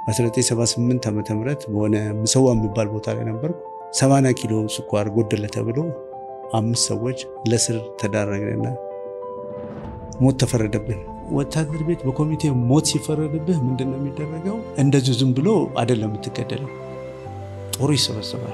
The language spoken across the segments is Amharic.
በ1978 ዓ ም በሆነ ምሰዋ የሚባል ቦታ ላይ ነበርኩ። 80 ኪሎ ስኳር ጎደለ ተብሎ አምስት ሰዎች ለስር ተዳረግንና ሞት ተፈረደብን። ወታደር ቤት በኮሚቴ ሞት ሲፈረድብህ ምንድን ነው የሚደረገው? እንደዚሁ ዝም ብሎ አይደለም የምትገደለው፣ ጦሩ ይሰበሰባል።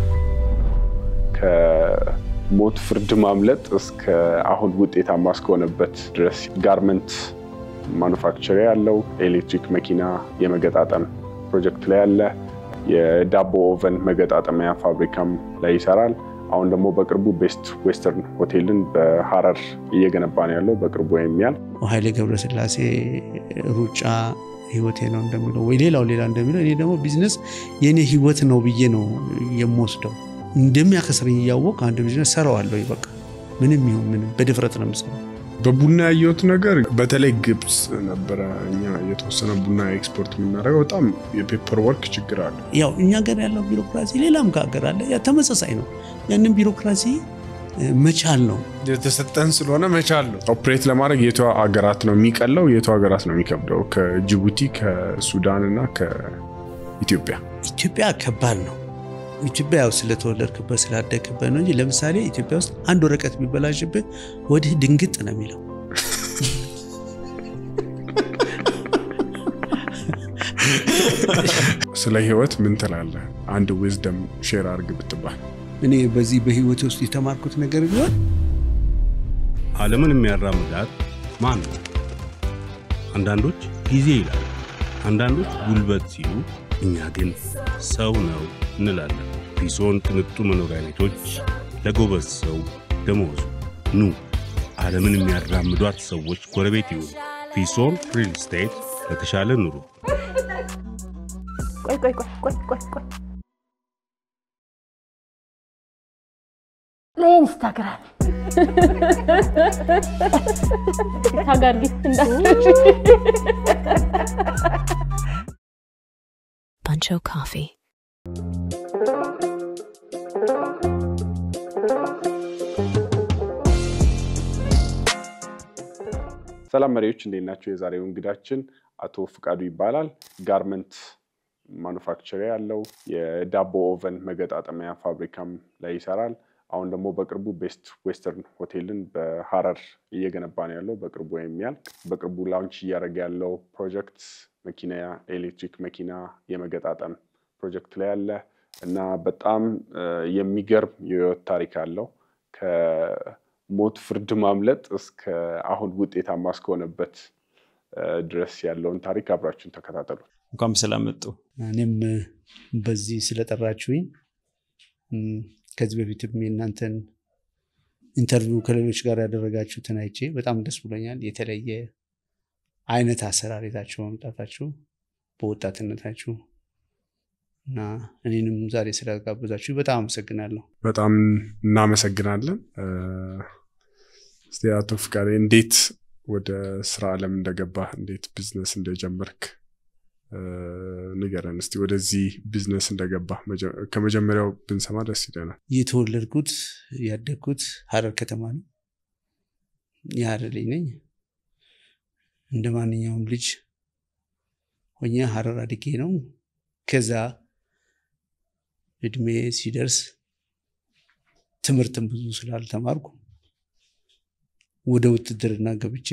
ከሞት ፍርድ ማምለጥ እስከ አሁን ውጤታማ እስከሆነበት ድረስ ጋርመንት ማኑፋክቸር ያለው ኤሌክትሪክ መኪና የመገጣጠም ፕሮጀክት ላይ ያለ የዳቦ ኦቨን መገጣጠሚያ ፋብሪካም ላይ ይሰራል። አሁን ደግሞ በቅርቡ ቤስት ዌስተርን ሆቴልን በሀረር እየገነባ ነው ያለው በቅርቡ የሚያል ኃይሌ ገብረስላሴ ሩጫ ህይወቴ ነው እንደሚለው ወይ ሌላው ሌላ እንደሚለው እኔ ደግሞ ቢዝነስ የእኔ ህይወት ነው ብዬ ነው የምወስደው። እንደሚያከስረኝ እያወቅ አንድ ቢዝነስ ሰራዋለሁ። በቃ ምንም ይሁን ምንም በድፍረት ነው የምሰራው። በቡና ያየሁት ነገር በተለይ ግብፅ ነበረ። እኛ የተወሰነ ቡና ኤክስፖርት የምናደርገው በጣም የፔፐር ወርክ ችግር አለ። ያው እኛ ሀገር ያለው ቢሮክራሲ ሌላም ከሀገር አለ፣ ያ ተመሳሳይ ነው። ያንን ቢሮክራሲ መቻል ነው የተሰጠን ስለሆነ መቻል ነው። ኦፕሬት ለማድረግ የቱ ሀገራት ነው የሚቀለው፣ የቱ ሀገራት ነው የሚከብደው? ከጅቡቲ ከሱዳን እና ከኢትዮጵያ። ኢትዮጵያ ከባድ ነው። ኢትዮጵያ ያው ስለተወለድክበት ስላደግክበት ነው እንጂ ለምሳሌ ኢትዮጵያ ውስጥ አንድ ወረቀት ቢበላሽብህ ወዲህ ድንግጥ ነው የሚለው። ስለ ህይወት ምን ትላለህ? አንድ ዊዝደም ሼር አድርግ ብትባል። እኔ በዚህ በህይወት ውስጥ የተማርኩት ነገር ቢሆን ዓለምን የሚያራምዳት ማን ነው? አንዳንዶች ጊዜ ይላሉ፣ አንዳንዶች ጉልበት ሲሉ፣ እኛ ግን ሰው ነው እንላለን። ፒሶን ቅንጡ መኖሪያ ቤቶች ለጎበዝ ሰው ደመወዙ። ኑ ዓለምን የሚያራምዷት ሰዎች ጎረቤት ይሁኑ። ፒሶን ሪል ስቴት ለተሻለ ኑሮ። ቆይ ቆይ ቆይ ቆይ ቆይ ቆይ ለኢንስታግራም ታጋርጊ እንዳትረሺ። Buncho Coffee. ሰላም መሪዎች እንዴት ናቸው? የዛሬው እንግዳችን አቶ ፍቃዱ ይባላል። ጋርመንት ማኑፋክቸር ያለው የዳቦ ኦቨን መገጣጠሚያ ፋብሪካም ላይ ይሰራል። አሁን ደግሞ በቅርቡ ቤስት ዌስተርን ሆቴልን በሀረር እየገነባ ነው ያለው በቅርቡ የሚያልቅ በቅርቡ ላውንች እያደረገ ያለው ፕሮጀክት መኪና ኤሌክትሪክ መኪና የመገጣጠም ፕሮጀክት ላይ ያለ እና በጣም የሚገርም የህይወት ታሪክ አለው ከሞት ፍርድ ማምለጥ እስከ አሁን ውጤታማ እስከሆነበት ድረስ ያለውን ታሪክ አብራችሁን ተከታተሉ። እንኳን በሰላም መጡ። እኔም በዚህ ስለጠራችሁኝ ከዚህ በፊትም የእናንተን ኢንተርቪው ከሌሎች ጋር ያደረጋችሁትን አይቼ በጣም ደስ ብሎኛል። የተለየ አይነት አሰራር ይዛችሁ መምጣታችሁ በወጣትነታችሁ እና እኔንም ዛሬ ስለጋበዛችሁ በጣም አመሰግናለሁ። በጣም እናመሰግናለን። እስቲ አቶ ፍቃዴ እንዴት ወደ ስራ ዓለም እንደገባህ እንዴት ቢዝነስ እንደጀመርክ ንገረን እስቲ። ወደዚህ ቢዝነስ እንደገባህ ከመጀመሪያው ብንሰማ ደስ ይለናል። የተወለድኩት ያደግኩት ሀረር ከተማ ነው። የሀረር ልጅ ነኝ። እንደ ማንኛውም ልጅ ሆኜ ሀረር አድጌ ነው። ከዛ እድሜ ሲደርስ ትምህርትም ብዙ ስላልተማርኩ ወደ ውትድርና ገብቼ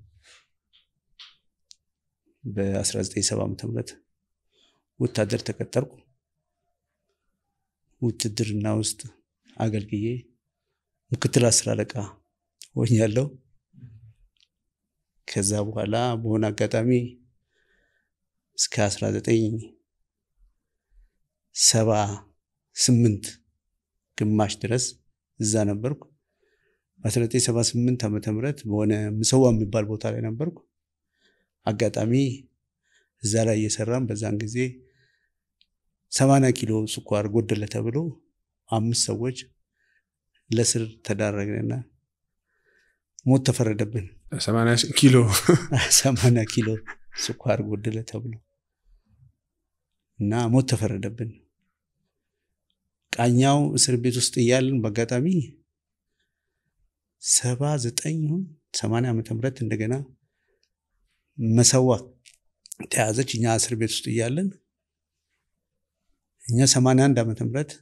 በ1970 ዓ ም ወታደር ተቀጠርኩ። ውትድርና ውስጥ አገልግዬ ምክትል አስር አለቃ ሆኛለሁ። ከዛ በኋላ በሆነ አጋጣሚ እስከ 1978 ግማሽ ድረስ እዛ ነበርኩ። በ1978 ዓ ም በሆነ ምሰዋ የሚባል ቦታ ላይ ነበርኩ። አጋጣሚ እዛ ላይ እየሰራም በዛን ጊዜ 80 ኪሎ ስኳር ጎደለ ተብሎ አምስት ሰዎች ለስር ተዳረግንና ሞት ተፈረደብን። 80 ኪሎ 80 ኪሎ ስኳር ጎደለ ተብሎ እና ሞት ተፈረደብን። ቃኛው እስር ቤት ውስጥ እያለን በአጋጣሚ ሰባ ዘጠኝ ሰማንያ ዓመተ ምህረት እንደገና መሰዋ ተያዘች። እኛ እስር ቤት ውስጥ እያለን እኛ 81 ዓመተ ምህረት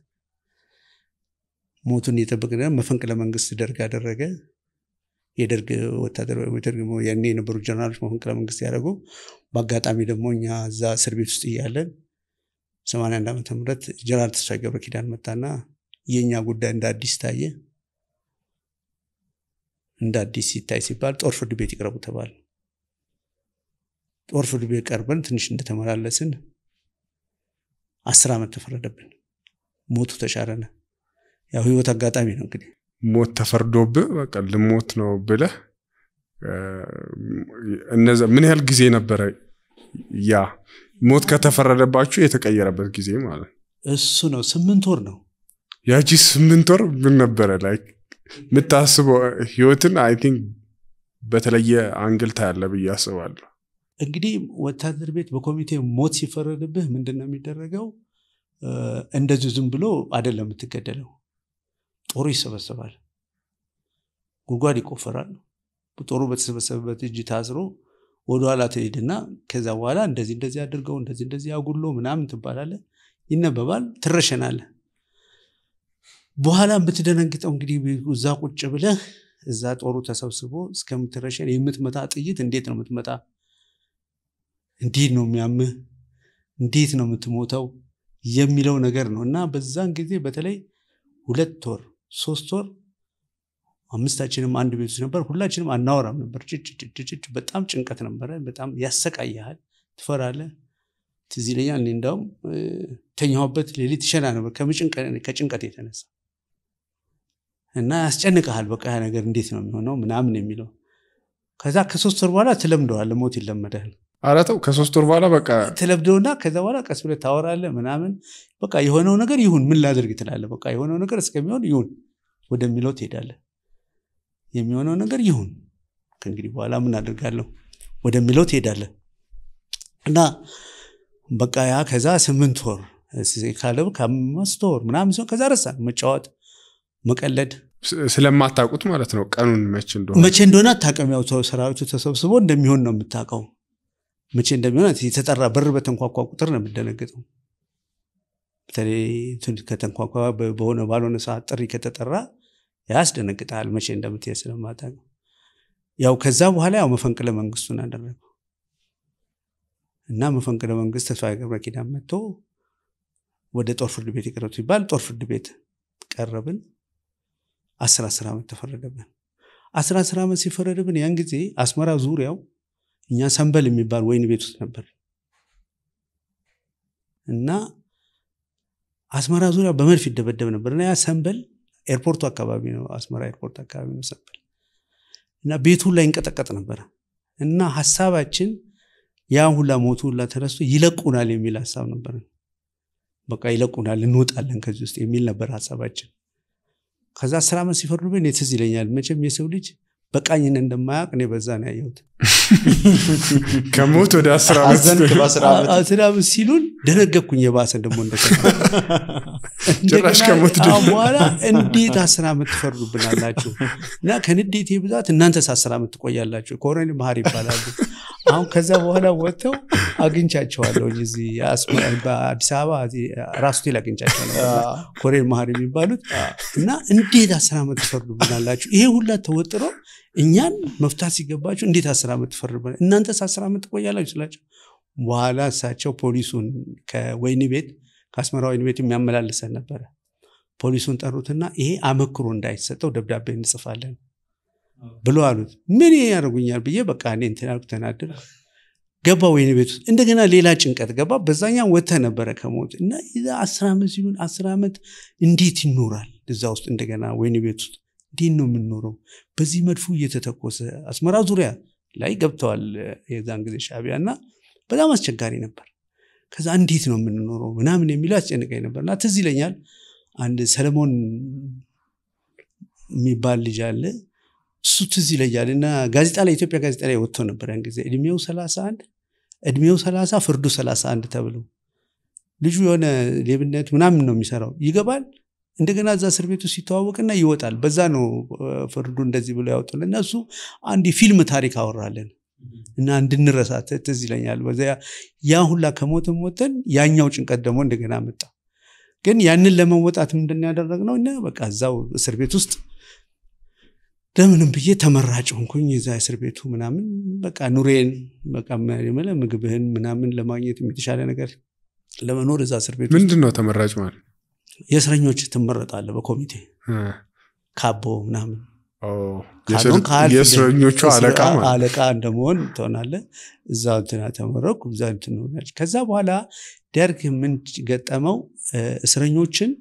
ሞቱን እየጠበቅን መፈንቅለ መንግስት ደርግ አደረገ። የደርግ ወታደራዊ ደርግ ያኔ የነበሩ ጀነራሎች መፈንቅለ መንግስት ያደረጉ። በአጋጣሚ ደግሞ እኛ እዛ እስር ቤት ውስጥ እያለን 81 ዓመተ ምህረት ጀነራል ተስፋዬ ገብረ ኪዳን መጣና የእኛ ጉዳይ እንደ አዲስ ታየ። እንደ አዲስ ሲታይ ሲባል ጦር ፍርድ ቤት ይቅረቡ ተባለ። ጦር ፍርድ ቤት ቀርበን ትንሽ እንደተመላለስን አስር ዓመት ተፈረደብን። ሞቱ ተሻረነ። ያው ህይወት አጋጣሚ ነው እንግዲህ ሞት ተፈርዶብህ በቃ ልሞት ነው ብለህ እነዛ ምን ያህል ጊዜ ነበረ ያ ሞት ከተፈረደባችሁ የተቀየረበት ጊዜ ማለት እሱ ነው። ስምንት ወር ነው። ያቺ ስምንት ወር ምን ነበረ ላይ የምታስበው ህይወትን አይ ቲንክ በተለየ አንግል ታያለ ብዬ አስባለሁ። እንግዲህ ወታደር ቤት በኮሚቴ ሞት ሲፈረድብህ ምንድን ነው የሚደረገው? እንደዚሁ ዝም ብሎ አይደለም የምትገደለው። ጦሩ ይሰበሰባል፣ ጉድጓድ ይቆፈራል። ጦሩ በተሰበሰበበት እጅ ታስሮ ወደኋላ ትሄድና ከዛ በኋላ እንደዚህ እንደዚህ አድርገው እንደዚህ እንደዚህ አጉሎ ምናምን ትባላለ፣ ይነበባል፣ ትረሸናለ። በኋላ የምትደነግጠው እንግዲህ እዛ ቁጭ ብለህ እዛ ጦሩ ተሰብስቦ እስከምትረሸን የምትመታ ጥይት እንዴት ነው የምትመታ? እንዴት ነው የሚያምህ? እንዴት ነው የምትሞተው? የሚለው ነገር ነው እና በዛን ጊዜ በተለይ ሁለት ወር ሶስት ወር አምስታችንም አንድ ቤት ውስጥ ነበር። ሁላችንም አናወራም ነበር። ጭጭጭጭጭ በጣም ጭንቀት ነበረ። በጣም ያሰቃይሃል፣ ትፈራለህ። ትዝ ይለኛል። እኔ እንዳውም ተኛሁበት ሌሊት ይሸና ነበር ከጭንቀት የተነሳ እና ያስጨንቀሃል። በቃ ያ ነገር እንዴት ነው የሚሆነው ምናምን የሚለው ከዛ ከሶስት ወር በኋላ ትለምደዋለህ። ሞት ይለመዳል። ኧረ ተው ከሶስት ወር በኋላ በቃ ትለምደውና ከዛ በኋላ ቀስ ብለህ ታወራለህ ምናምን በቃ የሆነው ነገር ይሁን ምን ላድርግ ትላለህ። በቃ የሆነው ነገር እስከሚሆን ይሁን ወደሚለው ትሄዳለህ። የሚሆነው ነገር ይሁን ከእንግዲህ በኋላ ምን አድርጋለሁ ወደሚለው ትሄዳለህ እና በቃ ያ ከዛ ስምንት ወር ካለ ከአምስት ወር ምናምን ሲሆን ከዛ ረሳ መጫወት መቀለድ ስለማታውቁት ማለት ነው ቀኑን መቼ እንደሆነ መቼ እንደሆነ አታውቅም። ያው ሰራዊቱ ተሰብስቦ እንደሚሆን ነው የምታውቀው። መቼ እንደሚሆን የተጠራ በር በተንኳኳ ቁጥር ነው የምደነግጠው። በተለይ ከተንኳኳ በሆነ ባልሆነ ሰዓት ጥሪ ከተጠራ ያስደነግጣል። መቼ እንደምትሄድ ስለማታውቀው ያው ከዛ በኋላ ያው መፈንቅለ መንግስቱን አደረገው እና መፈንቅለ መንግስት ተስፋዬ ገብረ ኪዳን መጥቶ ወደ ጦር ፍርድ ቤት ይቅረብ ሲባል ጦር ፍርድ ቤት ቀረብን። አስር አስር ዓመት ተፈረደብን። አስር አስር ዓመት ሲፈረድብን ያን ጊዜ አስመራ ዙሪያው እኛ ሰንበል የሚባል ወይን ቤት ውስጥ ነበር እና አስመራ ዙሪያ በመድፍ ይደበደብ ነበር እና ያ ሰንበል ኤርፖርቱ አካባቢ ነው፣ አስመራ ኤርፖርት አካባቢ ነው ሰንበል እና ቤቱ ላይ እንቀጠቀጥ ነበረ እና ሀሳባችን ያ ሁላ ሞቱ ሁላ ተነስቶ ይለቁናል የሚል ሀሳብ ነበር። በቃ ይለቁናል፣ እንወጣለን ከዚህ ውስጥ የሚል ነበር ሀሳባችን። ከዛ አስር ዓመት ሲፈርዱብን ትዝ ይለኛል። መቼም የሰው ልጅ በቃኝን እንደማያውቅ እኔ በዛ ነው ያየሁት። ከሞት ወደ አስር ዓመት አዘንክ በአስር ዓመት አስር ዓመት ሲሉን ደነገኩኝ። የባሰ ደግሞ ጭራሽ ከሞት እንደገና በኋላ እንዴት አስር ዓመት ትፈርዱብናላችሁ? እና ከንዴቴ ብዛት እናንተስ አስር ዓመት ትቆያላችሁ። ኮሎኔል መሀሪ ይባላሉ። አሁን ከዛ በኋላ ወጥተው አግኝቻቸዋለሁ። እዚህ በአዲስ አበባ ራስ ሆቴል አግኝቻቸው ነበር። ኮሎኔል መሀሪ የሚባሉት እና እንዴት አስር ዓመት ትፈርዱብናላችሁ? ይሄ ሁላ ተወጥሮ እኛን መፍታት ሲገባችሁ እንዴት አስር ዓመት ትፈርዱብናል? እናንተስ አስር ዓመት ትቆያላችሁ ስላቸው በኋላ እሳቸው ፖሊሱን ከወይኒ ቤት ከአስመራ ወይኒ ቤት የሚያመላልሰን ነበረ። ፖሊሱን ጠሩትና ይሄ አመክሮ እንዳይሰጠው ደብዳቤ እንጽፋለን ብሎ አሉት። ምን ያደርጉኛል ብዬ በቃ እኔ እንትን አልኩ፣ ተናደድኩ። ገባ ወይኒ ቤት ውስጥ እንደገና ሌላ ጭንቀት ገባ። በዛኛ ወጥተህ ነበረ ከሞት እና አስር ዓመት ሲሉን አስር ዓመት እንዴት ይኖራል እዛ ውስጥ እንደገና ወይኒ ቤት ውስጥ እንዴት ነው የምንኖረው? በዚህ መድፉ እየተተኮሰ አስመራ ዙሪያ ላይ ገብተዋል የዛን ጊዜ ሻዕቢያ እና በጣም አስቸጋሪ ነበር። ከዛ እንዴት ነው የምንኖረው ምናምን የሚለው አስጨንቀኝ ነበር እና ትዝ ይለኛል አንድ ሰለሞን የሚባል ልጅ አለ እሱ ትዝ ይለኛል እና ጋዜጣ ላይ ኢትዮጵያ ጋዜጣ ላይ ወጥቶ ነበር ያን ጊዜ እድሜው ሰላሳ አንድ እድሜው ሰላሳ ፍርዱ ሰላሳ አንድ ተብሎ ልጁ የሆነ ሌብነት ምናምን ነው የሚሰራው ይገባል እንደገና እዛ እስር ቤቱ ሲተዋወቅና ይወጣል በዛ ነው ፍርዱ እንደዚህ ብሎ ያወጡልን እና እሱ አንድ የፊልም ታሪክ አወራለን እና እንድንረሳ ት- ትዝ ይለኛል። በዚያ ያ ሁላ ከሞትን ሞተን ያኛው ጭንቀት ደግሞ እንደገና መጣ። ግን ያንን ለመወጣት ምንድን ያደረግነው እና በቃ እዛው እስር ቤት ውስጥ ለምንም ብዬ ተመራጭ ሆንኩኝ። እዛ እስር ቤቱ ምናምን በቃ ኑሬን በቃ የምልህ ምግብህን ምናምን ለማግኘት የተሻለ ነገር ለመኖር እዛ እስር ቤት ውስጥ ምንድን ነው ተመራጭ ማለት የእስረኞች ትመረጣለህ በኮሚቴ እ፣ ካቦ ምናምን ኦ፣ ካልሆን የእስር- ከአልፍ የእስረኞቹ እስር- አለቃ ማለት አለቃ እንደመሆን ትሆናለህ። እዛ እንትና ተመረኩ። እዛ እንትን ሆናለች። ከዛ በኋላ ደርግ ምን ገጠመው? እ፣ እስረኞችን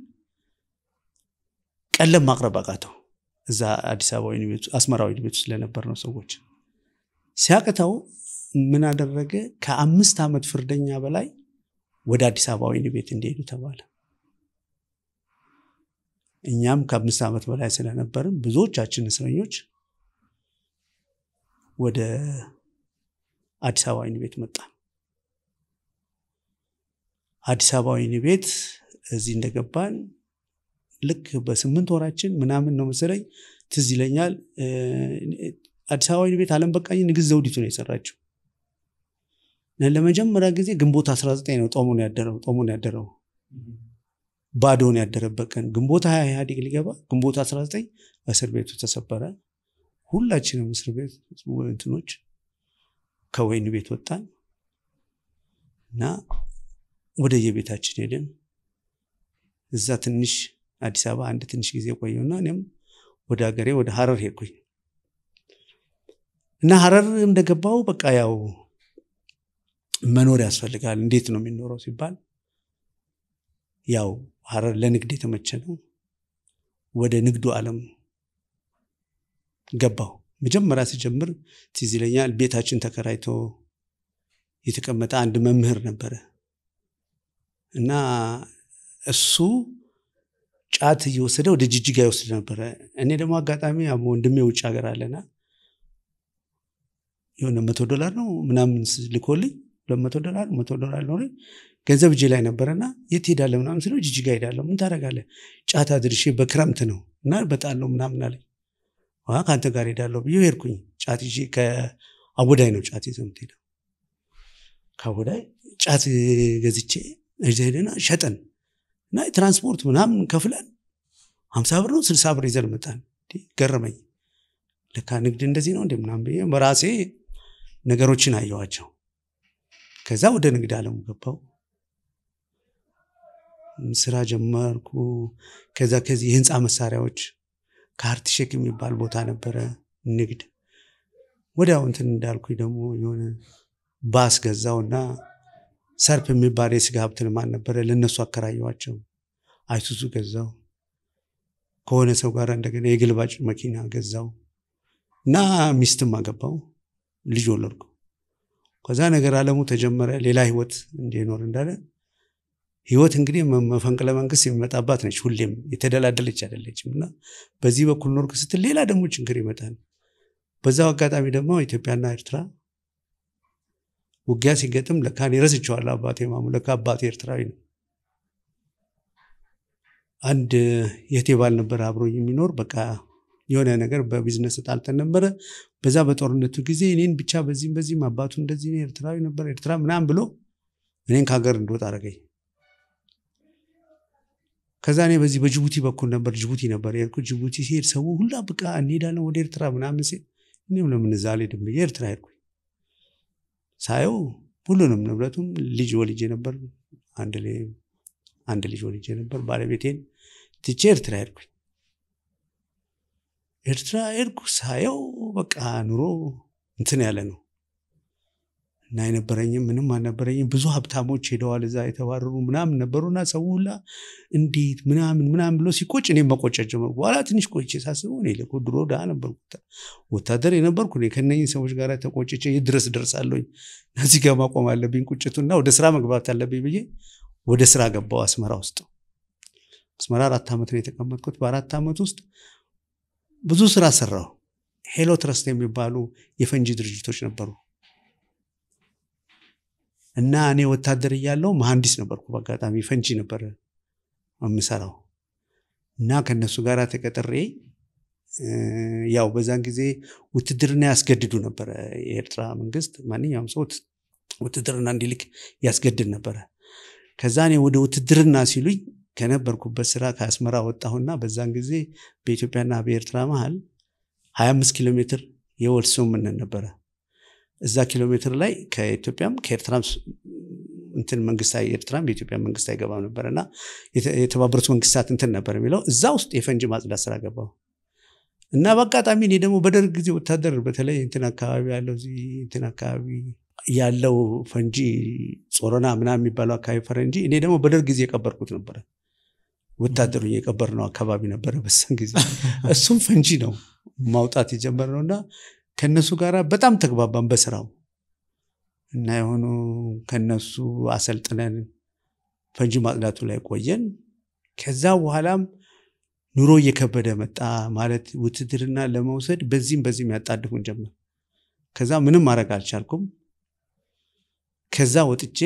ቀለም ማቅረብ አቃተው። እዛ አዲስ አበባ ወህኒ ቤት አስመራ ወህኒ ቤት ውስጥ ስለነበር ነው ሰዎች ሲያቅተው ምን አደረገ? ከአምስት ዓመት ፍርደኛ በላይ ወደ አዲስ አበባ ወህኒ ቤት እንዲሄዱ ተባለ። እኛም ከአምስት ዓመት በላይ ስለነበርም ብዙዎቻችን እስረኞች ወደ አዲስ አበባ ወህኒ ቤት መጣን። አዲስ አበባ ወህኒ ቤት እዚህ እንደገባን ልክ በስምንት ወራችን ምናምን ነው መሰለኝ ትዝ ይለኛል። እ፣ አዲስ አበባ ወህኒ ቤት አለም በቃኝ ንግስት ዘውዲቱ ነው የሰራችው። እና ለመጀመሪያ ጊዜ ግንቦት 19 ነው ጦሙን ያደረው ጦሙን ያደረው ባዶን ያደረበት ቀን ግንቦት ሀያ ኢህአዴግ ሊገባ ግንቦት 19 እስር ቤቱ ተሰበረ። ሁላችንም እስር ቤት እንትኖች ከወህኒ ቤት ወጣን እና ወደ የቤታችን ሄድን። እዛ ትንሽ አዲስ አበባ አንድ ትንሽ ጊዜ ቆየውና እኔም ወደ ሀገሬ ወደ ሀረር ሄድኩኝ እና ሀረር እንደገባው በቃ ያው መኖር ያስፈልጋል። እንዴት ነው የሚኖረው ሲባል ያው ሀረር ለንግድ የተመቸ ነው። ወደ ንግዱ ዓለም ገባው። መጀመሪያ ሲጀምር ትዝ ይለኛል ቤታችን ተከራይቶ የተቀመጠ አንድ መምህር ነበረ እና እሱ ጫት እየወሰደ ወደ ጅጅጋ ይወስድ ነበረ። እኔ ደግሞ አጋጣሚ ያው ወንድሜ ውጭ ሀገር አለና የሆነ መቶ ዶላር ነው ምናምን ልኮልኝ ሁለት መቶ ዶላር መቶ ዶላር ነው ገንዘብ እጄ ላይ ነበረና የት ሄዳለህ ምናምን ስለው ጅጅጋ ሄዳለሁ። ምን ታደርጋለህ? ጫት አድርሼ በክረምት ነው እና በጣለው ምናምን አለኝ። ዋ ከአንተ ጋር ሄዳለሁ ብዬ ሄድኩኝ። ጫት ይዤ ከአወዳይ ነው ጫት ይዘው የምትሄደው። ከአወዳይ ጫት ገዝቼ እዛ ሄደና ሸጠን እና የትራንስፖርት ምናምን ከፍለን ሀምሳ ብር ነው ስልሳ ብር ይዘን መጣን። እንዴ ገረመኝ። ለካ ንግድ እንደዚህ ነው እንደ ምናምን ብዬ በራሴ ነገሮችን አየዋቸው። ከዛ ወደ ንግድ ዓለሙ ገባው። ስራ ጀመርኩ። ከዛ ከዚህ የህንፃ መሳሪያዎች ከአርትሼክ የሚባል ቦታ ነበረ ንግድ። ወዲያው እንትን እንዳልኩኝ ደግሞ የሆነ ባስ ገዛውና ሰርፕ የሚባል የስጋ ሀብት ልማት ነበረ። ለእነሱ አከራየዋቸው። አይሱዙ ገዛው። ከሆነ ሰው ጋር እንደገና የግልባጭ መኪና ገዛው እና ሚስትም አገባው። ልጅ ወለድኩ። ከዛ ነገር አለሙ ተጀመረ። ሌላ ህይወት እንዲኖር እንዳለ ህይወት እንግዲህ መ- መፈንቅለ መንግስት የሚመጣባት ነች። ሁሌም የተደላደለች አይደለችም እና በዚህ በኩል ኖርክ ስትል ሌላ ደግሞ ችግር ይመጣል። በዛው አጋጣሚ ደግሞ ኢትዮጵያና ኤርትራ ውጊያ ሲገጥም ለካ እኔ ረስቼዋለሁ። አባቴ ማሙ ለካ አባቴ ኤርትራዊ ነው። አንድ የቴ ባል ነበር አብሮኝ የሚኖር በቃ የሆነ ነገር በቢዝነስ ጣልተን ነበረ። በዛ በጦርነቱ ጊዜ እኔን ብቻ በዚህም በዚህም አባቱ እንደዚህ ነው፣ ኤርትራዊ ነበር ኤርትራ ምናምን ብሎ እኔን ከሀገር እንድወጣ አደረገኝ። ከዛ እኔ በዚህ በጅቡቲ በኩል ነበር ጅቡቲ ነበር የሄድኩት። ጅቡቲ ሲሄድ ሰው ሁላ በቃ እንሄዳለን ወደ ኤርትራ ምናምን ሲል እኔም ለምን እዛ አልሄድም ብዬ ኤርትራ ሄድኩኝ። ሳየው ሁሉንም ንብረቱም ልጅ ወልጄ ነበር። አንድ ላይ አንድ ልጅ ወልጄ ነበር። ባለቤቴን ትቼ ኤርትራ ሄድኩኝ። ኤርትራ ሄድኩ። ሳየው በቃ ኑሮ እንትን ያለ ነው እና የነበረኝም ምንም አልነበረኝም። ብዙ ሀብታሞች ሄደዋል እዛ የተባረሩ ምናምን ነበሩና ሰው ሁላ እንዴት ምናምን ምናምን ብሎ ሲቆጭ እኔም መቆጨት ጀመርኩ። በኋላ ትንሽ ቆይቼ ሳስበው እኔ እኮ ድሮ ድሃ ነበርኩ፣ ወታደር የነበርኩ እኔ ከእነኝህ ሰዎች ጋር ተቆጭቼ የት ድረስ ደርሳለሁኝ? እዚህ ጋር ማቆም አለብኝ ቁጭቱና ወደ ስራ መግባት አለብኝ ብዬ ወደ ስራ ገባው አስመራ ውስጥ። አስመራ አራት ዓመት ነው የተቀመጥኩት። በአራት ዓመት ውስጥ ብዙ ስራ ሰራው። ሄሎ ትረስት የሚባሉ የፈንጂ ድርጅቶች ነበሩ እና እኔ ወታደር እያለው መሐንዲስ ነበርኩ። በአጋጣሚ ፈንጂ ነበር የምሰራው እና ከነሱ ጋር ተቀጥሬ ያው በዛን ጊዜ ውትድርና ያስገድዱ ነበረ። የኤርትራ መንግስት ማንኛውም ሰው ውትድርና እንዲልክ ያስገድድ ነበረ። ከዛ እኔ ወደ ውትድርና ሲሉኝ ከነበርኩበት ስራ ከአስመራ ወጣሁና በዛን ጊዜ በኢትዮጵያና በኤርትራ መሀል 25 ኪሎ ሜትር የወል ስምምነት ነበረ። እዛ ኪሎ ሜትር ላይ ከኢትዮጵያም ከኤርትራም እንትን መንግስት ኤርትራም የኢትዮጵያ መንግስት አይገባም ነበር እና የተባበሩት መንግስታት እንትን ነበር የሚለው እዛ ውስጥ የፈንጂ ማጽዳት ስራ ገባው እና በአጋጣሚ እኔ ደግሞ በደርግ ጊዜ ወታደር በተለይ እንትን አካባቢ ያለው እዚህ እንትን አካባቢ ያለው ፈንጂ ጾረና ምናምን የሚባለው አካባቢ ፈረንጂ እኔ ደግሞ በደርግ ጊዜ የቀበርኩት ነበረ። ወታደሩ የቀበር ነው አካባቢ ነበረ በዛን ጊዜ እሱም ፈንጂ ነው ማውጣት የጀመርነው እና ከነሱ ጋር በጣም ተግባባን በስራው እና የሆኑ ከነሱ አሰልጥነን ፈንጂ ማጽዳቱ ላይ ቆየን። ከዛ በኋላም ኑሮ እየከበደ መጣ። ማለት ውትድርና ለመውሰድ በዚህም በዚህም ያጣድፉን ጀመር። ከዛ ምንም ማድረግ አልቻልኩም። ከዛ ወጥቼ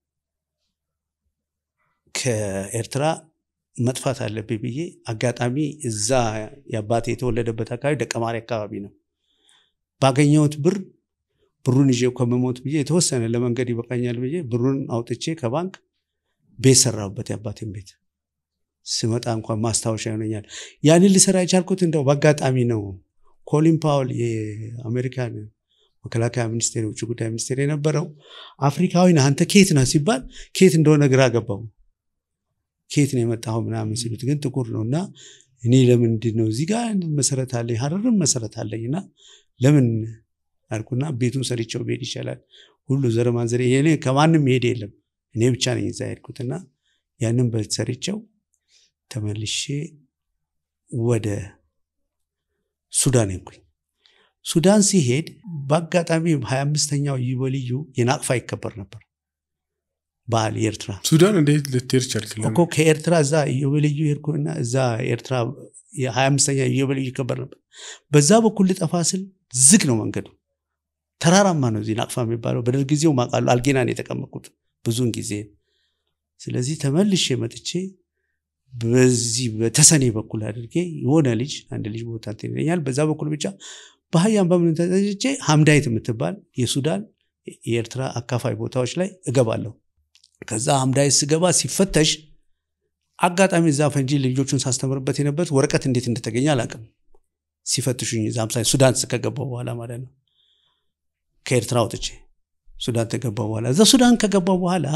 ከኤርትራ መጥፋት አለብኝ ብዬ አጋጣሚ እዛ የአባቴ የተወለደበት አካባቢ ደቀማሪ አካባቢ ነው። ባገኘሁት ብር ብሩን ይዤ ከመሞት ብዬ የተወሰነ ለመንገድ ይበቃኛል ብዬ ብሩን አውጥቼ ከባንክ ቤት ሰራሁበት፣ የአባቴን ቤት። ስመጣ እንኳን ማስታወሻ ይሆነኛል። ያንን ልሰራ የቻልኩት እንደው በአጋጣሚ ነው። ኮሊን ፓውል የአሜሪካን መከላከያ ሚኒስቴር፣ የውጭ ጉዳይ ሚኒስቴር የነበረው አፍሪካዊ ነህ አንተ ኬት ነህ ሲባል ኬት እንደሆነ ግራ ገባው። ኬት ነው የመጣኸው ምናምን ሲሉት ግን ጥቁር ነው እና እኔ ለምንድን ነው እዚህ ጋር መሰረት አለኝ ሀረርም መሰረት አለኝ እና ለምን አልኩና ቤቱን ሰርቼው ብሄድ ይቻላል። ሁሉ ዘር ማንዘር እኔ ከማንም መሄድ የለም እኔ ብቻ ነኝ እዛ ሄድኩትና ያንን ቤት ሰርቼው ተመልሼ ወደ ሱዳን ሄድኩኝ። ሱዳን ሲሄድ በአጋጣሚ ሀያ አምስተኛው ኢዮቤልዩ የናቅፋ ይከበር ነበር በዓል የኤርትራ ሱዳን እንዴት ልትሄድ ቻልክ? እኮ ከኤርትራ እዛ ኢዮቤልዩ ሄድኩና እዛ ኤርትራ የሀያ አምስተኛ ኢዮቤልዩ ይከበር ነበር። በዛ በኩል ልጠፋ ስል ዝግ ነው መንገዱ፣ ተራራማ ነው። እዚህ ናቅፋ የሚባለው በደርግ ጊዜው ማውቃለሁ። አልጌናን የተቀመጥኩት ብዙውን ጊዜ። ስለዚህ ተመልሼ መጥቼ በዚህ በተሰኔ በኩል አድርጌ የሆነ ልጅ አንድ ልጅ ቦታ እንትን ይለኛል። በዛ በኩል ብቻ በሀያም በምን ተጠጭቼ ሀምዳይት የምትባል የሱዳን የኤርትራ አካፋይ ቦታዎች ላይ እገባለሁ። ከዛ ሀምዳይት ስገባ ሲፈተሽ አጋጣሚ እዛ ፈንጂ ልጆቹን ሳስተምርበት የነበረት ወረቀት እንዴት እንደተገኘ አላውቅም። ሲፈትሹኝ እዛ ምሳሌ ሱዳን ከገባው በኋላ ማለት ነው። ከኤርትራ ወጥቼ ሱዳን ከገባው በኋላ እዛ ሱዳን ከገባው በኋላ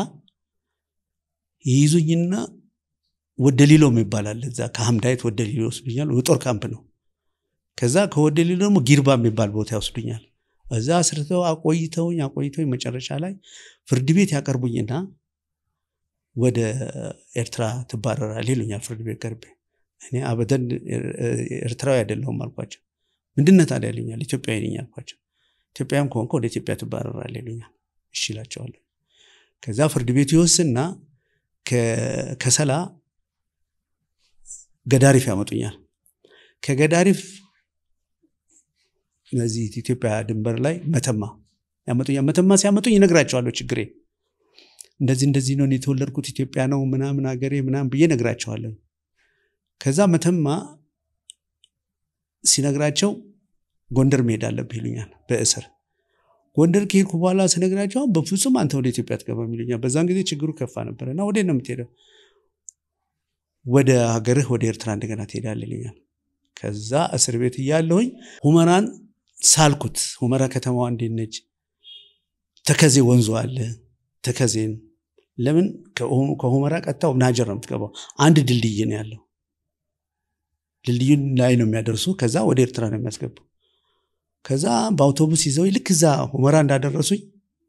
ይይዙኝና ወደ ሊሎ የሚባል አለ። እዛ ከሀምዳይት ወደ ሊሎ ይወስዱኛል። የጦር ካምፕ ነው። ከዛ ከወደ ሊሎ ደግሞ ጊርባ የሚባል ቦታ ይወስዱኛል። እዛ አስርተው አቆይተውኝ አቆይተውኝ መጨረሻ ላይ ፍርድ ቤት ያቀርቡኝና ወደ ኤርትራ ትባረራል ይሉኛል። ፍርድ ቤት ቀርቤ እኔ አበደን ኤርትራዊ አይደለሁም አልኳቸው። ምንድነው ታዲያ ይሉኛል። ኢትዮጵያዊ ነኝ አልኳቸው። ኢትዮጵያም ከሆንከ ወደ ኢትዮጵያ ትባረራል ይሉኛል። እሺ እላቸዋለሁ። ከዛ ፍርድ ቤቱ ይወስና ከሰላ ገዳሪፍ ያመጡኛል። ከገዳሪፍ እነዚህ ኢትዮጵያ ድንበር ላይ መተማ ያመጡኛል። መተማ ሲያመጡኝ ይነግራቸዋለሁ ችግሬ እንደዚህ እንደዚህ ነው የተወለድኩት ኢትዮጵያ ነው ምናምን ሀገሬ ምናምን ብዬ ነግራቸዋለሁ። ከዛ መተማ ሲነግራቸው ጎንደር መሄድ አለብህ ይሉኛል በእስር ጎንደር ከሄድኩ በኋላ ስነግራቸው በፍጹም አንተ ወደ ኢትዮጵያ አትገባም ይሉኛል። በዛን ጊዜ ችግሩ ከፋ ነበር እና ወዴት ነው የምትሄደው? ወደ ሀገርህ ወደ ኤርትራ እንደገና ትሄዳለህ ይሉኛል። ከዛ እስር ቤት እያለሁኝ ሁመራን ሳልኩት። ሁመራ ከተማዋ እንዴት ነች? ተከዜ ወንዙ አለ። ተከዜን ለምን ከሁመራ ቀጥታ ናጀር ነው የምትገባው። አንድ ድልድይ ነው ያለው። ድልድዩን ላይ ነው የሚያደርሱ። ከዛ ወደ ኤርትራ ነው የሚያስገቡ። ከዛ በአውቶቡስ ይዘው ልክ እዛ ሁመራ እንዳደረሱኝ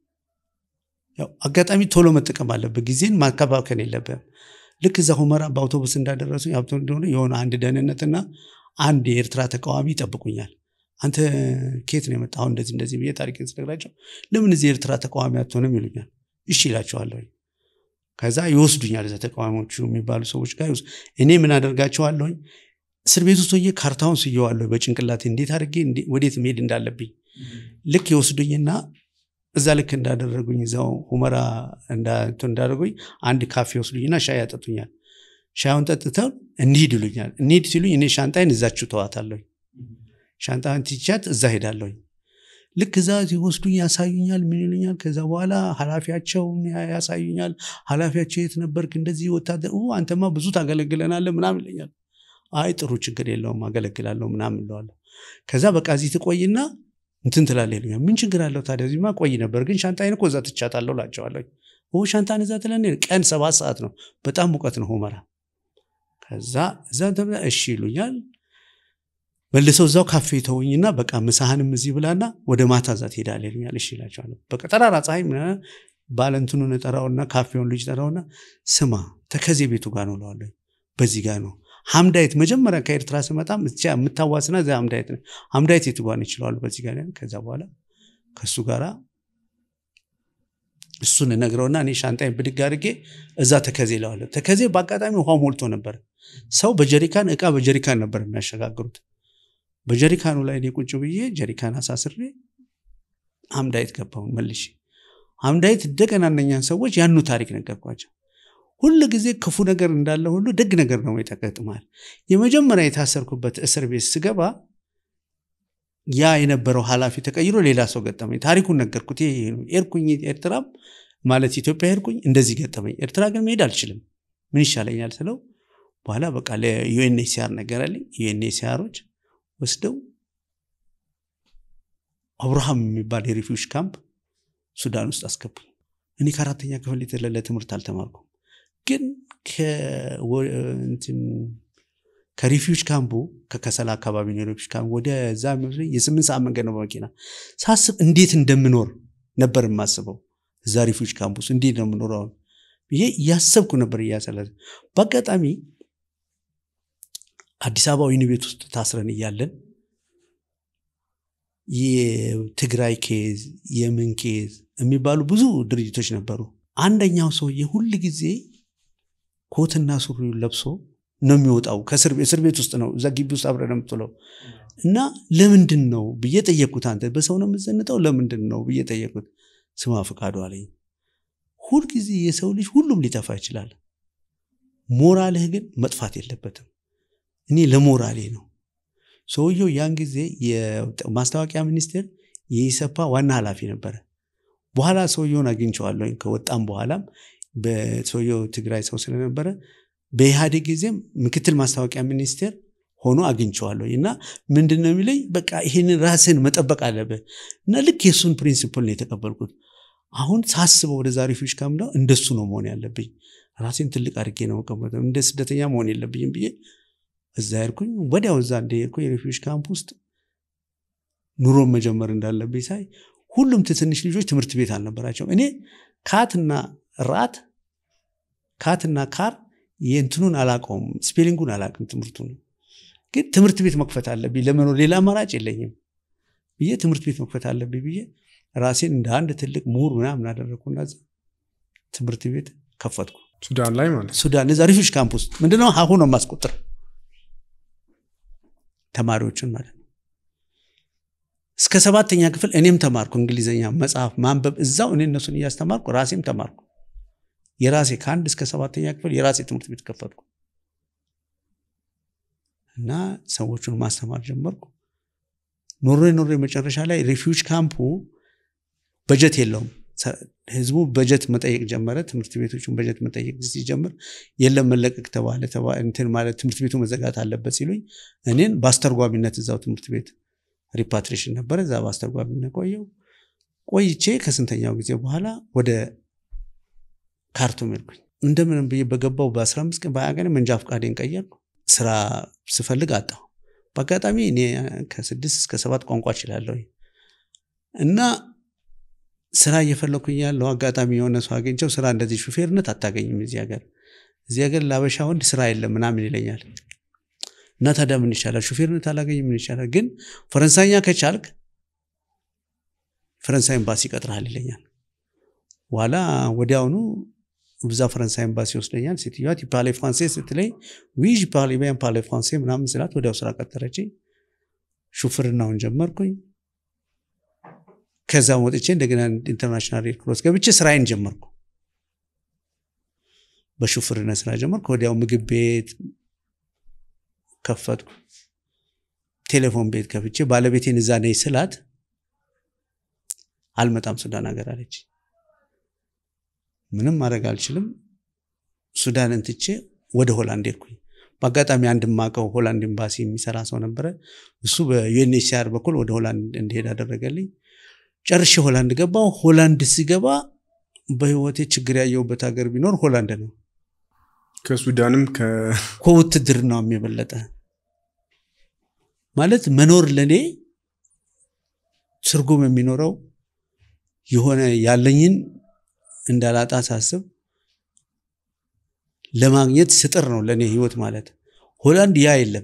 አጋጣሚ ቶሎ መጠቀም አለብህ፣ ጊዜን ማከባከን የለብህም። ልክ እዛ ሁመራ በአውቶቡስ እንዳደረሱኝ ሀብቶ እንደሆነ የሆነ አንድ ደህንነትና አንድ የኤርትራ ተቃዋሚ ይጠብቁኛል። አንተ ኬት ነው የመጣኸው? እንደዚህ እንደዚህ ብዬ ታሪክን ስነግራቸው ለምን እዚህ የኤርትራ ተቃዋሚ አትሆንም ይሉኛል። እሺ ይላቸዋለሁ። ከዛ ይወስዱኛል። እዛ ተቃዋሚዎቹ የሚባሉ ሰዎች ጋር እኔ ምን አደርጋቸዋለሁኝ እስር ቤት ውስጥ ሆኜ ካርታውን ስየዋለሁ በጭንቅላቴ እንዴት አድርጌ ወዴት መሄድ እንዳለብኝ ልክ ይወስዱኝና እዛ ልክ እንዳደረጉኝ እዛው ሁመራ እንዳደረጉኝ አንድ ካፌ ወስዱኝና ሻይ ያጠጡኛል። ሻዩን ጠጥተው እንሂድ ይሉኛል። እንሂድ ሲሉኝ እኔ ሻንጣይን እዛችሁ ተዋታለሁ ሻንጣን ትቻት እዛ ሄዳለሁኝ። ልክ እዛ ሲወስዱኝ ያሳዩኛል፣ ምን ይሉኛል። ከዛ በኋላ ኃላፊያቸውን ያሳዩኛል። ኃላፊያቸው የት ነበርክ? እንደዚህ ወታደር ኡ፣ አንተማ ብዙ ታገለግለናለህ ምናምን ይለኛል። አይ ጥሩ ችግር የለውም አገለግላለሁ ምናምን እለዋለሁ። ከዛ በቃ እዚህ ትቆይና እንትን ትላለህ ይሉኛል። ምን ችግር አለው ታዲያ እዚህማ ቆይ ነበር፣ ግን ሻንጣዬን እኮ እዛ ትቻታለሁ እላቸዋለሁ። ኦ ሻንጣን እዛ ትለን ቀን ሰባት ሰዓት ነው፣ በጣም ሙቀት ነው ሁመራ። ከዛ እዛ ተብላ እሺ ይሉኛል። መልሰው እዛው ካፌ ተውኝና በቃ ምሳህንም እዚህ ብላና ወደ ማታ እዛ ትሄዳለህ ይሉኛል። እሺ እላቸዋለሁ። በቃ ጠራራ ፀሐይ ምናምን ባለንትኑን እጠራውና ካፌውን ልጅ ጠራውና ስማ ተከዜ ቤቱ ጋር ነው እለዋለሁ። በዚህ ጋር ነው ሀምዳይት መጀመሪያ ከኤርትራ ስመጣም እቻ የምታዋስና እዚ ሀምዳይት ነው። ሀምዳይት የቱ ጋር ነው ይችለዋል። በዚህ ጋር ነው። ከዛ በኋላ ከእሱ ጋራ እሱን እነግረውና እኔ ሻንጣዬን ብድግ አድርጌ እዛ ተከዜ እለዋለሁ። ተከዜ በአጋጣሚ ውሃ ሞልቶ ነበር። ሰው በጀሪካን እቃ በጀሪካን ነበር የሚያሸጋግሩት። በጀሪካኑ ላይ እኔ ቁጭ ብዬ ጀሪካን አሳስሬ ሀምዳይት ገባሁን መልሼ ሀምዳይት እንደገና እነኛን ሰዎች ያኑ ታሪክ ነገርኳቸው። ሁል ጊዜ ክፉ ነገር እንዳለ ሁሉ ደግ ነገር ነው ይጠቀጥማል። የመጀመሪያ የታሰርኩበት እስር ቤት ስገባ ያ የነበረው ኃላፊ ተቀይሮ ሌላ ሰው ገጠመኝ። ታሪኩን ነገርኩት። ይሄ ነው ኤርኩኝ ኤርትራም ማለት ኢትዮጵያ ሄድኩኝ፣ እንደዚህ ገጠመኝ። ኤርትራ ግን መሄድ አልችልም፣ ምን ይሻለኛል ስለው በኋላ በቃ ለዩኤንኤችሲአር ነገረልኝ። ዩኤንኤችሲአሮች ወስደው አብርሃም የሚባል የሪፊውጅ ካምፕ ሱዳን ውስጥ አስገቡኝ። እኔ ከአራተኛ ክፍል የተለለ ትምህርት አልተማርኩም፣ ግን ከሪፊውጅ ካምፑ ከከሰላ አካባቢ ነው የሪፊውጅ ካምፕ ወደዛ የሚወስደኝ የስምንት ሰዓት መንገድ ነው በመኪና ሳስብ እንዴት እንደምኖር ነበር የማስበው። እዛ ሪፊውጅ ካምፕ ውስጥ እንዴት ነው የምኖረው አሁን ብዬ እያሰብኩ ነበር እያሰለ በአጋጣሚ አዲስ አበባ ወህኒ ቤት ውስጥ ታስረን እያለን የትግራይ ኬዝ የምን ኬዝ የሚባሉ ብዙ ድርጅቶች ነበሩ። አንደኛው ሰውዬ ሁል ጊዜ ኮትና ሱሪውን ለብሶ ነው የሚወጣው ከእስር ቤት ውስጥ ነው እዛ ግቢ ውስጥ አብረን የምትውለው እና ለምንድን ነው ብዬ ጠየቅኩት። አንተ በሰው ነው የምዘንጠው ለምንድን ነው ብዬ ጠየቅኩት። ስማ ፈቃዱ አለኝ። ሁልጊዜ የሰው ልጅ ሁሉም ሊጠፋ ይችላል፣ ሞራልህ ግን መጥፋት የለበትም። እኔ ለሞራሌ ነው። ሰውየው ያን ጊዜ የማስታወቂያ ሚኒስቴር የኢሰፓ ዋና ኃላፊ ነበረ። በኋላ ሰውየውን አግኝቼዋለሁ። ከወጣም በኋላም በሰውየው ትግራይ ሰው ስለነበረ በኢህአዴግ ጊዜም ምክትል ማስታወቂያ ሚኒስቴር ሆኖ አግኝቼዋለሁ እና ምንድን ነው የሚለኝ በቃ ይህንን ራስን መጠበቅ አለብህ እና ልክ የእሱን ፕሪንሲፕል ነው የተቀበልኩት። አሁን ሳስበው ወደዛ ሪፊውጅ ካምፕ እንደሱ ነው መሆን ያለብኝ። ራሴን ትልቅ አድርጌ ነው መቀመጥ፣ እንደ ስደተኛ መሆን የለብኝም ብዬ እዛ ሄድኩኝ። ወዲያው እዛ እንደሄድኩኝ የሪፊውጅ ካምፕ ውስጥ ኑሮን መጀመር እንዳለብኝ ሳይ ሁሉም ትንሽ ልጆች ትምህርት ቤት አልነበራቸው። እኔ ካትና ራት ካትና ካር የእንትኑን አላውቀውም፣ ስፔሊንጉን አላውቅም፣ ትምህርቱን ግን ትምህርት ቤት መክፈት አለብኝ ለመኖር ሌላ አማራጭ የለኝም ብዬ ትምህርት ቤት መክፈት አለብኝ ብዬ ራሴን እንደ አንድ ትልቅ ምሁር ምናምን አደረግኩና ትምህርት ቤት ከፈትኩ። ሱዳን ላይ ማለት ሱዳን እዛ ሪፊውጅ ካምፕ ውስጥ ምንድነው ሀሁ ነው የማስቆጥር ተማሪዎችን ማለት ነው። እስከ ሰባተኛ ክፍል እኔም ተማርኩ እንግሊዝኛ መጽሐፍ ማንበብ እዛው እኔ እነሱን እያስተማርኩ ራሴም ተማርኩ። የራሴ ከአንድ እስከ ሰባተኛ ክፍል የራሴ ትምህርት ቤት ከፈትኩ እና ሰዎቹን ማስተማር ጀመርኩ። ኖሬ ኖሬ መጨረሻ ላይ ሪፊውጅ ካምፑ በጀት የለውም። ህዝቡ በጀት መጠየቅ ጀመረ። ትምህርት ቤቶቹን በጀት መጠየቅ ሲጀምር የለም መለቀቅ ተባለ። እንትን ማለት ትምህርት ቤቱ መዘጋት አለበት ሲሉኝ እኔን በአስተርጓሚነት እዛው ትምህርት ቤት ሪፓትሬሽን ነበረ። እዛ በአስተርጓሚነት ቆየው ቆይቼ ከስንተኛው ጊዜ በኋላ ወደ ካርቱም ሄድኩኝ። እንደምንም ብዬ በገባው በ15 ቀን በሀያ ቀን መንጃ ፈቃዴን ቀየርኩ። ስራ ስፈልግ አጣሁ። በአጋጣሚ እኔ ከስድስት እስከ ሰባት ቋንቋ እችላለሁ እና ስራ እየፈለኩኝ ያለው አጋጣሚ የሆነ ሰው አገኝቸው ስራ እንደዚህ ሹፌርነት አታገኝም እዚህ ሀገር እዚህ ሀገር ለአበሻ ወንድ ስራ የለም ምናምን ይለኛል። እና ታዲያ ምን ይሻላል? ሹፌርነት አላገኝም ምን ይሻላል? ግን ፈረንሳይኛ ከቻልክ ፈረንሳይ ኤምባሲ ይቀጥርሃል ይለኛል። በኋላ ወዲያውኑ ብዛ ፈረንሳይ ኤምባሲ ይወስደኛል። ሴትዮዋ ፓሌ ፍራንሴ ስትለኝ ዊ ፓሌ ቢያን ፓሌ ፍራንሴ ምናምን ስላት ወዲያው ስራ ቀጠረችኝ። ሹፍርናውን ጀመርኩኝ። ከዛ ወጥቼ እንደገና ኢንተርናሽናል ሬድ ክሮስ ገብቼ ስራዬን ጀመርኩ። በሹፍርና ስራ ጀመርኩ። ወዲያው ምግብ ቤት ከፈትኩ። ቴሌፎን ቤት ከፍቼ ባለቤቴን እዛ ነኝ ስላት አልመጣም ሱዳን ሀገር አለች። ምንም ማድረግ አልችልም። ሱዳንን ትቼ ወደ ሆላንድ ሄድኩኝ። በአጋጣሚ አንድ ማቀው ሆላንድ ኤምባሲ የሚሰራ ሰው ነበረ። እሱ በዩኤንኤችሲአር በኩል ወደ ሆላንድ እንዲሄድ አደረገልኝ። ጨርሼ ሆላንድ ገባው። ሆላንድ ሲገባ በህይወቴ ችግር ያየሁበት ሀገር ቢኖር ሆላንድ ነው። ከሱዳንም ከ ከውትድርናውም የበለጠ ማለት መኖር ለእኔ ትርጉም የሚኖረው የሆነ ያለኝን እንዳላጣ ሳስብ ለማግኘት ስጥር ነው ለእኔ ህይወት ማለት። ሆላንድ ያ የለም።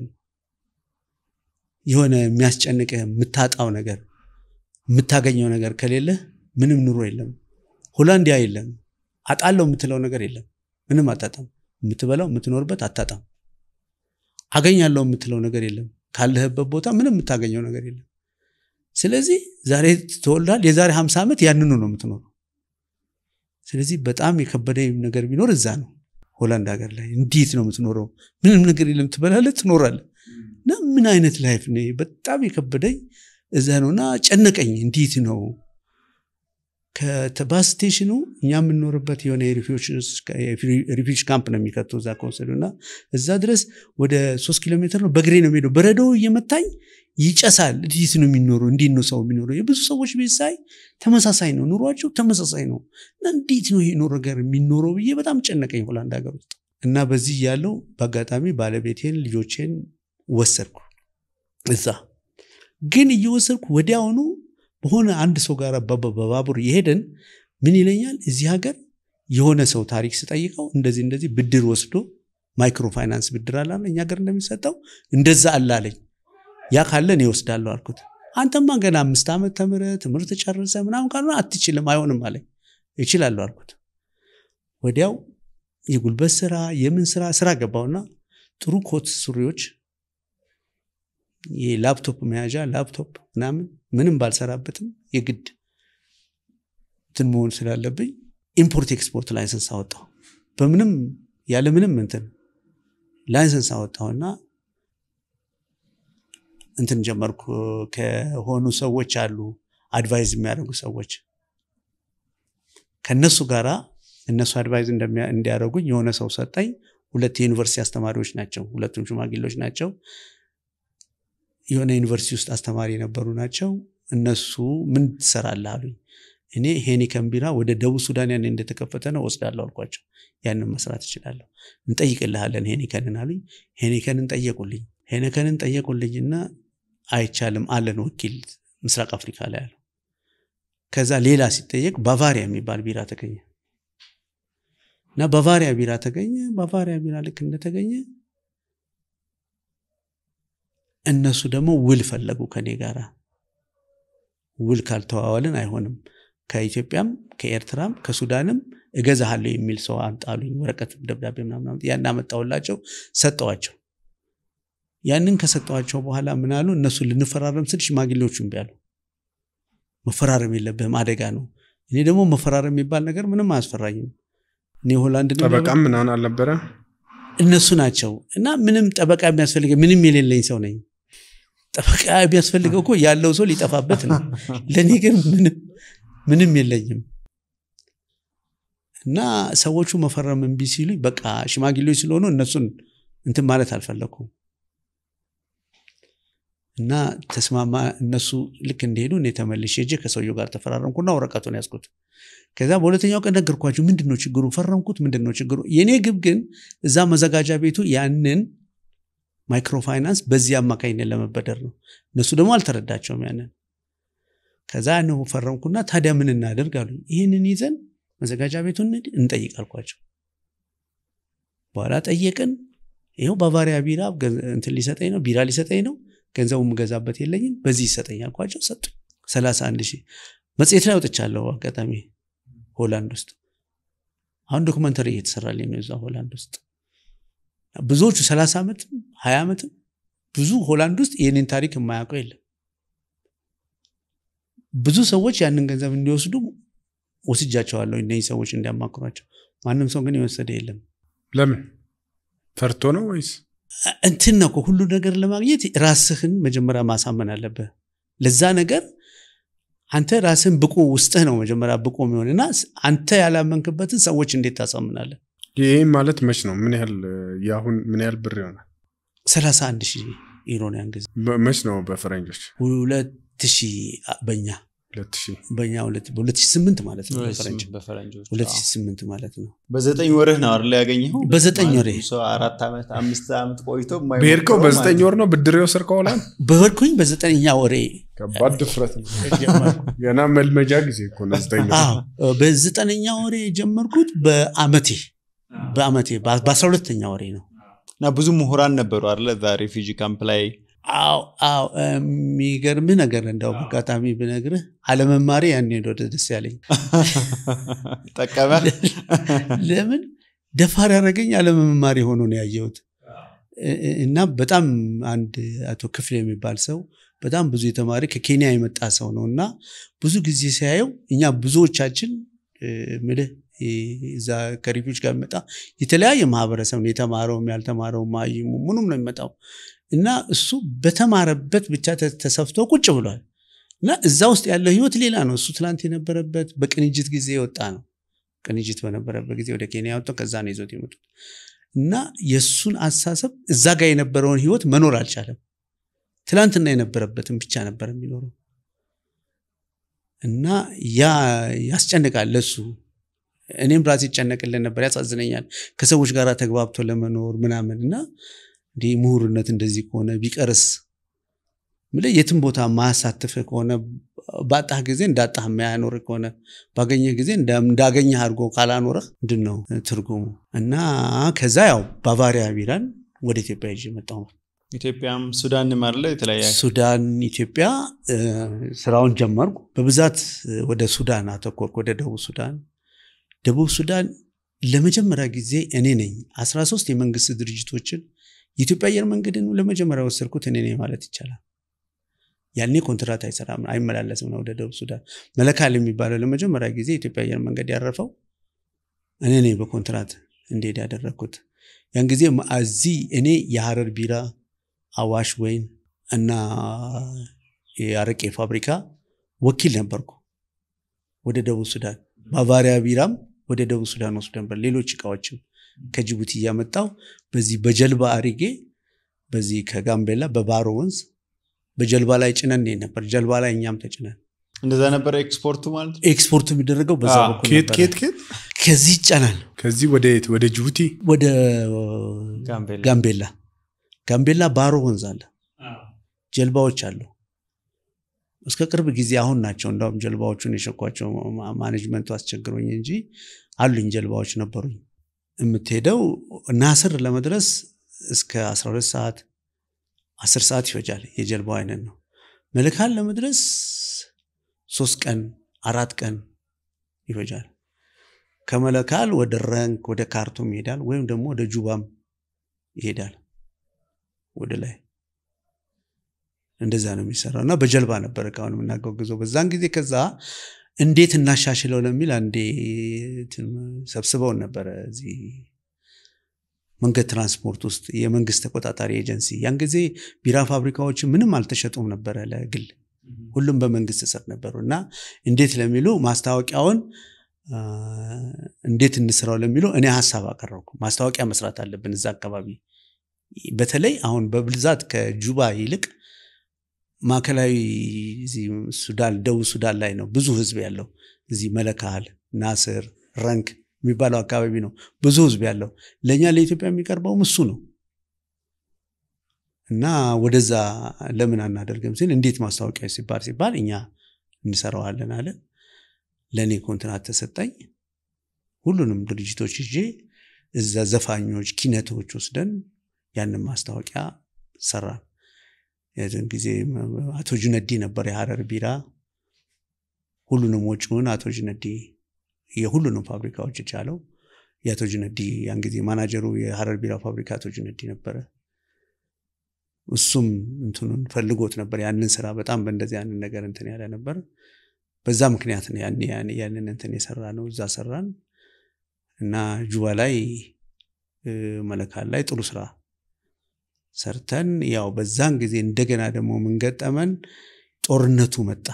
የሆነ የሚያስጨንቅህ የምታጣው ነገር የምታገኘው ነገር ከሌለ ምንም ኑሮ የለም። ሆላንድ ያ የለም። አጣለው የምትለው ነገር የለም። ምንም አታጣም። የምትበላው የምትኖርበት አታጣም። አገኛለሁ የምትለው ነገር የለም። ካለህበት ቦታ ምንም የምታገኘው ነገር የለም። ስለዚህ ዛሬ ተወልዳል። የዛሬ ሀምሳ ዓመት ያንኑ ነው የምትኖረው። ስለዚህ በጣም የከበደኝ ነገር ቢኖር እዛ ነው ሆላንድ ሀገር ላይ እንዴት ነው የምትኖረው? ምንም ነገር የለም። ትበላለህ፣ ትኖራለህ እና ምን አይነት ላይፍ ነው? በጣም የከበደኝ እዛ ነው እና ጨነቀኝ። እንዴት ነው ከባስ ስቴሽኑ እኛ የምንኖርበት የሆነ የሪፊውጅ ካምፕ ነው የሚከቱ እዛ ከወሰዱ እና እዛ ድረስ ወደ ሶስት ኪሎ ሜትር ነው በእግሬ ነው የሚሄደው። በረዶው እየመታኝ ይጨሳል። እንዴት ነው የሚኖሩ? እንዴት ነው ሰው የሚኖረው? የብዙ ሰዎች ቤት ሳይ ተመሳሳይ ነው ኑሯቸው ተመሳሳይ ነው እና እንዴት ነው ይሄ ኑሮ ነገር የሚኖረው ብዬ በጣም ጨነቀኝ ሆላንድ ሀገር ውስጥ እና በዚህ ያለው በአጋጣሚ ባለቤቴን ልጆቼን ወሰድኩ እዛ ግን እየወሰድኩ ወዲያውኑ በሆነ አንድ ሰው ጋር በባቡር የሄደን ምን ይለኛል እዚህ ሀገር የሆነ ሰው ታሪክ ስጠይቀው እንደዚህ እንደዚህ ብድር ወስዶ ማይክሮ ፋይናንስ ብድር አለ እኛ ሀገር እንደሚሰጠው እንደዛ አላለኝ ያ ካለ እኔ እወስዳለሁ አልኩት አንተማ ገና አምስት ዓመት ተምረህ ትምህርት ጨርሰ ምናምን ካልሆነ አትችልም አይሆንም አለኝ እችላለሁ አልኩት ወዲያው የጉልበት ስራ የምን ስራ ስራ ገባውና ጥሩ ኮት ሱሪዎች የላፕቶፕ መያዣ ላፕቶፕ ምናምን ምንም ባልሰራበትም የግድ እንትን መሆን ስላለብኝ ኢምፖርት ኤክስፖርት ላይሰንስ አወጣው በምንም ያለ ምንም እንትን ላይሰንስ አወጣውና እንትን ጀመርኩ ከሆኑ ሰዎች አሉ አድቫይዝ የሚያደርጉ ሰዎች ከነሱ ጋራ እነሱ አድቫይዝ እንዲያደርጉኝ የሆነ ሰው ሰጠኝ ሁለት የዩኒቨርሲቲ አስተማሪዎች ናቸው ሁለቱም ሽማግሌዎች ናቸው የሆነ ዩኒቨርሲቲ ውስጥ አስተማሪ የነበሩ ናቸው እነሱ ምን ትሰራለህ አሉኝ እኔ ሄኒከን ቢራ ወደ ደቡብ ሱዳን ያን እንደተከፈተ ነው ወስዳለሁ አልኳቸው ያንን መስራት እችላለሁ እንጠይቅልሃለን ሄኒከንን አሉኝ ሄኒከንን ጠየቁልኝ ሄኒከንን ጠየቁልኝና አይቻልም አለን ወኪል ምስራቅ አፍሪካ ላይ አለው ከዛ ሌላ ሲጠየቅ ባቫሪያ የሚባል ቢራ ተገኘ እና ባቫሪያ ቢራ ተገኘ ባቫሪያ ቢራ ልክ እንደተገኘ እነሱ ደግሞ ውል ፈለጉ ከኔ ጋር ውል ካልተዋዋልን አይሆንም ከኢትዮጵያም ከኤርትራም ከሱዳንም እገዛሃለሁ የሚል ሰው አምጣሉኝ ወረቀት ደብዳቤ ምናምን ያን አመጣውላቸው ሰጠዋቸው ያንን ከሰጠዋቸው በኋላ ምን አሉ እነሱ ልንፈራረም ስል ሽማግሌዎቹ እምቢ አሉ መፈራረም የለብህም አደጋ ነው እኔ ደግሞ መፈራረም የሚባል ነገር ምንም አያስፈራኝም እኔ ሆላንድ ጠበቃም ምናምን አልነበረ እነሱ ናቸው እና ምንም ጠበቃ የሚያስፈልገ ምንም የሌለኝ ሰው ነኝ ጠበቃ የሚያስፈልገው እኮ ያለው ሰው ሊጠፋበት ነው ለእኔ ግን ምንም የለኝም እና ሰዎቹ መፈረም እምቢ ሲሉኝ በቃ ሽማግሌዎች ስለሆኑ እነሱን እንትን ማለት አልፈለኩም እና ተስማማ እነሱ ልክ እንደሄዱ እኔ ተመልሼ ሄጄ ከሰውየው ጋር ተፈራረምኩና ወረቀቱን ያዝኩት ከዛ በሁለተኛው ቀን ነገርኳቸው ምንድን ነው ችግሩ ፈረምኩት ምንድን ነው ችግሩ የእኔ ግብ ግን እዛ መዘጋጃ ቤቱ ያንን ማይክሮፋይናንስ በዚህ አማካኝነት ለመበደር ነው እነሱ ደግሞ አልተረዳቸውም ያንን ከዛ ያን ፈረምኩና ታዲያ ምን እናደርግ አሉ ይህንን ይዘን መዘጋጃ ቤቱን እንጠይቅ አልኳቸው በኋላ ጠየቅን ይኸው ባቫሪያ ቢራ እንትን ሊሰጠኝ ነው ቢራ ሊሰጠኝ ነው ገንዘቡ የምገዛበት የለኝም በዚህ ይሰጠኝ አልኳቸው ሰጡ ሰላሳ አንድ ሺህ መጽሔት ላይ ወጥቻለሁ አጋጣሚ ሆላንድ ውስጥ አሁን ዶክመንተሪ እየተሰራልኝ ነው እዛ ሆላንድ ውስጥ ብዙዎቹ ሰላሳ ዓመትም ሀያ ዓመትም ብዙ ሆላንድ ውስጥ ይህንን ታሪክ የማያውቀው የለም ብዙ ሰዎች ያንን ገንዘብ እንዲወስዱ ወስጃቸዋለሁ እነዚህ ሰዎች እንዲያማክሯቸው ማንም ሰው ግን የወሰደ የለም ለምን ፈርቶ ነው ወይስ እንትን ነው እኮ ሁሉ ነገር ለማግኘት ራስህን መጀመሪያ ማሳመን አለብህ። ለዛ ነገር አንተ ራስህን ብቁ ውስጥህ ነው መጀመሪያ ብቁ የሚሆን እና አንተ ያላመንክበትን ሰዎች እንዴት ታሳምናለህ? ይህም ማለት መች ነው? ምን ያህል የአሁን ምን ያህል ብር ይሆናል? 31 ሺህ ዩሮ ነው ያን ጊዜ በ- መች ነው በፈረንጆች? ሁለት ሺህ በኛ ሁለት ሺህ በኛ ሁለት- በ2008 ማለት ነው በፈረንጅ በፈረንጆች 2008 ማለት ነው። በዘጠኝ ወርህ ነው አይደል ያገኘኸው? በዘጠኝ ማለት ወሬ ሰው አራት ዓመት አምስት ዓመት ቆይቶ የማይሞክረው በሄድከው በዘጠኝ ማለት ወር ነው ብድር የወሰድከው ሆላንድ? በወርኩኝ በዘጠነኛ ወሬ ከባድ ድፍረት ነው። ገና መልመጃ ጊዜ እኮ ነው ዘጠኝ ወር። አዎ በዘጠነኛ ወሬ የጀመርኩት በአመቴ በአመቴ በአስራ ሁለተኛ ወሬ ነው። እና ብዙ ምሁራን ነበሩ አይደለ እዛ ሬፊጂ ካምፕ ላይ አዎ አዎ የሚገርምህ ነገር እንደው አጋጣሚ ብነግርህ አለመማሪ ያን ሄዶ ደስ ያለኝ ጠቀመ ለምን ደፋር ያደረገኝ አለመማሪ ሆኖ ነው ያየሁት እ- እ- እና በጣም አንድ አቶ ክፍል የሚባል ሰው በጣም ብዙ የተማሪ ከኬንያ የመጣ ሰው ነው እና ብዙ ጊዜ ሲያየው እኛ ብዙዎቻችን እ፣ ምልህ እ፣ እዛ ከሪፊውጅ ጋር የሚመጣ የተለያየ ማህበረሰብ ነው የተማረውም ያልተማረውም ማይሙ ምኑም ነው የሚመጣው እና እሱ በተማረበት ብቻ ተ- ተሰፍቶ ቁጭ ብሏል እና እዛ ውስጥ ያለው ህይወት ሌላ ነው እሱ ትላንት የነበረበት በቅንጅት ጊዜ የወጣ ነው ቅንጅት በነበረበት ጊዜ ወደ ኬንያ ወጥተው ከዛ ነው ይዞት የመጡት እና የእሱን አስተሳሰብ እዛ ጋር የነበረውን ህይወት መኖር አልቻለም ትላንትና የነበረበትን ብቻ ነበር የሚኖረው እና ያ ያስጨንቃል ለሱ እኔም ራሴ ይጨነቅልን ነበር ያሳዝነኛል ከሰዎች ጋር ተግባብቶ ለመኖር ምናምን እና እንዲህ ምሁርነት እንደዚህ ከሆነ ቢቀርስ ምልህ የትም ቦታ ማያሳትፍህ ከሆነ ባጣህ ጊዜ እንዳጣህ የማያኖርህ ከሆነ ባገኘህ ጊዜ እንዳ- እንዳገኘህ አድርጎ ካላኖረህ ምንድን ነው ትርጉሙ? እና ከዛ ያው ባቫሪያ ቢራን ወደ ኢትዮጵያ ይዤ መጣሁ። ኢትዮጵያም ሱዳንም አይደለ የተለያየ ሱዳን፣ ኢትዮጵያ እ፣ ስራውን ጀመርኩ። በብዛት እ፣ ወደ ሱዳን አተኮርኩ፣ ወደ ደቡብ ሱዳን። ደቡብ ሱዳን ለመጀመሪያ ጊዜ እኔ ነኝ 13 የመንግስት ድርጅቶችን የኢትዮጵያ አየር መንገድን ለመጀመሪያ ወሰድኩት እኔ ነኝ ማለት ይቻላል። ያኔ ኮንትራት አይሰራም አይመላለስም ነው ወደ ደቡብ ሱዳን። መለካል የሚባለው ለመጀመሪያ ጊዜ የኢትዮጵያ አየር መንገድ ያረፈው እኔ ነኝ በኮንትራት እንዲሄድ ያደረግኩት። ያን ጊዜ እዚህ እኔ የሀረር ቢራ፣ አዋሽ ወይን እና የአረቄ ፋብሪካ ወኪል ነበርኩ ወደ ደቡብ ሱዳን። ባቫሪያ ቢራም ወደ ደቡብ ሱዳን ወስዶ ነበር። ሌሎች እቃዎችም ከጅቡቲ እያመጣው በዚህ በጀልባ አሪጌ በዚህ ከጋምቤላ በባሮ ወንዝ በጀልባ ላይ ጭነን እንሄድ ነበር። ጀልባ ላይ እኛም ተጭነን እንደዛ ነበረ ኤክስፖርቱ ማለት ነው? ኤክስፖርት የሚደረገው በዛ አዎ። በኩል ኬት ነበረ። ኬት ኬት ከዚህ ይጫናል ከዚህ ወደ የት? ወደ ጅቡቲ ወደ ጋምቤላ ጋምቤላ ጋምቤላ ባሮ ወንዝ አለ ጀልባዎች አሉ እስከ ቅርብ ጊዜ አሁን ናቸው እንዳውም ጀልባዎቹን የሸኳቸው ማ- ማኔጅመንቱ አስቸግሮኝ እንጂ አሉኝ ጀልባዎች ነበሩኝ የምትሄደው ናስር ለመድረስ እስከ 12 ሰዓት 10 ሰዓት ይፈጃል የጀልባው አይነት ነው መልካል ለመድረስ ሶስት ቀን አራት ቀን ይፈጃል ከመለካል ወደ ረንክ ወደ ካርቱም ይሄዳል ወይም ደግሞ ወደ ጁባም ይሄዳል ወደ ላይ እንደዛ ነው የሚሰራው እና በጀልባ ነበር እቃውን የምናጓጉዘው በዛን ጊዜ ከዛ እንዴት እናሻሽለው ለሚል አንዴ እንትን ሰብስበውን ነበረ እዚህ መንገድ ትራንስፖርት ውስጥ የመንግስት ተቆጣጣሪ ኤጀንሲ ያን ጊዜ ቢራ ፋብሪካዎች ምንም አልተሸጡም ነበረ ለግል ሁሉም በመንግስት ስር ነበሩ እና እንዴት ለሚሉ ማስታወቂያውን አ፣ እንዴት እንስራው ለሚሉ እኔ ሀሳብ አቀረብኩ ማስታወቂያ መስራት አለብን እዛ አካባቢ በተለይ አሁን በብዛት ከጁባ ይልቅ ማዕከላዊ እዚህ ሱዳን ደቡብ ሱዳን ላይ ነው ብዙ ህዝብ ያለው እዚህ መለካል ናስር ረንክ የሚባለው አካባቢ ነው ብዙ ህዝብ ያለው ለእኛ ለኢትዮጵያ የሚቀርበውም እሱ ነው እና ወደዛ ለምን አናደርግም ሲል እንዴት ማስታወቂያ ሲባል ሲባል እኛ እንሰራዋለን አለ ለእኔ ኮንትራት ተሰጠኝ ሁሉንም ድርጅቶች ይዤ እዛ ዘፋኞች ኪነቶች ወስደን ያንን ማስታወቂያ ሰራን የዚን ጊዜ አቶ ጁነዲ ነበር የሀረር ቢራ ሁሉንም ወጪውን አቶ ጁነዲ የሁሉንም ፋብሪካዎች የቻለው የአቶ ጁነዲ ያን ጊዜ ማናጀሩ የሀረር ቢራ ፋብሪካ አቶ ጁነዲ ነበረ እሱም እንትኑን ፈልጎት ነበር ያንን ስራ በጣም በእንደዚህ ያንን ነገር እንትን ያለ ነበር በዛ ምክንያት ነው ያን ያን- ያንን እንትን የሰራ ነው እዛ ሰራን እና ጁባ ላይ እ፣ መለካል ላይ ጥሩ ስራ ሰርተን ያው በዛን ጊዜ እንደገና ደግሞ ምንገጠመን ጦርነቱ መጣ።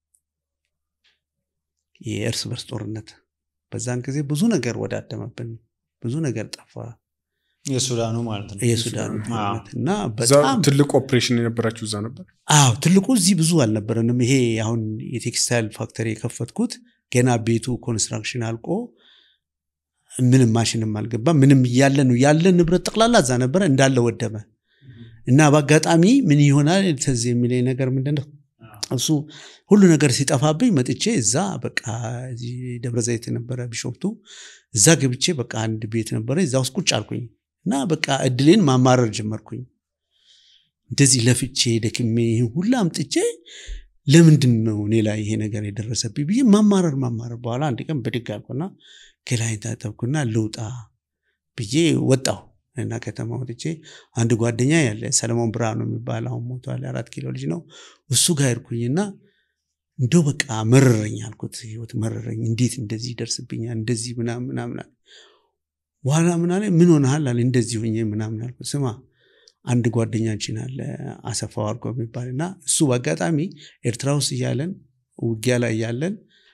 የእርስ በርስ ጦርነት በዛን ጊዜ ብዙ ነገር ወዳደመብን፣ ብዙ ነገር ጠፋ። የሱዳኑ ማለት ነው። የሱዳኑ ጦርነት እና እዛ በጣም ትልቅ ኦፕሬሽን የነበራችሁ እዛ ነበር? አዎ ትልቁ እዚህ ብዙ አልነበረንም። ይሄ አሁን የቴክስታይል ፋክተሪ የከፈትኩት ገና ቤቱ ኮንስትራክሽን አልቆ ምንም ማሽንም አልገባ ምንም እያለ ነው ያለ ንብረት ጠቅላላ እዛ ነበረ እንዳለ ወደመ እና በአጋጣሚ ምን ይሆናል ትዝ የሚለኝ ነገር ምንድን ነው እሱ ሁሉ ነገር ሲጠፋብኝ መጥቼ እዛ በቃ እዚህ ደብረ ዘይት ነበረ ቢሾፍቱ እዛ ገብቼ በቃ አንድ ቤት ነበረ እዛ ውስጥ ቁጭ አልኩኝ እና በቃ እድሌን ማማረር ጀመርኩኝ እንደዚህ ለፍቼ ደክሜ ይህን ሁላ አምጥቼ ለምንድን ነው እኔ ላይ ይሄ ነገር የደረሰብኝ ብዬ ማማረር ማማረር በኋላ አንድ ቀን ብድግ አልኩና ገላይን ታጠብኩና ልውጣ ብዬ ወጣሁ እና ከተማ ወጥቼ አንድ ጓደኛ ያለ ሰለሞን ብርሃኑ የሚባል አሁን ሞቷል አራት ኪሎ ልጅ ነው እሱ ጋር ሄድኩኝና እንደው በቃ መረረኝ አልኩት ህይወት መረረኝ እንዴት እንደዚህ ይደርስብኛል እንደዚህ ምናምን ምናምን አለ በኋላ ምን አለ ምን ሆነሃል አለ እንደዚህ ሆኜ ምናምን አልኩት ስማ አንድ ጓደኛችን አለ አሰፋው አድርጎ የሚባል እና እሱ በአጋጣሚ ኤርትራ ውስጥ እያለን ውጊያ ላይ እያለን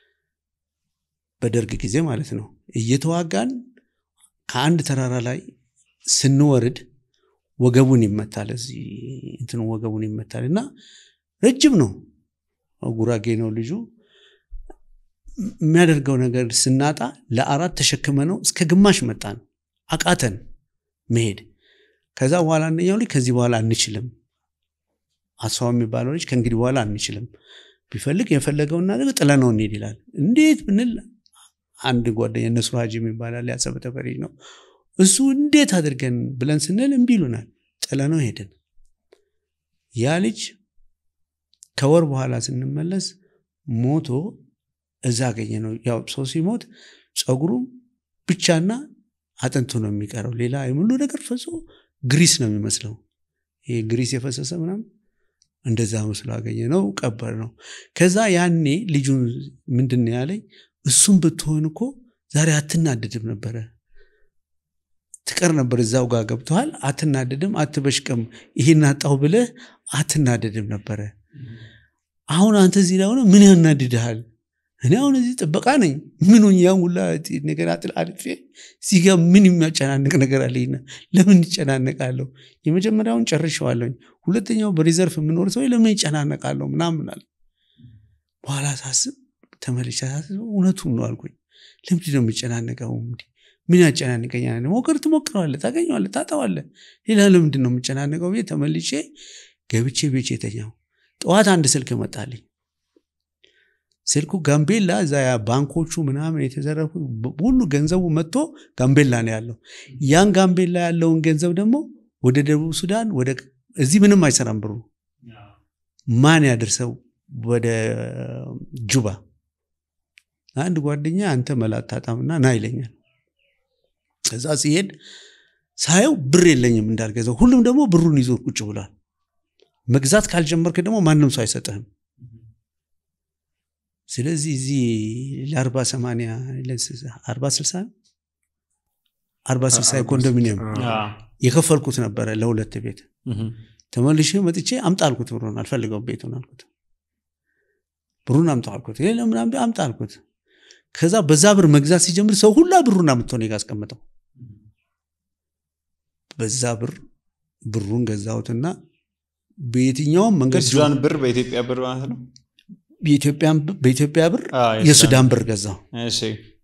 በደርግ ጊዜ ማለት ነው እየተዋጋን ከአንድ ተራራ ላይ ስንወርድ ወገቡን ይመታል እዚህ እንትኑ ወገቡን ይመታል እና ረጅም ነው ጉራጌ ነው ልጁ የሚያደርገው ነገር ስናጣ ለአራት ተሸክመ ነው እስከ ግማሽ መጣን አቃተን መሄድ ከዛ በኋላ አንደኛው ልጅ ከዚህ በኋላ አንችልም አስፋው የሚባለው ልጅ ከእንግዲህ በኋላ አንችልም ቢፈልግ የፈለገውን ነገር ጥለነው እንሄድ ይላል እንዴት ብንል አንድ ጓደኛ እነሱ ሀጂ የሚባላል ያጸበ ተፈሪ ነው እሱ እንዴት አድርገን ብለን ስንል እምቢ ይሉናል ጥለነው ሄድን ያ ልጅ ከወር በኋላ ስንመለስ ሞቶ እዛ አገኘ ነው ያው ሰው ሲሞት ፀጉሩ ብቻና አጥንቱ ነው የሚቀረው ሌላ የሙሉ ነገር ፈሶ ግሪስ ነው የሚመስለው ይሄ ግሪስ የፈሰሰ ምናምን እንደዛ መስሎ አገኘ ነው ቀበር ነው ከዛ ያኔ ልጁን ምንድን ነው ያለኝ እሱም ብትሆን እኮ ዛሬ አትናደድም ነበረ ትቀር ነበር እዛው ጋር ገብተዋል አትናደድም አትበሽቅም ይሄን አጣው ብለህ አትናደድም ነበረ አሁን አንተ እዚህ ላይ ሆነ ምን ያናድድሃል እኔ አሁን እዚህ ጥበቃ ነኝ ምን ሆኜ ያን ሁላ ነገር አጥል አልፌ እዚህ ጋር ምን የሚያጨናንቅ ነገር አለኝና ለምን ይጨናነቃለሁ የመጀመሪያውን ጨርሸዋለሁኝ ሁለተኛው በሪዘርፍ የምኖር ሰው ለምን ይጨናነቃለሁ ምናምን አለ በኋላ ሳስብ ተመልሼ ሳስብ እውነቱን ነው አልኩኝ ለምንድን ነው የሚጨናነቀው እንዲህ ምን ያጨናንቀኛል ሞክር ትሞክረዋለ ታገኘዋለ ታጠዋለ ሌላ ለምንድን ነው የምጨናነቀው ቤት ተመልሼ ገብቼ ቤቼ የተኛው ጠዋት አንድ ስልክ መጣልኝ ስልኩ ጋምቤላ እዛ ያ ባንኮቹ ምናምን የተዘረፉ ሁሉ ገንዘቡ መጥቶ ጋምቤላ ነው ያለው ያን ጋምቤላ ያለውን ገንዘብ ደግሞ ወደ ደቡብ ሱዳን ወደ እዚህ ምንም አይሰራም ብሩ ማን ያደርሰው ወደ ጁባ አንድ ጓደኛ አንተ መላት ታጣምና ና ይለኛል ከዛ ሲሄድ ሳየው ብር የለኝም እንዳልገዛው ሁሉም ደግሞ ብሩን ይዞ ቁጭ ብሏል መግዛት ካልጀመርክ ደግሞ ማንም ሰው አይሰጥህም ስለዚህ እዚህ ለአርባ ሰማንያ አርባ ስልሳ አርባ ስልሳ የኮንዶሚኒየም የከፈልኩት ነበረ ለሁለት ቤት ተመልሼ መጥቼ አምጣ አልኩት ብሩን አልፈልገውም ቤቱን አልኩት ብሩን አምጣ አልኩት ለምናም አምጣ አልኩት ከዛ በዛ ብር መግዛት ሲጀምር ሰው ሁላ ብሩን አምጥቶ እኔ ጋ አስቀምጠው በዛ ብር ብሩን ገዛሁትና በየትኛውም መንገድ የሱዳን ብር በኢትዮጵያ ብር ማለት ነው በኢትዮጵያ ብር አዎ፣ የሱዳን ብር ገዛው እሺ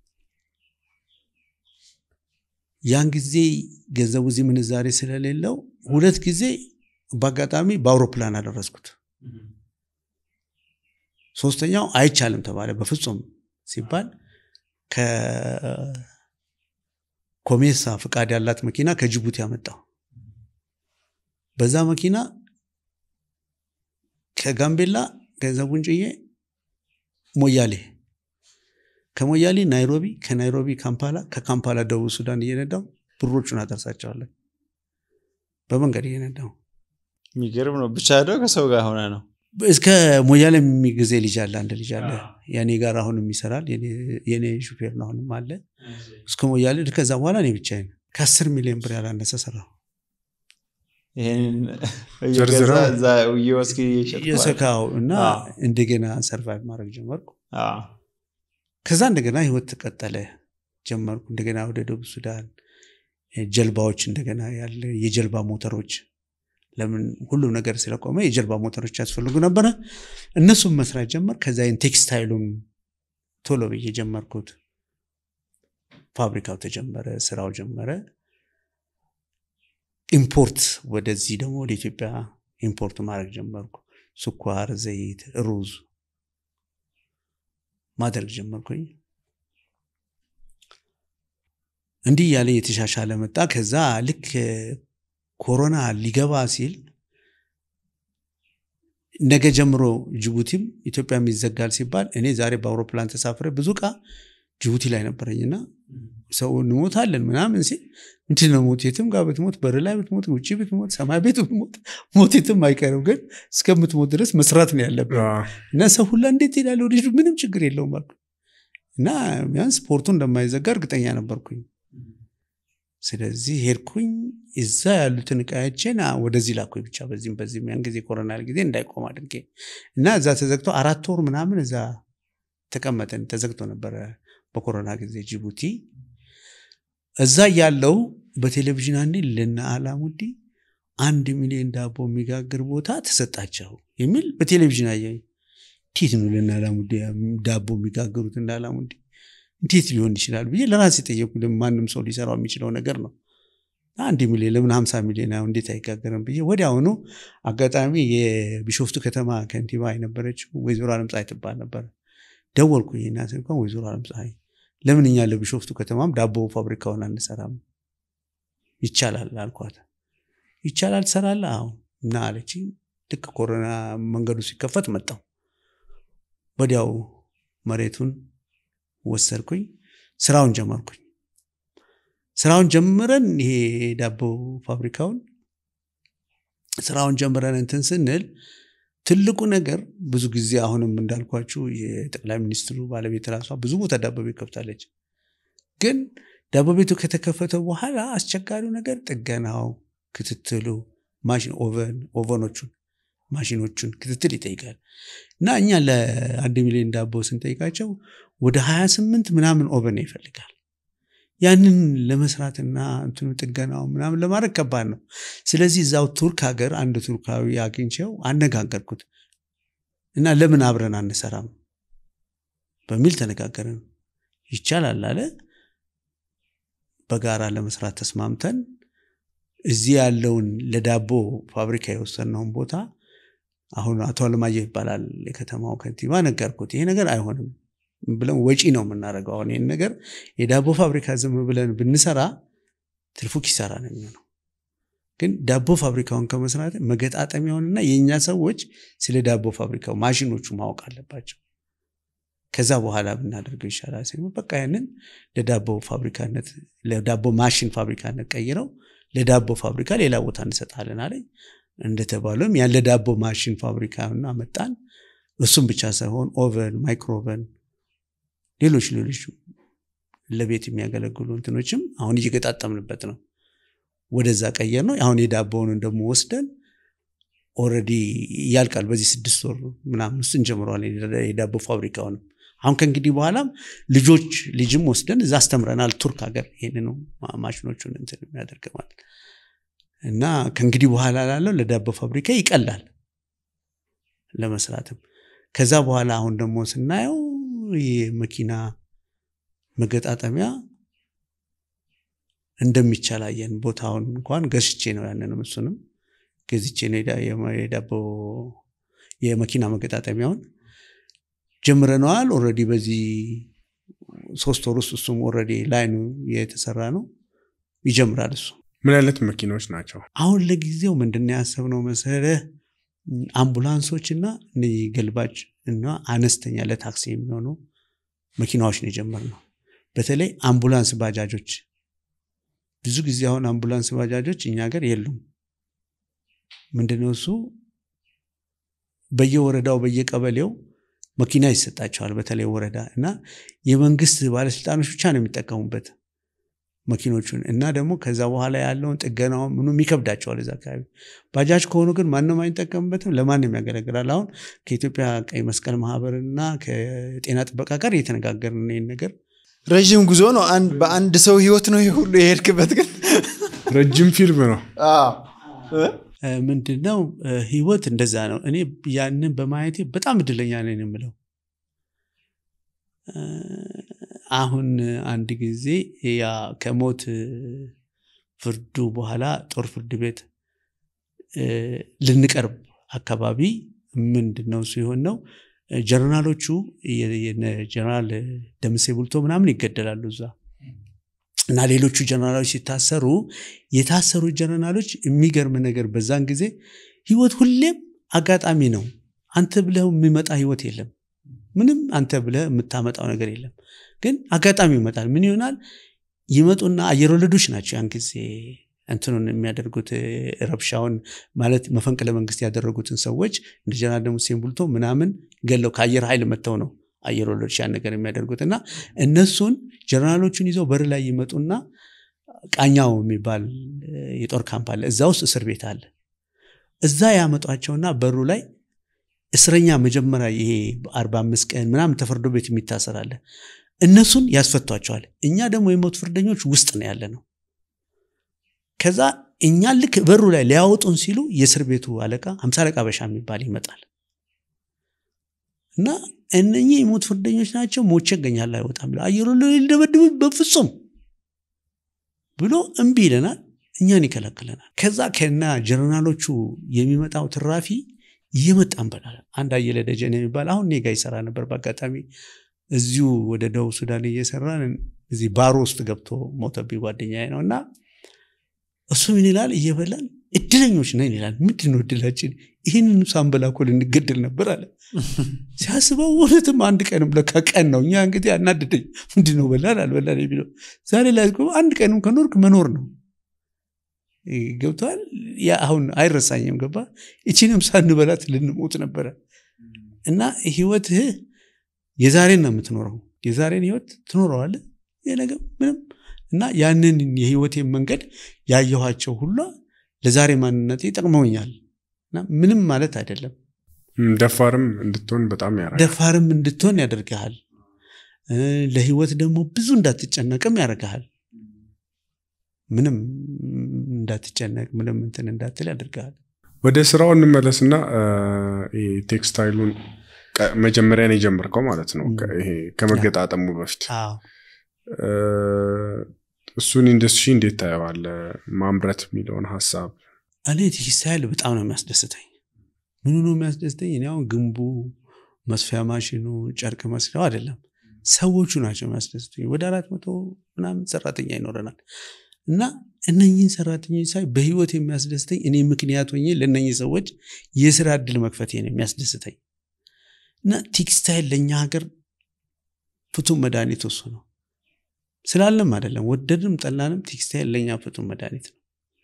ያን ጊዜ ገንዘቡ እዚህ ምንዛሬ ስለሌለው ሁለት ጊዜ በአጋጣሚ በአውሮፕላን አደረስኩት ሶስተኛው አይቻልም ተባለ በፍጹም ሲባል ከኮሜሳ ፍቃድ ያላት መኪና ከጅቡቲ ያመጣው በዛ መኪና ከጋምቤላ ገንዘቡን ጭዬ ሞያሌ ከሞያሌ ናይሮቢ ከናይሮቢ ካምፓላ ከካምፓላ ደቡብ ሱዳን እየነዳው ብሮቹን አደርሳቸዋለን በመንገድ እየነዳው የሚገርም ነው ብቻ ደ ከሰው ጋር ሆነ ነው እስከ ሞያሌ የሚጊዜ ልጅ አለ አንድ ልጅ አለ የኔ ጋር አሁንም ይሰራል የኔ- የኔ ሹፌር ነው አሁንም አለ እስከ ሞያሌ ከዛ በኋላ እኔ ብቻዬን ከአስር ሚሊዮን ብር ያላነሰ ሰራው ይሄንን ዘርዝረው? እየገዛ እዛ እየወስድ እየሸጥኩ ማለት ነው። የሰካው እና አዎ። እንደገና ሰርቫይቭ ማድረግ ጀመርኩ። አዎ። ከዛ እንደገና ህይወት ተቀጠለ ጀመርኩ። እንደገና ወደ ደቡብ ሱዳን እ፣ ጀልባዎች እንደገና ያለ የጀልባ ሞተሮች ለምን ሁሉም ነገር ስለቆመ የጀልባ ሞተሮች ያስፈልጉ ነበረ። እነሱም መስራት ጀመር። ከዛ ይህን ቴክስታይሉን ቶሎ ብዬ ጀመርኩት። ፋብሪካው ተጀመረ፣ ስራው ጀመረ። ኢምፖርት ወደዚህ ደግሞ ወደ ኢትዮጵያ ኢምፖርት ማድረግ ጀመርኩ። ስኳር፣ ዘይት፣ ሩዝ ማድረግ ጀመርኩኝ። እንዲህ እያለ የተሻሻለ መጣ። ከዛ ልክ ኮሮና ሊገባ ሲል ነገ ጀምሮ ጅቡቲም ኢትዮጵያም ይዘጋል ሲባል እኔ ዛሬ በአውሮፕላን ተሳፍሬ ብዙ ዕቃ ጅቡቲ ላይ ነበረኝና ሰው እንሞታለን ምናምን ሲል ምንድን ነው ሞት? የትም ጋር ብትሞት፣ በር ላይ ብትሞት፣ ውጭ ብትሞት፣ ሰማይ ቤት ብትሞት ሞት የትም አይቀርም፣ ግን እስከምትሞት ድረስ መስራት ነው ያለብን እና ሰው ሁላ እንዴት ሄዳለ ወደ ጅቡቲ? ምንም ችግር የለውም አልኩ እና ቢያንስ ስፖርቱ እንደማይዘጋ እርግጠኛ ነበርኩኝ። ስለዚህ ሄድኩኝ። እዛ ያሉትን እቃዎችን አ- ወደዚህ ላኩኝ ብቻ በዚህም በዚህም ያን ጊዜ ኮሮና ጊዜ እንዳይቆም አድርጌ እና እዛ ተዘግቶ አራት ወር ምናምን እዛ ተቀመጠን። ተዘግቶ ነበረ በኮሮና ጊዜ ጅቡቲ። እዛ ያለው በቴሌቪዥን አንዴ ለነ አላሙዲ አንድ ሚሊዮን ዳቦ የሚጋግር ቦታ ተሰጣቸው የሚል በቴሌቪዥን አየኝ። እንዴት ነው ለነ አላሙዲ ዳቦ የሚጋግሩት እንደ አላሙዲ እንዴት ሊሆን ይችላል ብዬ ለራሴ ጠየቁ። ለምን ማንም ሰው ሊሰራው የሚችለው ነገር ነው። አንድ ሚሊዮን ለምን ሀምሳ ሚሊዮን አሁን እንዴት አይጋገርም ብዬ ወዲያውኑ አጋጣሚ የቢሾፍቱ ከተማ ከንቲባ የነበረችው ወይዘሮ አለምፀሐይ ትባል ነበር። ደወልኩኝ እና ስልኳን ወይዘሮ አለምፀሐይ ለምን እኛ ለቢሾፍቱ ከተማም ዳቦ ፋብሪካውን አንሰራም? ይቻላል አልኳት። ይቻላል ትሰራለህ? አዎ እና አለች። ልክ ኮሮና መንገዱ ሲከፈት መጣው። ወዲያው መሬቱን ወሰድኩኝ፣ ስራውን ጀመርኩኝ። ስራውን ጀምረን ይሄ ዳቦ ፋብሪካውን ስራውን ጀምረን እንትን ስንል ትልቁ ነገር ብዙ ጊዜ አሁንም እንዳልኳችሁ የጠቅላይ ሚኒስትሩ ባለቤት ራሷ ብዙ ቦታ ዳቦ ቤት ከፍታለች። ግን ዳቦ ቤቱ ከተከፈተ በኋላ አስቸጋሪው ነገር ጥገናው፣ ክትትሉ፣ ማሽን ኦቨን ኦቨኖቹን ማሽኖቹን ክትትል ይጠይቃል እና እኛ ለአንድ ሚሊዮን ዳቦ ስንጠይቃቸው ወደ 28 ምናምን ኦቨን ይፈልጋል። ያንን ለመስራትና እንትኑ ጥገናው ምናምን ለማድረግ ከባድ ነው። ስለዚህ እዛው ቱርክ ሀገር አንድ ቱርካዊ አግኝቼው አነጋገርኩት እና ለምን አብረን አንሰራም በሚል ተነጋገርን። ይቻላል አለ። በጋራ ለመስራት ተስማምተን እዚህ ያለውን ለዳቦ ፋብሪካ የወሰነውን ቦታ አሁን አቶ አለማየሁ ይባላል የከተማው ከንቲባ ነገርኩት። ይሄ ነገር አይሆንም ብለን ወጪ ነው የምናደርገው። አሁን ይህን ነገር የዳቦ ፋብሪካ ዝም ብለን ብንሰራ ትርፉ ኪሳራ ነው የሚሆነው። ግን ዳቦ ፋብሪካውን ከመስራት መገጣጠሚያውንና የእኛ ሰዎች ስለ ዳቦ ፋብሪካው ማሽኖቹ ማወቅ አለባቸው። ከዛ በኋላ ብናደርገው ይሻላል ሲሉ በቃ ያንን ለዳቦ ፋብሪካነት ለዳቦ ማሽን ፋብሪካነት ቀይረው ለዳቦ ፋብሪካ ሌላ ቦታ እንሰጣለን አለኝ። እንደተባለም ያለ ዳቦ ማሽን ፋብሪካና መጣን። እሱም ብቻ ሳይሆን ኦቨን፣ ማይክሮቨን፣ ሌሎች ሌሎች ለቤት የሚያገለግሉ እንትኖችም አሁን እየገጣጠምንበት ነው። ወደዛ ቀየር ነው። አሁን የዳቦውን ደግሞ ወስደን ኦልሬዲ ያልቃል። በዚህ ስድስት ወር ምናምን ውስጥ እንጀምረዋለን የዳቦ ፋብሪካውንም። አሁን ከእንግዲህ በኋላም ልጆች ልጅም ወስደን እዛ አስተምረናል። ቱርክ ሀገር ይህን ነው ማሽኖቹን እንትን የሚያደርግ ማለት እና ከእንግዲህ በኋላ ላለው ለዳቦ ፋብሪካ ይቀላል ለመስራትም። ከዛ በኋላ አሁን ደግሞ ስናየው የመኪና መገጣጠሚያ እንደሚቻል አየን። ቦታውን እንኳን ገዝቼ ነው ያንንም እሱንም ገዝቼ ነው የዳቦ የመኪና መገጣጠሚያውን ጀምረነዋል። ኦልሬዲ በዚህ ሶስት ወር ውስጥ እሱም ኦልሬዲ ላይኑ የተሰራ ነው ይጀምራል እሱ ምን አይነት መኪናዎች ናቸው? አሁን ለጊዜው ምንድን ያሰብነው መሰለህ አምቡላንሶች እና እነዚህ ገልባጭ እና አነስተኛ ለታክሲ የሚሆኑ መኪናዎች ነው የጀመርነው። በተለይ አምቡላንስ ባጃጆች ብዙ ጊዜ አሁን አምቡላንስ ባጃጆች እኛ ሀገር የሉም። ምንድነው እሱ በየወረዳው በየቀበሌው መኪና ይሰጣቸዋል። በተለይ ወረዳ እና የመንግስት ባለስልጣኖች ብቻ ነው የሚጠቀሙበት። መኪኖቹን እና ደግሞ ከዛ በኋላ ያለውን ጥገናውን ምኑ ይከብዳቸዋል እዛ አካባቢ። ባጃጅ ከሆኑ ግን ማንም አይጠቀምበትም፣ ለማንም ያገለግላል። አሁን ከኢትዮጵያ ቀይ መስቀል ማህበርና ከጤና ጥበቃ ጋር እየተነጋገርን ይህን ነገር ረዥም ጉዞ ነው። አንድ- በአንድ ሰው ህይወት ነው ይሄ ሁሉ የሄድክበት ግን ረጅም ፊልም ነው። እ፣ ምንድን ነው እ፣ ህይወት እንደዛ ነው። እኔ ያንን በማየቴ በጣም እድለኛ ነኝ የምለው እ፣ አሁን አንድ ጊዜ ያ ከሞት እ፣ ፍርዱ በኋላ ጦር ፍርድ ቤት እ፣ ልንቀርብ አካባቢ ምንድን ነው ሲሆን ነው እ፣ ጀነራሎቹ የ- የነ ጀነራል ደምሴ ቡልቶ ምናምን ይገደላሉ እዛ እና ሌሎቹ ጀነራሎች ሲታሰሩ የታሰሩ ጀነራሎች የሚገርም ነገር በዛን ጊዜ ህይወት ሁሌም አጋጣሚ ነው። አንተ ብለህ የሚመጣ ህይወት የለም። ምንም አንተ ብለህ የምታመጣው ነገር የለም። ግን አጋጣሚ ይመጣል። ምን ይሆናል? ይመጡና አየር ወለዶች ናቸው ያን ጊዜ እንትኑን የሚያደርጉት እ፣ ረብሻውን ማለት መፈንቅለ መንግስት ያደረጉትን ሰዎች እንደ ጀነራል ደሙሴን ቡልቶ ምናምን ገለው ከአየር ኃይል መጥተው ነው አየር ወለዶች ያን ነገር የሚያደርጉት እና እነሱን ጀነራሎቹን ይዘው በር ላይ ይመጡና ቃኛው የሚባል እ፣ የጦር ካምፕ አለ። እዛ ውስጥ እስር ቤት አለ። እዛ ያመጧቸውና በሩ ላይ እስረኛ መጀመሪያ ይሄ አርባ አምስት ቀን ምናምን ተፈርዶ ቤት የሚታሰር አለ። እነሱን ያስፈቷቸዋል። እኛ ደግሞ የሞት ፍርደኞች ውስጥ ነው ያለ ነው። ከዛ እኛ ልክ በሩ ላይ ሊያወጡን ሲሉ የእስር ቤቱ አለቃ ሀምሳ አለቃ በሻ የሚባል ይመጣል እና እነኚህ የሞት ፍርደኞች ናቸው፣ ሞቼ እገኛለሁ አይወጣም ብለው አየሩ ሊደበድቡ በፍጹም ብሎ እምቢ ይለናል፣ እኛን ይከለክለናል። ከዛ ከና ጀነራሎቹ የሚመጣው ትራፊ እየመጣ እንበላለን። አንድ አየለ ደጀን የሚባል አሁን እኔ ጋ ይሰራ ነበር። በአጋጣሚ እዚሁ ወደ ደቡብ ሱዳን እየሰራን እዚህ ባሮ ውስጥ ገብቶ ሞተብኝ ጓደኛዬ ነው እና እሱ ምን ይላል እየበላን እድለኞች ነን ይላል። ምንድን ነው እድላችን? ይህንን ሳንበላ እኮ ልንገድል ነበር አለ። ሲያስበው እውነትም አንድ ቀንም ለካ ቀን ነው። እኛ እንግዲህ አናድደኝ ምንድን ነው በላን አልበላን የሚለው ዛሬ ላይ እኮ አንድ ቀንም ከኖርክ መኖር ነው። ገብተዋል። ያ አሁን አይረሳኝም። ገባ እቺንም ሳንበላት ልንሞት ነበረ እና ህይወትህ የዛሬን ነው የምትኖረው። የዛሬን ህይወት ትኖረዋለህ። የነገ ምንም እና ያንን የህይወቴን መንገድ ያየኋቸው ሁላ ለዛሬ ማንነቴ ጠቅመውኛል እና ምንም ማለት አይደለም። እም፣ ደፋርም እንድትሆን በጣም ያደርጋል። ደፋርም እንድትሆን ያደርግሃል። እ፣ ለህይወት ደግሞ ብዙ እንዳትጨነቅም ያደርግሃል። ምንም እንዳትጨነቅ ምንም እንትን እንዳትል ያደርግሃል። ወደ ስራው እንመለስና እ፣ ይሄ ቴክስታይሉን ቀ- መጀመሪያ ነው የጀመርከው ማለት ነው። ከ- ይሄ ከመገጣጠሙ በፊት አዎ እ፣ እሱን ኢንዱስትሪ እንዴት ታየዋለህ? ማምረት የሚለውን ሀሳብ እኔ ቴክስታይል በጣም ነው የሚያስደስተኝ። ምኑ ነው የሚያስደስተኝ? እኔ አሁን ግንቡ፣ መስፊያ ማሽኑ፣ ጨርቅ መስሪያው አይደለም፣ ሰዎቹ ናቸው የሚያስደስተኝ። ወደ አራት መቶ ምናምን ሰራተኛ ይኖረናል እና እነኝህን ሰራተኞች ሳይ በህይወት የሚያስደስተኝ እኔ ምክንያት ሆኜ ለእነኝህ ሰዎች የስራ እድል መክፈቴ ነው የሚያስደስተኝ እና ቴክስታይል ለእኛ ሀገር ፍቱን መድኃኒት እሱ ነው ስላለም አይደለም ወደድንም ጠላንም ቴክስታይል ለእኛ ፍቱን መድኃኒት ነው።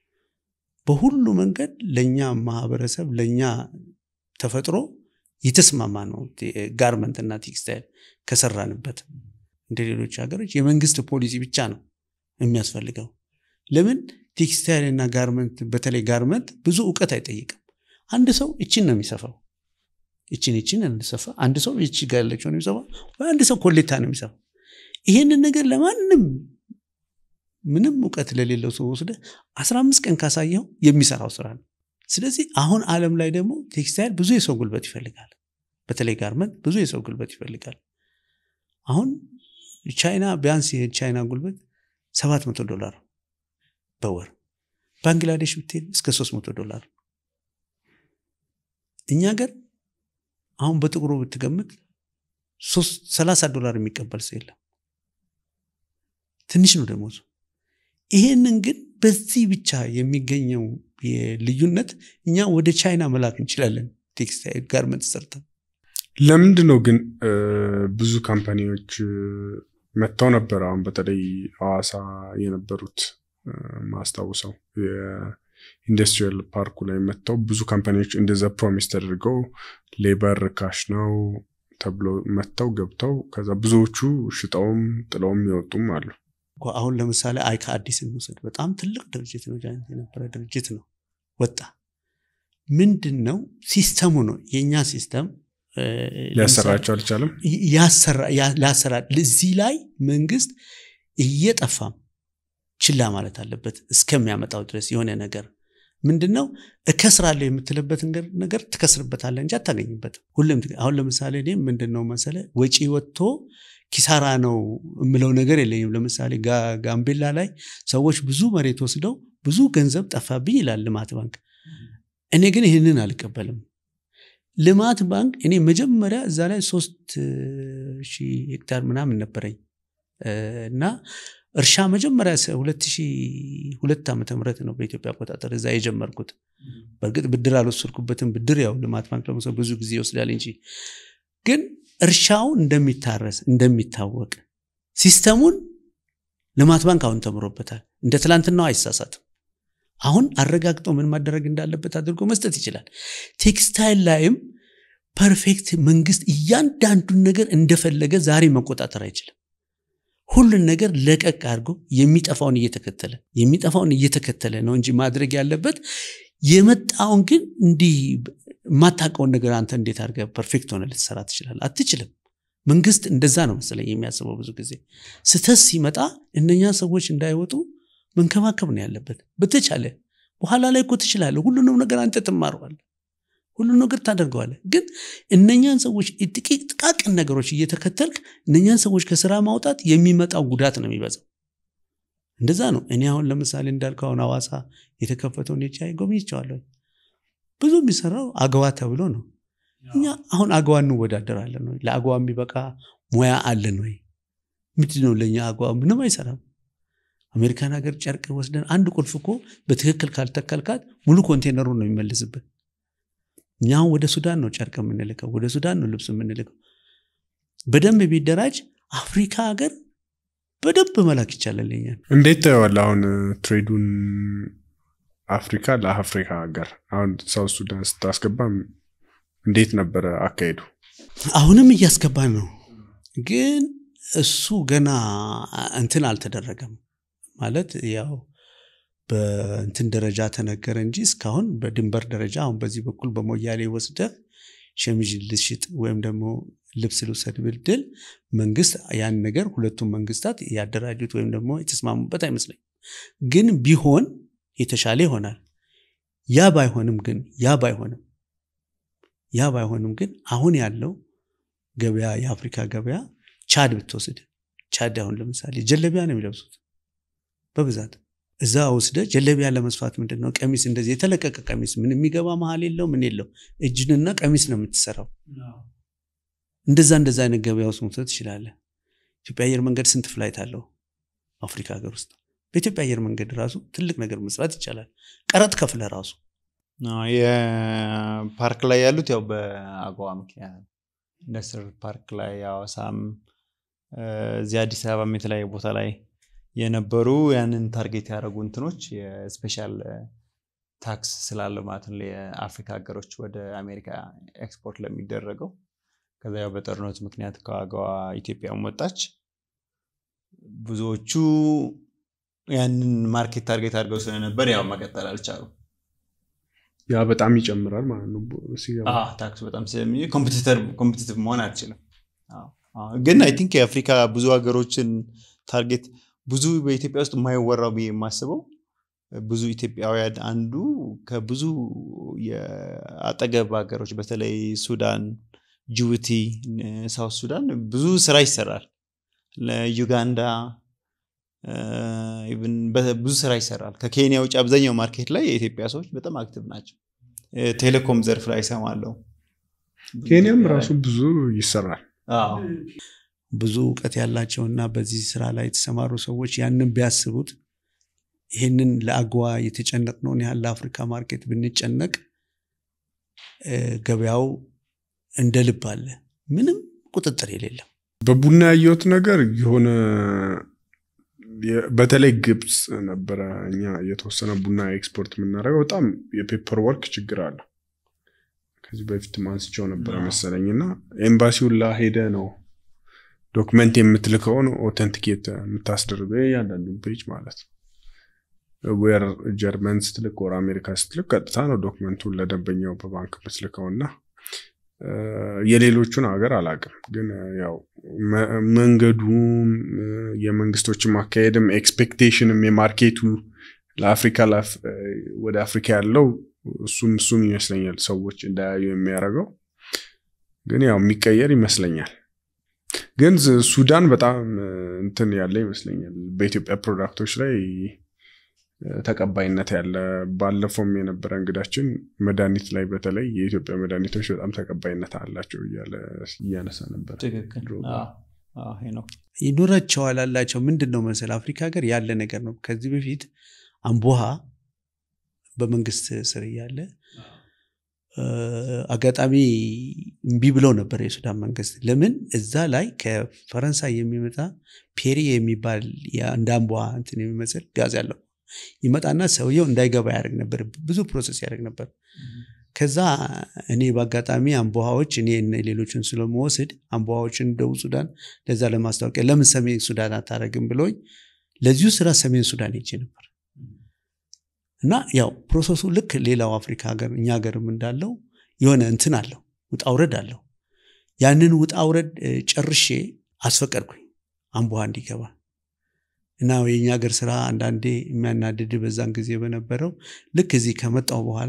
በሁሉ መንገድ ለእኛ ማህበረሰብ ለእኛ ተፈጥሮ የተስማማ ነው። ጋርመንት እና ቴክስታይል ከሰራንበት እንደ ሌሎች ሀገሮች የመንግስት ፖሊሲ ብቻ ነው የሚያስፈልገው። ለምን ቴክስታይል እና ጋርመንት በተለይ ጋርመንት ብዙ እውቀት አይጠይቅም። አንድ ሰው እችን ነው የሚሰፋው፣ እችን እችን እንሰፋ። አንድ ሰው እቺ ጋር ያለችው ነው የሚሰፋው፣ ወይ አንድ ሰው ኮሌታ ነው የሚሰፋው። ይሄንን ነገር ለማንም ምንም እውቀት ለሌለው ሰው ወስደ አስራ አምስት ቀን ካሳየው የሚሰራው ስራ ነው። ስለዚህ አሁን ዓለም ላይ ደግሞ ቴክስታይል ብዙ የሰው ጉልበት ይፈልጋል። በተለይ ጋርመንት ብዙ የሰው ጉልበት ይፈልጋል። አሁን ቻይና ቢያንስ የቻይና ጉልበት ሰባት መቶ ዶላር በወር ባንግላዴሽ ብትሄድ እስከ ሶስት መቶ ዶላር እኛ ገር አሁን በጥቁሩ ብትገምት ሰላሳ ዶላር የሚቀበል ሰው የለም። ትንሽ ነው ደሞዙ። ይሄንን ግን በዚህ ብቻ የሚገኘው ልዩነት እኛ ወደ ቻይና መላክ እንችላለን። ቴክስታይል ጋርመንት ሰርተን ለምንድን ነው ግን ብዙ ካምፓኒዎች መጥተው ነበር። አሁን በተለይ ሐዋሳ የነበሩት ማስታውሰው የኢንዱስትሪያል ፓርኩ ላይ መጥተው ብዙ ካምፓኒዎች እንደዛ ፕሮሚስ ተደርገው ሌበር ካሽ ነው ተብሎ መጥተው ገብተው ከዛ ብዙዎቹ ሽጠውም ጥለውም ይወጡም አሉ። እኮ አሁን ለምሳሌ አይካ አዲስ እንውሰድ። በጣም ትልቅ ድርጅት ነው፣ ጃይንት የነበረ ድርጅት ነው። ወጣ ምንድን ነው ሲስተሙ ነው የእኛ ሲስተም እ፣ ሊያሰራቸው አልቻለም። ያሰራ- ያ- ላሰራል እዚህ ላይ መንግስት እየጠፋም ችላ ማለት አለበት እስከሚያመጣው ድረስ የሆነ ነገር ምንድን ነው እከስራለሁ የምትልበት ነገር- ነገር ትከስርበታለህ እንጂ አታገኝበትም። ሁሉም ትገ- አሁን ለምሳሌ እኔ ምንድን ነው መሰለ ወጪ ወጥቶ ኪሳራ ነው የምለው ነገር የለኝም። ለምሳሌ ጋ- ጋምቤላ ላይ ሰዎች ብዙ መሬት ወስደው ብዙ ገንዘብ ጠፋብኝ ይላል ልማት ባንክ። እኔ ግን ይህንን አልቀበልም። ልማት ባንክ እኔ መጀመሪያ እዛ ላይ ሶስት ሺህ ሄክታር ምናምን ነበረኝ እ፣ እና እርሻ መጀመሪያ ሰ- 2002 ዓመተ ምህረት ነው በኢትዮጵያ አቆጣጠር እዛ የጀመርኩት። በእርግጥ ብድር አልወሰድኩበትም። ብድር ያው ልማት ባንክ ለመውሰድ ብዙ ጊዜ ይወስዳል እንጂ ግን እርሻው እንደሚታረስ እንደሚታወቅ ሲስተሙን ልማት ባንክ አሁን ተምሮበታል። እንደ ትላንትናው አይሳሳትም። አሁን አረጋግጦ ምን ማደረግ እንዳለበት አድርጎ መስጠት ይችላል። ቴክስታይል ላይም ፐርፌክት መንግስት እያንዳንዱን ነገር እንደፈለገ ዛሬ መቆጣጠር አይችልም። ሁሉን ነገር ለቀቅ አድርጎ የሚጠፋውን እየተከተለ የሚጠፋውን እየተከተለ ነው እንጂ ማድረግ ያለበት የመጣውን ግን እንዲህ የማታውቀውን ነገር አንተ እንዴት አድርገህ ፐርፌክት ሆነ ልትሰራ ትችላለህ? አትችልም። መንግስት እንደዛ ነው መሰለኝ የሚያስበው ብዙ ጊዜ ስተት ሲመጣ እነኛ ሰዎች እንዳይወጡ መንከባከብ ነው ያለበት። በተቻለ በኋላ ላይ እኮ ትችላለህ። ሁሉንም ነገር አንተ ትማረዋለህ፣ ሁሉን ነገር ታደርገዋለህ። ግን እነኛን ሰዎች ጥቂት ጥቃቅን ነገሮች እየተከተልክ እነኛን ሰዎች ከስራ ማውጣት የሚመጣው ጉዳት ነው የሚበዛው። እንደዛ ነው። እኔ አሁን ለምሳሌ እንዳልከው አሁን ሐዋሳ የተከፈተውን የቻይ ጎብኝቼዋለሁ። ብዙ የሚሰራው አገዋ ተብሎ ነው። እኛ አሁን አገዋ እንወዳደራለን ወይ? ለአገዋ የሚበቃ ሙያ አለን ወይ? ምንድን ነው ለእኛ አገዋ ምንም አይሰራም። አሜሪካን ሀገር ጨርቅ ወስደን አንድ ቁልፍ እኮ በትክክል ካልተከልካት ሙሉ ኮንቴነሩን ነው የሚመልስብን። እኛ አሁን ወደ ሱዳን ነው ጨርቅ የምንልከው፣ ወደ ሱዳን ነው ልብስ የምንልከው። በደንብ ቢደራጅ አፍሪካ ሀገር በደንብ መላክ ይቻላል። እኛን እንዴት ታየዋለህ? አሁን ትሬዱን አፍሪካ ለአፍሪካ ሀገር አሁን ሳውት ሱዳን ስታስገባም እንዴት ነበረ አካሄዱ? አሁንም እያስገባን ነው፣ ግን እሱ ገና እንትን አልተደረገም። ማለት ያው በእንትን ደረጃ ተነገረ እንጂ እስካሁን በድንበር ደረጃ አሁን በዚህ በኩል በሞያሌ ወስደህ ሸሚዝ ልሽጥ ወይም ደግሞ ልብስ ልውሰድ ብድል መንግስት ያን ነገር ሁለቱም መንግስታት ያደራጁት ወይም ደግሞ የተስማሙበት አይመስለኝም። ግን ቢሆን የተሻለ ይሆናል። ያ ባይሆንም ግን ያ ባይሆንም ያ ባይሆንም ግን አሁን ያለው ገበያ የአፍሪካ ገበያ ቻድ ብትወስድ ቻድ አሁን ለምሳሌ ጀለቢያ ነው የሚለብሱት በብዛት እዛ ወስደ ጀለቢያ ለመስፋት ምንድን ነው ቀሚስ እንደዚህ የተለቀቀ ቀሚስ ምን የሚገባ መሀል የለው ምን የለው እጅንና ቀሚስ ነው የምትሰራው እንደዛ እንደዛ አይነት ገበያ ውስጥ መውሰድ ትችላለህ ኢትዮጵያ አየር መንገድ ስንት ፍላይት አለው አፍሪካ ሀገር ውስጥ በኢትዮጵያ አየር መንገድ ራሱ ትልቅ ነገር መስራት ይቻላል ቀረጥ ከፍለ ራሱ አዎ፣ የፓርክ ላይ ያሉት ያው በአገዋ ምክንያት ነው። ኢንዱስትሪ ፓርክ ላይ ሐዋሳም እ፣ እዚህ አዲስ አበባም የተለያየ ቦታ ላይ የነበሩ ያንን ታርጌት ያደረጉ እንትኖች የስፔሻል ታክስ ስላለው ማለት ነው የአፍሪካ ሀገሮች ወደ አሜሪካ ኤክስፖርት ለሚደረገው ከዛ ያው በጦርነቱ ምክንያት ከአገዋ ኢትዮጵያም ወጣች። ብዙዎቹ ያንን ማርኬት ታርጌት አድርገው ስለነበር ያው መቀጠል አልቻሉም። ያ በጣም ይጨምራል ማለት ነው ሲገባ። አዎ፣ ታክሱ በጣም ስለሚ ኮምፒቲቲቭ መሆን አልችልም። አዎ፣ አዎ። ግን አይ ቲንክ የአፍሪካ ብዙ ሀገሮችን ታርጌት ብዙ በኢትዮጵያ ውስጥ የማይወራው ብዬ የማስበው ብዙ ኢትዮጵያውያን አንዱ ከብዙ የአጠገብ ሀገሮች በተለይ ሱዳን፣ ጅቡቲ፣ ሳውት ሱዳን ብዙ ስራ ይሰራል። ለዩጋንዳ ኢቭን በ- ብዙ ስራ ይሰራል። ከኬንያ ውጭ አብዛኛው ማርኬት ላይ የኢትዮጵያ ሰዎች በጣም አክቲቭ ናቸው። ቴሌኮም ዘርፍ ላይ ይሰማለሁ። ኬንያም ራሱ ብዙ ይሰራል። አዎ። ብዙ እውቀት ያላቸውና በዚህ ስራ ላይ የተሰማሩ ሰዎች ያንን ቢያስቡት ይህንን ለአግዋ የተጨነቅነውን ያህል ለአፍሪካ ማርኬት ብንጨነቅ እ፣ ገበያው እንደ ልብ አለ፣ ምንም ቁጥጥር የሌለው በቡና ያየሁት ነገር የሆነ የ- በተለይ ግብፅ ነበረ እኛ የተወሰነ ቡና ኤክስፖርት የምናደርገው በጣም የፔፐር ወርክ ችግር አለ። ከዚህ በፊት አንስቼው ነበረ አዎ። መሰለኝ እና ኤምባሲውን ላ ሄደ ነው ዶክመንት የምትልከውን ኦተንቲኬት የምታስደርገው እያንዳንዱን ፔጅ ማለት ነው። ዌር ጀርመን ስትልክ ወር አሜሪካ ስትልክ ቀጥታ ነው ዶክመንቱን ለደንበኛው በባንክ የምትልከው እና የሌሎቹን ሀገር አላውቅም፣ ግን ያው መንገዱም የመንግስቶችም አካሄድም ኤክስፔክቴሽንም የማርኬቱ ለአፍሪካ ወደ አፍሪካ ያለው እሱም እሱም ይመስለኛል ሰዎች እንዳያዩ የሚያደርገው ግን ያው የሚቀየር ይመስለኛል። ግን ሱዳን በጣም እንትን ያለ ይመስለኛል በኢትዮጵያ ፕሮዳክቶች ላይ ተቀባይነት ያለ ባለፈውም የነበረ እንግዳችን መድኃኒት ላይ በተለይ የኢትዮጵያ መድኃኒቶች በጣም ተቀባይነት አላቸው እያነሳ ነበር። ይኖራቸዋል አላቸው። ምንድን ነው መሰል አፍሪካ ሀገር ያለ ነገር ነው። ከዚህ በፊት አምቦሃ በመንግስት ስር እያለ አጋጣሚ እምቢ ብለው ነበር የሱዳን መንግስት። ለምን እዛ ላይ ከፈረንሳይ የሚመጣ ፔሪ የሚባል እንደ አምቦሃ እንትን የሚመስል ጋዝ ያለው ይመጣና ሰውየው እንዳይገባ ያደርግ ነበር። ብዙ ፕሮሰስ ያደርግ ነበር። ከዛ እኔ በአጋጣሚ አምቦሃዎች እኔ ሌሎችን ስለመወስድ አምቦሃዎችን ደቡብ ሱዳን ለዛ ለማስታወቂያ ለምን ሰሜን ሱዳን አታደርግም ብሎኝ ለዚሁ ስራ ሰሜን ሱዳን ሄጄ ነበር እና ያው ፕሮሰሱ ልክ ሌላው አፍሪካ ሀገር እኛ ሀገርም እንዳለው የሆነ እንትን አለው ውጣ ውረድ አለው። ያንን ውጣ ውረድ ጨርሼ አስፈቀድኩኝ አምቦሃ እንዲገባ እና የኛ ሀገር ስራ አንዳንዴ የሚያናድድ በዛን ጊዜ በነበረው ልክ እዚህ ከመጣው በኋላ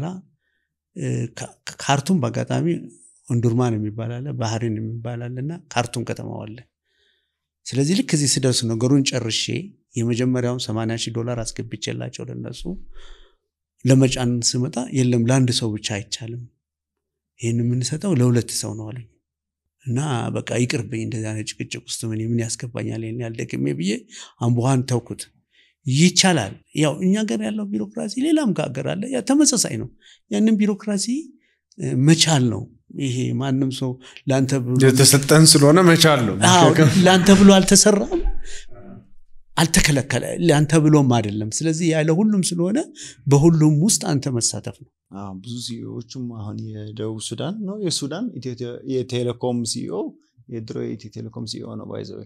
ካርቱም በአጋጣሚ እንዱርማን የሚባል አለ፣ ባህሪን የሚባል አለ እና ካርቱም ከተማው አለ። ስለዚህ ልክ እዚህ ስደርስ ነገሩን ጨርሼ የመጀመሪያውን 80 ሺህ ዶላር አስገብቼላቸው ለነሱ ለመጫን ስመጣ የለም ለአንድ ሰው ብቻ አይቻልም፣ ይህን የምንሰጠው ለሁለት ሰው ነው አሉኝ። እና በቃ ይቅርብኝ እንደዚህ አይነት ጭቅጭቅ ውስጥ ምን ምን ያስገባኛል ይህን ያልደግሜ ብዬ አምቦሃን ተውኩት። ይቻላል። ያው እኛ ሀገር ያለው ቢሮክራሲ ሌላም ሀገር አለ፣ ተመሳሳይ ነው። ያንን ቢሮክራሲ መቻል ነው። ይሄ ማንም ሰው ለአንተ ብሎ የተሰጠን ስለሆነ መቻል ነው። ለአንተ ብሎ አልተሰራም፣ አልተከለከለ፣ ለአንተ ብሎም አይደለም። ስለዚህ ያለ ሁሉም ስለሆነ በሁሉም ውስጥ አንተ መሳተፍ ነው። ብዙ ሲኢኦዎችም አሁን የደቡብ ሱዳን ነው የሱዳን የቴሌኮም ሲኢኦ የድሮ የኢትዮ ቴሌኮም ሲኢኦ ነው ባይዘው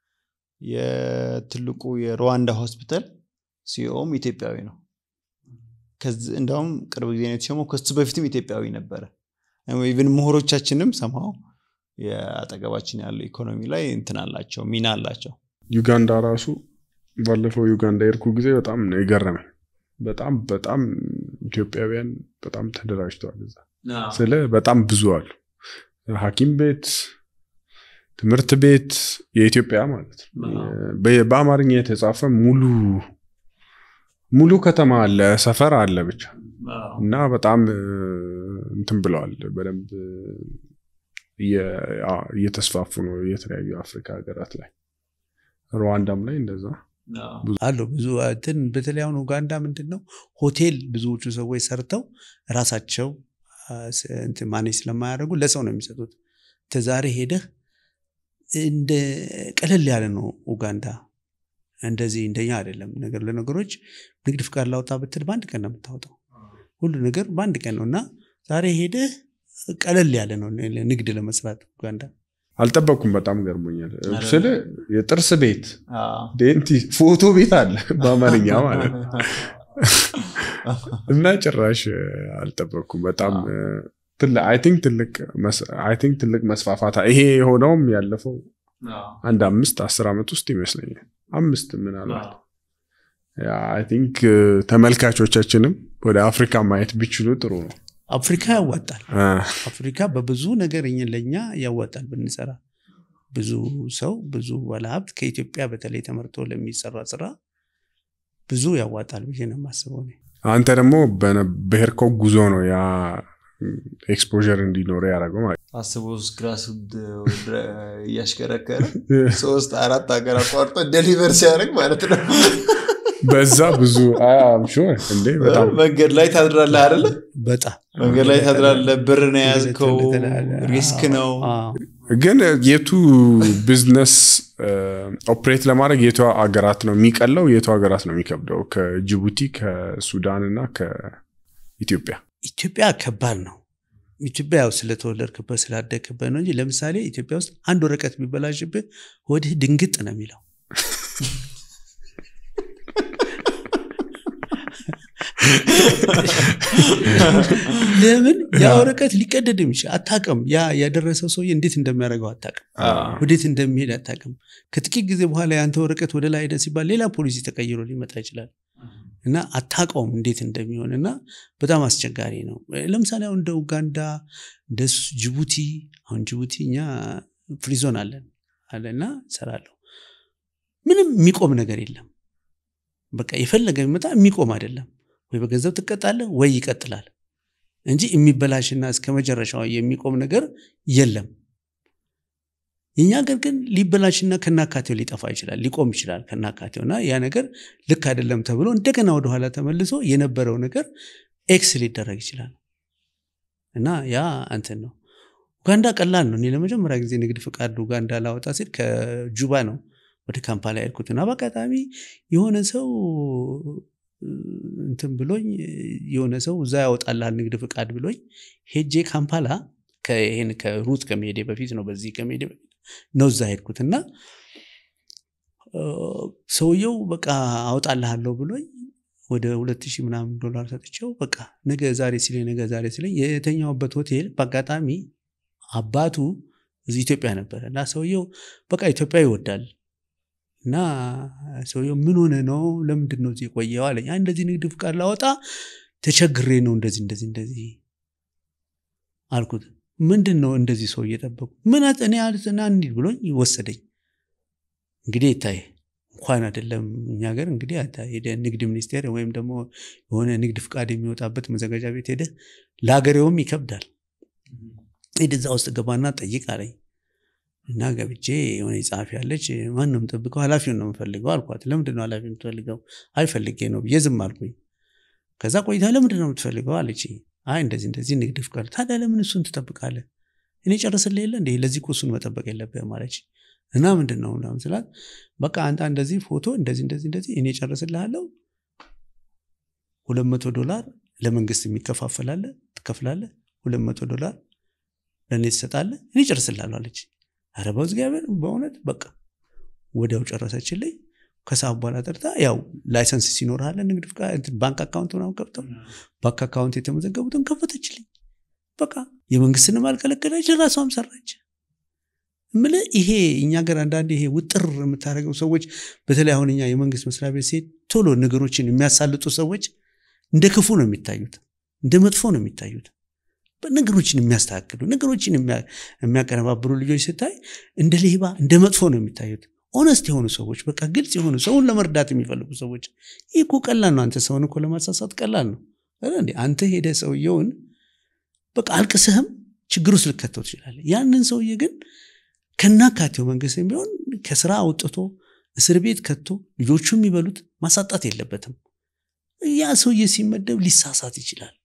የትልቁ የሩዋንዳ ሆስፒታል ሲኢኦም ኢትዮጵያዊ ነው። እንደውም ቅርብ ጊዜ ነው የተሾመው። ከሱ በፊትም ኢትዮጵያዊ ነበረ። ኢቨን ምሁሮቻችንም ሰማው የአጠገባችን ያለው ኢኮኖሚ ላይ እንትን አላቸው ሚና አላቸው። ዩጋንዳ ራሱ ባለፈው ዩጋንዳ የርኩ ጊዜ በጣም ነው የገረመኝ። በጣም በጣም ኢትዮጵያውያን በጣም ተደራጅተዋል እዛ ስለ በጣም ብዙ አሉ። ሐኪም ቤት፣ ትምህርት ቤት የኢትዮጵያ ማለት ነው። በአማርኛ የተጻፈ ሙሉ ሙሉ ከተማ አለ፣ ሰፈር አለ ብቻ እና በጣም እንትን ብለዋል። በደንብ እየተስፋፉ ነው የተለያዩ አፍሪካ ሀገራት ላይ ሩዋንዳም ላይ እንደዛ አሉ ብዙ እንትን በተለይ አሁን ኡጋንዳ ምንድን ነው ሆቴል ብዙዎቹ ሰዎች ሰርተው ራሳቸው ማኔጅ ስለማያደርጉ ለሰው ነው የሚሰጡት። ተዛሬ ሄደህ እንደ ቀለል ያለ ነው ኡጋንዳ። እንደዚህ እንደኛ አይደለም። ነገር ለነገሮች ንግድ ፍቃድ ላውጣ ብትል በአንድ ቀን ነው የምታወጣው። ሁሉ ነገር በአንድ ቀን ነው እና ዛሬ ሄደህ ቀለል ያለ ነው ንግድ ለመስራት ኡጋንዳ። አልጠበቅኩም። በጣም ገርሞኛል። ስለ የጥርስ ቤት ዴንቲ ፎቶ ቤት አለ በአማርኛ ማለት ነው እና ጭራሽ አልጠበቅኩም። በጣም አይ ቲንክ ትልቅ መስፋፋት ይሄ የሆነውም ያለፈው አንድ አምስት አስር ዓመት ውስጥ ይመስለኛል። አምስት ምናልባት አይ ቲንክ ተመልካቾቻችንም ወደ አፍሪካ ማየት ቢችሉ ጥሩ ነው። አፍሪካ ያዋጣል። አፍሪካ በብዙ ነገር ለእኛ ያዋጣል ብንሰራ። ብዙ ሰው ብዙ ባለሀብት ከኢትዮጵያ በተለይ ተመርቶ ለሚሰራ ስራ ብዙ ያዋጣል ብዬ ነው የማስበው። አንተ ደግሞ በሄድከው ጉዞ ነው ያ ኤክስፖዠር እንዲኖረ ያደረገው ማለት አስቦ ግራስ እያሽከረከረ ሶስት አራት ሀገር አቋርጦ ደሊቨር ሲያደርግ ማለት ነው። በዛ ብዙ ሹር እንዴ በጣም መንገድ ላይ ታድራለህ አይደለ? በጣም መንገድ ላይ ታድራለህ። ብር ነው የያዝከው፣ ሪስክ ነው። ግን የቱ ቢዝነስ ኦፕሬት ለማድረግ የቱ ሀገራት ነው የሚቀለው? የቱ ሀገራት ነው የሚከብደው? ከጅቡቲ ከሱዳን እና ከኢትዮጵያ ኢትዮጵያ ከባድ ነው። ኢትዮጵያ ያው ስለተወለድክበት ስላደግክበት ነው እንጂ ለምሳሌ ኢትዮጵያ ውስጥ አንድ ወረቀት ቢበላሽብህ ወዲህ ድንግጥ ነው የሚለው ለምን ያ ወረቀት ሊቀደድም ይችላል አታቅም ያ ያደረሰው ሰውዬ እንዴት እንደሚያደርገው አታቅም ወዴት እንደሚሄድ አታቅም ከጥቂት ጊዜ በኋላ የአንተ ወረቀት ወደ ላይ ሄደ ሲባል ሌላ ፖሊሲ ተቀይሮ ሊመጣ ይችላል እና አታውቀውም እንዴት እንደሚሆን እና በጣም አስቸጋሪ ነው ለምሳሌ አሁን እንደ ኡጋንዳ እንደ ጅቡቲ አሁን ጅቡቲ እኛ ፍሪዞን አለን አለና ሰራለሁ ምንም የሚቆም ነገር የለም በቃ የፈለገ የሚመጣ የሚቆም አይደለም ወይ በገንዘብ ትቀጣለህ ወይ ይቀጥላል እንጂ የሚበላሽና እስከ መጨረሻው የሚቆም ነገር የለም የኛ ሀገር ግን ሊበላሽና ከናካቴው ሊጠፋ ይችላል ሊቆም ይችላል ከናካቴው እና ያ ነገር ልክ አይደለም ተብሎ እንደገና ወደኋላ ተመልሶ የነበረው ነገር ኤክስ ሊደረግ ይችላል እና ያ እንትን ነው ኡጋንዳ ቀላል ነው እኔ ለመጀመሪያ ጊዜ ንግድ ፍቃድ ኡጋንዳ ላወጣ ሲል ከጁባ ነው ወደ ካምፓላ ያልኩት እና በአጋጣሚ የሆነ ሰው እንትን ብሎኝ የሆነ ሰው እዛ ያወጣልሃል ንግድ ፍቃድ ብሎኝ ሄጄ ካምፓላ ይህን ከሩት ከመሄዴ በፊት ነው በዚህ ከመሄዴ በፊት ነው እዛ ሄድኩት እና ሰውየው በቃ አወጣልሃለሁ ብሎኝ ወደ ሁለት ሺህ ምናምን ዶላር ሰጥቼው በቃ ነገ ዛሬ ሲለኝ ነገ ዛሬ ሲለኝ የተኛውበት ሆቴል በአጋጣሚ አባቱ እዚህ ኢትዮጵያ ነበረ እና ሰውየው በቃ ኢትዮጵያ ይወዳል እና ሰውየው ምን ሆነ ነው ለምንድን ነው እዚህ የቆየው አለኝ እንደዚህ ንግድ ፍቃድ ላወጣ ተቸግሬ ነው እንደዚህ እንደዚህ እንደዚህ አልኩት ምንድን ነው እንደዚህ ሰው እየጠበቁ ምን እኔ አልትና እንሂድ ብሎኝ ወሰደኝ እንግዲህ ይታይ እንኳን አይደለም እኛ ሀገር እንግዲህ ሄደ ንግድ ሚኒስቴር ወይም ደግሞ የሆነ ንግድ ፍቃድ የሚወጣበት መዘጋጃ ቤት ሄደ ለሀገሬውም ይከብዳል ሄድ እዛ ውስጥ ገባና ጠይቅ አለኝ እና ገብቼ የሆነ ጸሐፊ ያለች ማን ነው የምጠብቀው ኃላፊውን ነው የምፈልገው አልኳት ለምንድን ነው ኃላፊ የምትፈልገው አይፈልጌ ነው ብዬ ዝም አልኩኝ ከዛ ቆይታ ለምንድን ነው የምትፈልገው አለች አይ እንደዚህ እንደዚህ ንግድ ፍቃድ ታዲያ ለምን እሱን ትጠብቃለህ እኔ ጨርስልህ የለ እንደ ለዚህ እኮ እሱን መጠበቅ የለብህም አለች እና ምንድን ነው ምናምን ስላት በቃ አንተ እንደዚህ ፎቶ እንደዚህ እንደዚህ እንደዚህ እኔ ጨርስልሃለሁ ሁለት መቶ ዶላር ለመንግስት የሚከፋፈላለ ትከፍላለ ሁለት መቶ ዶላር ለእኔ ትሰጣለህ እኔ ጨርስልሃለሁ አለች ኧረ በእግዚአብሔር በእውነት በቃ ወዲያው ጨረሰችልኝ ከሰዓት በኋላ ጠርታ ያው ላይሰንስ ሲኖርሃለ ንግድ ባንክ አካውንት ምናምን ከፍተው ባንክ አካውንት የተመዘገቡትን ከፈተችልኝ በቃ የመንግስትንም አልከለከለች ራሷም ሰራች ምል ይሄ እኛ ገር አንዳንድ ይሄ ውጥር የምታደርገው ሰዎች በተለይ አሁን እኛ የመንግስት መስሪያ ቤት ሴት ቶሎ ነገሮችን የሚያሳልጡ ሰዎች እንደ ክፉ ነው የሚታዩት እንደ መጥፎ ነው የሚታዩት ነገሮችን የሚያስተካክሉ ነገሮችን የሚያቀነባብሩ ልጆች ስታይ እንደ ሌባ እንደ መጥፎ ነው የሚታዩት ኦነስት የሆኑ ሰዎች በቃ ግልጽ የሆኑ ሰውን ለመርዳት የሚፈልጉ ሰዎች ይህ እኮ ቀላል ነው አንተ ሰውን እኮ ለማሳሳት ቀላል ነው አንተ ሄደ ሰውየውን በቃ አልቅስህም ችግር ውስጥ ልከተው ትችላለ ያንን ሰውዬ ግን ከናካቴው መንግስት ቢሆን ከስራ አውጥቶ እስር ቤት ከቶ ልጆቹ የሚበሉት ማሳጣት የለበትም ያ ሰውዬ ሲመደብ ሊሳሳት ይችላል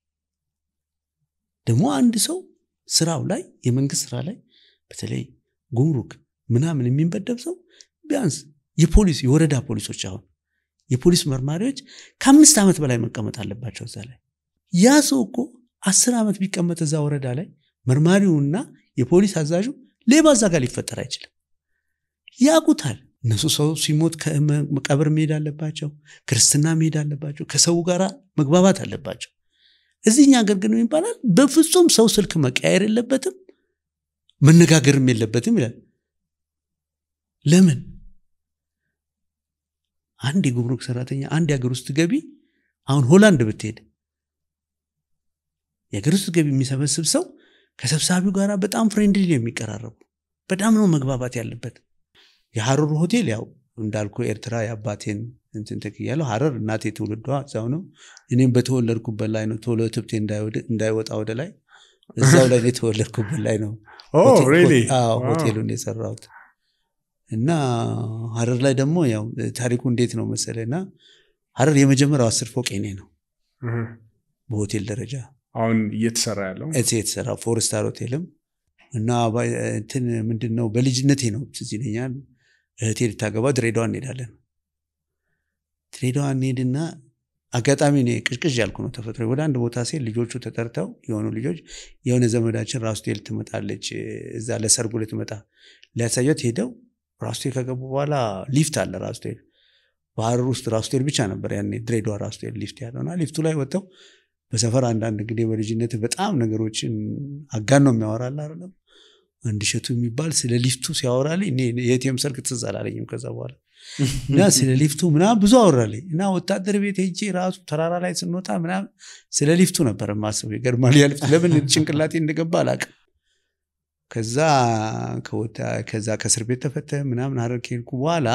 ደግሞ አንድ ሰው ስራው ላይ የመንግስት ስራ ላይ በተለይ ጉምሩክ ምናምን የሚመደብ ሰው ቢያንስ የፖሊስ የወረዳ ፖሊሶች አሁን የፖሊስ መርማሪዎች ከአምስት ዓመት በላይ መቀመጥ አለባቸው እዛ ላይ ያ ሰው እኮ አስር ዓመት ቢቀመጥ እዛ ወረዳ ላይ መርማሪውና የፖሊስ አዛዡ ሌባ እዛ ጋር ሊፈጠር አይችልም ያቁታል እነሱ ሰው ሲሞት ቀብር መሄድ አለባቸው ክርስትና መሄድ አለባቸው ከሰው ጋር መግባባት አለባቸው እዚህኛ ሀገር ግን ይባላል በፍጹም ሰው ስልክ መቀየር የለበትም መነጋገርም የለበትም ይላል ለምን አንድ የጉምሩክ ሰራተኛ አንድ የሀገር ውስጥ ገቢ አሁን ሆላንድ ብትሄድ የሀገር ውስጥ ገቢ የሚሰበስብ ሰው ከሰብሳቢው ጋር በጣም ፍሬንድሊ ነው የሚቀራረቡ በጣም ነው መግባባት ያለበት የሀረር ሆቴል ያው እንዳልኩ ኤርትራ የአባቴን እንትን ተክያለሁ ሀረር እናቴ ትውልዷ እዛው ነው እኔም በተወለድኩበት ላይ ነው ቶሎ ትብቴ እንዳይወጣ ወደ ላይ እዛው ላይ የተወለድኩበት ላይ ነው ሆቴሉን የሰራሁት እና ሀረር ላይ ደግሞ ያው ታሪኩ እንዴት ነው መሰለ እና ሀረር የመጀመሪያው አስር ፎቅ ኔ ነው በሆቴል ደረጃ አሁን እየተሰራ ያለው የተሰራ ፎርስታር ሆቴልም እና እንትን ምንድን ነው በልጅነቴ ነው ትዝ ይለኛል እህቴ ልታገባ ድሬዳዋ እንሄዳለን ድሬዳዋ እንሄድና አጋጣሚ እኔ ቅዥቅዥ ያልኩ ነው ተፈጥሮ ወደ አንድ ቦታ ሴት ልጆቹ ተጠርተው የሆኑ ልጆች የሆነ ዘመዳችን ራስቴል ትመጣለች እዛ ለሰርጉ ልትመጣ ሊያሳያት ሄደው ራስቴል ከገቡ በኋላ ሊፍት አለ ራስቴል ባህር ውስጥ ራስቴል ብቻ ነበር ያኔ ድሬዳዋ ራስቴል ሊፍት ያለው እና ሊፍቱ ላይ ወጥተው በሰፈር አንዳንድ እንግዲህ በልጅነት በጣም ነገሮችን አጋን ነው የሚያወራል አይደለም አንድ እሸቱ የሚባል ስለ ሊፍቱ ሲያወራልኝ እኔ የቴም ሰርግ ትዝ አላለኝም ከዛ በኋላ እና ስለ ሊፍቱ ምናምን ብዙ አወራልኝ እና ወታደር ቤት ሄጄ ራሱ ተራራ ላይ ስንወጣ ምናምን ስለ ሊፍቱ ነበር ማስበው ይገርማል ያ ሊፍት ለምን ጭንቅላቴ እንደገባ አላውቅም ከዛ ከወጣ ከዛ ከእስር ቤት ተፈተ ምናምን ሀረር ከሄድኩ በኋላ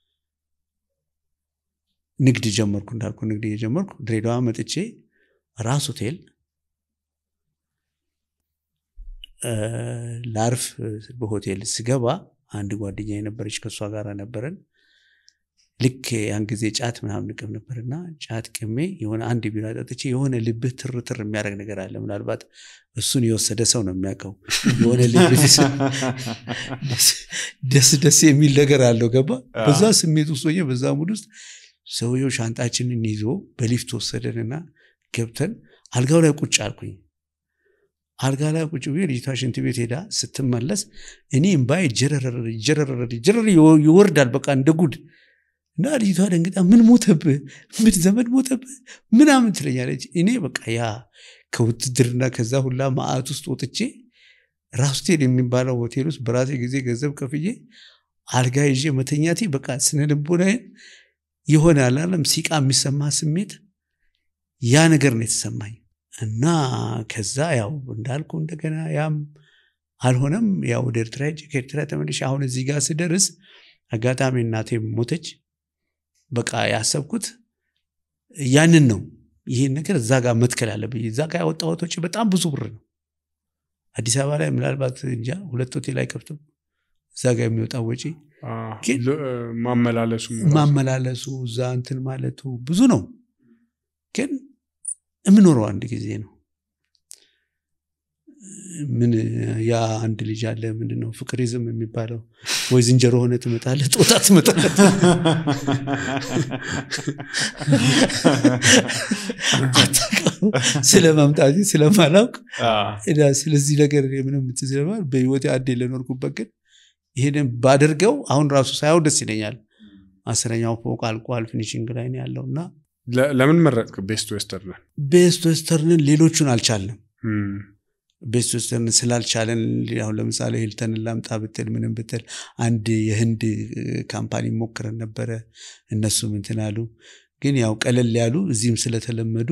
ንግድ ጀመርኩ እንዳልኩ ንግድ እየጀመርኩ ድሬዳዋ መጥቼ ራስ ሆቴል ላርፍ በሆቴል ስገባ አንድ ጓደኛ የነበረች ከእሷ ጋር ነበረን ልክ ያን ጊዜ ጫት ምናምን ንቅም ነበርና ጫት ቅሜ የሆነ አንድ ቢራ ጠጥቼ የሆነ ልብህ ትር ትር የሚያደርግ ነገር አለ ምናልባት እሱን የወሰደ ሰው ነው የሚያውቀው የሆነ ልብህ ደስ ደስ የሚል ነገር አለው ገባ በዛ ስሜት ውስጥ ሆኜ በዛ ሙድ ውስጥ ሰውየው ሻንጣችንን ይዞ በሊፍት ወሰደንና ገብተን አልጋው ላይ ቁጭ አልኩኝ አልጋ ላይ ቁጭ ብዬ ልጅቷ ሽንት ቤት ሄዳ ስትመለስ እኔ እምባዬ ጀረረር ጀረረር ጀረር ይወርዳል በቃ እንደ ጉድ እና ልጅቷ ደንግጣ ምን ሞተብህ ምን ዘመድ ሞተብህ ምናምን ትለኛለች እኔ በቃ ያ ከውትድርና ከዛ ሁላ ማአት ውስጥ ወጥቼ ራስቴል የሚባለው ሆቴል ውስጥ በራሴ ጊዜ ገንዘብ ከፍዬ አልጋ ይዤ መተኛቴ በቃ ስነ ልቦናዬን የሆነ አላለም ሲቃ የሚሰማ ስሜት ያ ነገር ነው የተሰማኝ እና ከዛ ያው እንዳልኩ እንደገና ያም አልሆነም ያው ወደ ኤርትራ ሄጄ ከኤርትራ ተመልሼ አሁን እዚህ ጋር ስደርስ አጋጣሚ እናቴ ሞተች በቃ ያሰብኩት ያንን ነው ይህን ነገር እዛ ጋር መትከል አለብኝ እዛ ጋር ያወጣሁት ወጪ በጣም ብዙ ብር ነው አዲስ አበባ ላይ ምናልባት እንጃ ሁለት ሆቴል አይከፍትም እዛ ጋር የሚወጣው ወጪ ማመላለሱ ማመላለሱ እዛ እንትን ማለቱ ብዙ ነው ግን የምኖረው አንድ ጊዜ ነው ምን ያ አንድ ልጅ አለ ምንድን ነው ፍቅሪዝም የሚባለው ወይ ዝንጀሮ ሆነ ትመጣለ ጦጣ ትመጣለ ስለ መምጣት ስለማላውቅ ስለዚህ ነገር ምንም ስለማል በህይወቴ አንዴ ለኖርኩበት ግን ይሄንን ባደርገው አሁን ራሱ ሳያው ደስ ይለኛል አስረኛው ፎቅ አልቋል ፊኒሽንግ ላይ ነው ያለው እና ለምን መረጥክ ቤስት ዌስተርን ቤስት ዌስተርንን ሌሎቹን አልቻልንም ቤስት ዌስተርን ስላልቻለን አሁን ለምሳሌ ሂልተንን ላምጣ ብትል ምንም ብትል አንድ የህንድ ካምፓኒ ሞክረን ነበረ እነሱም እንትን አሉ ግን ያው ቀለል ያሉ እዚህም ስለተለመዱ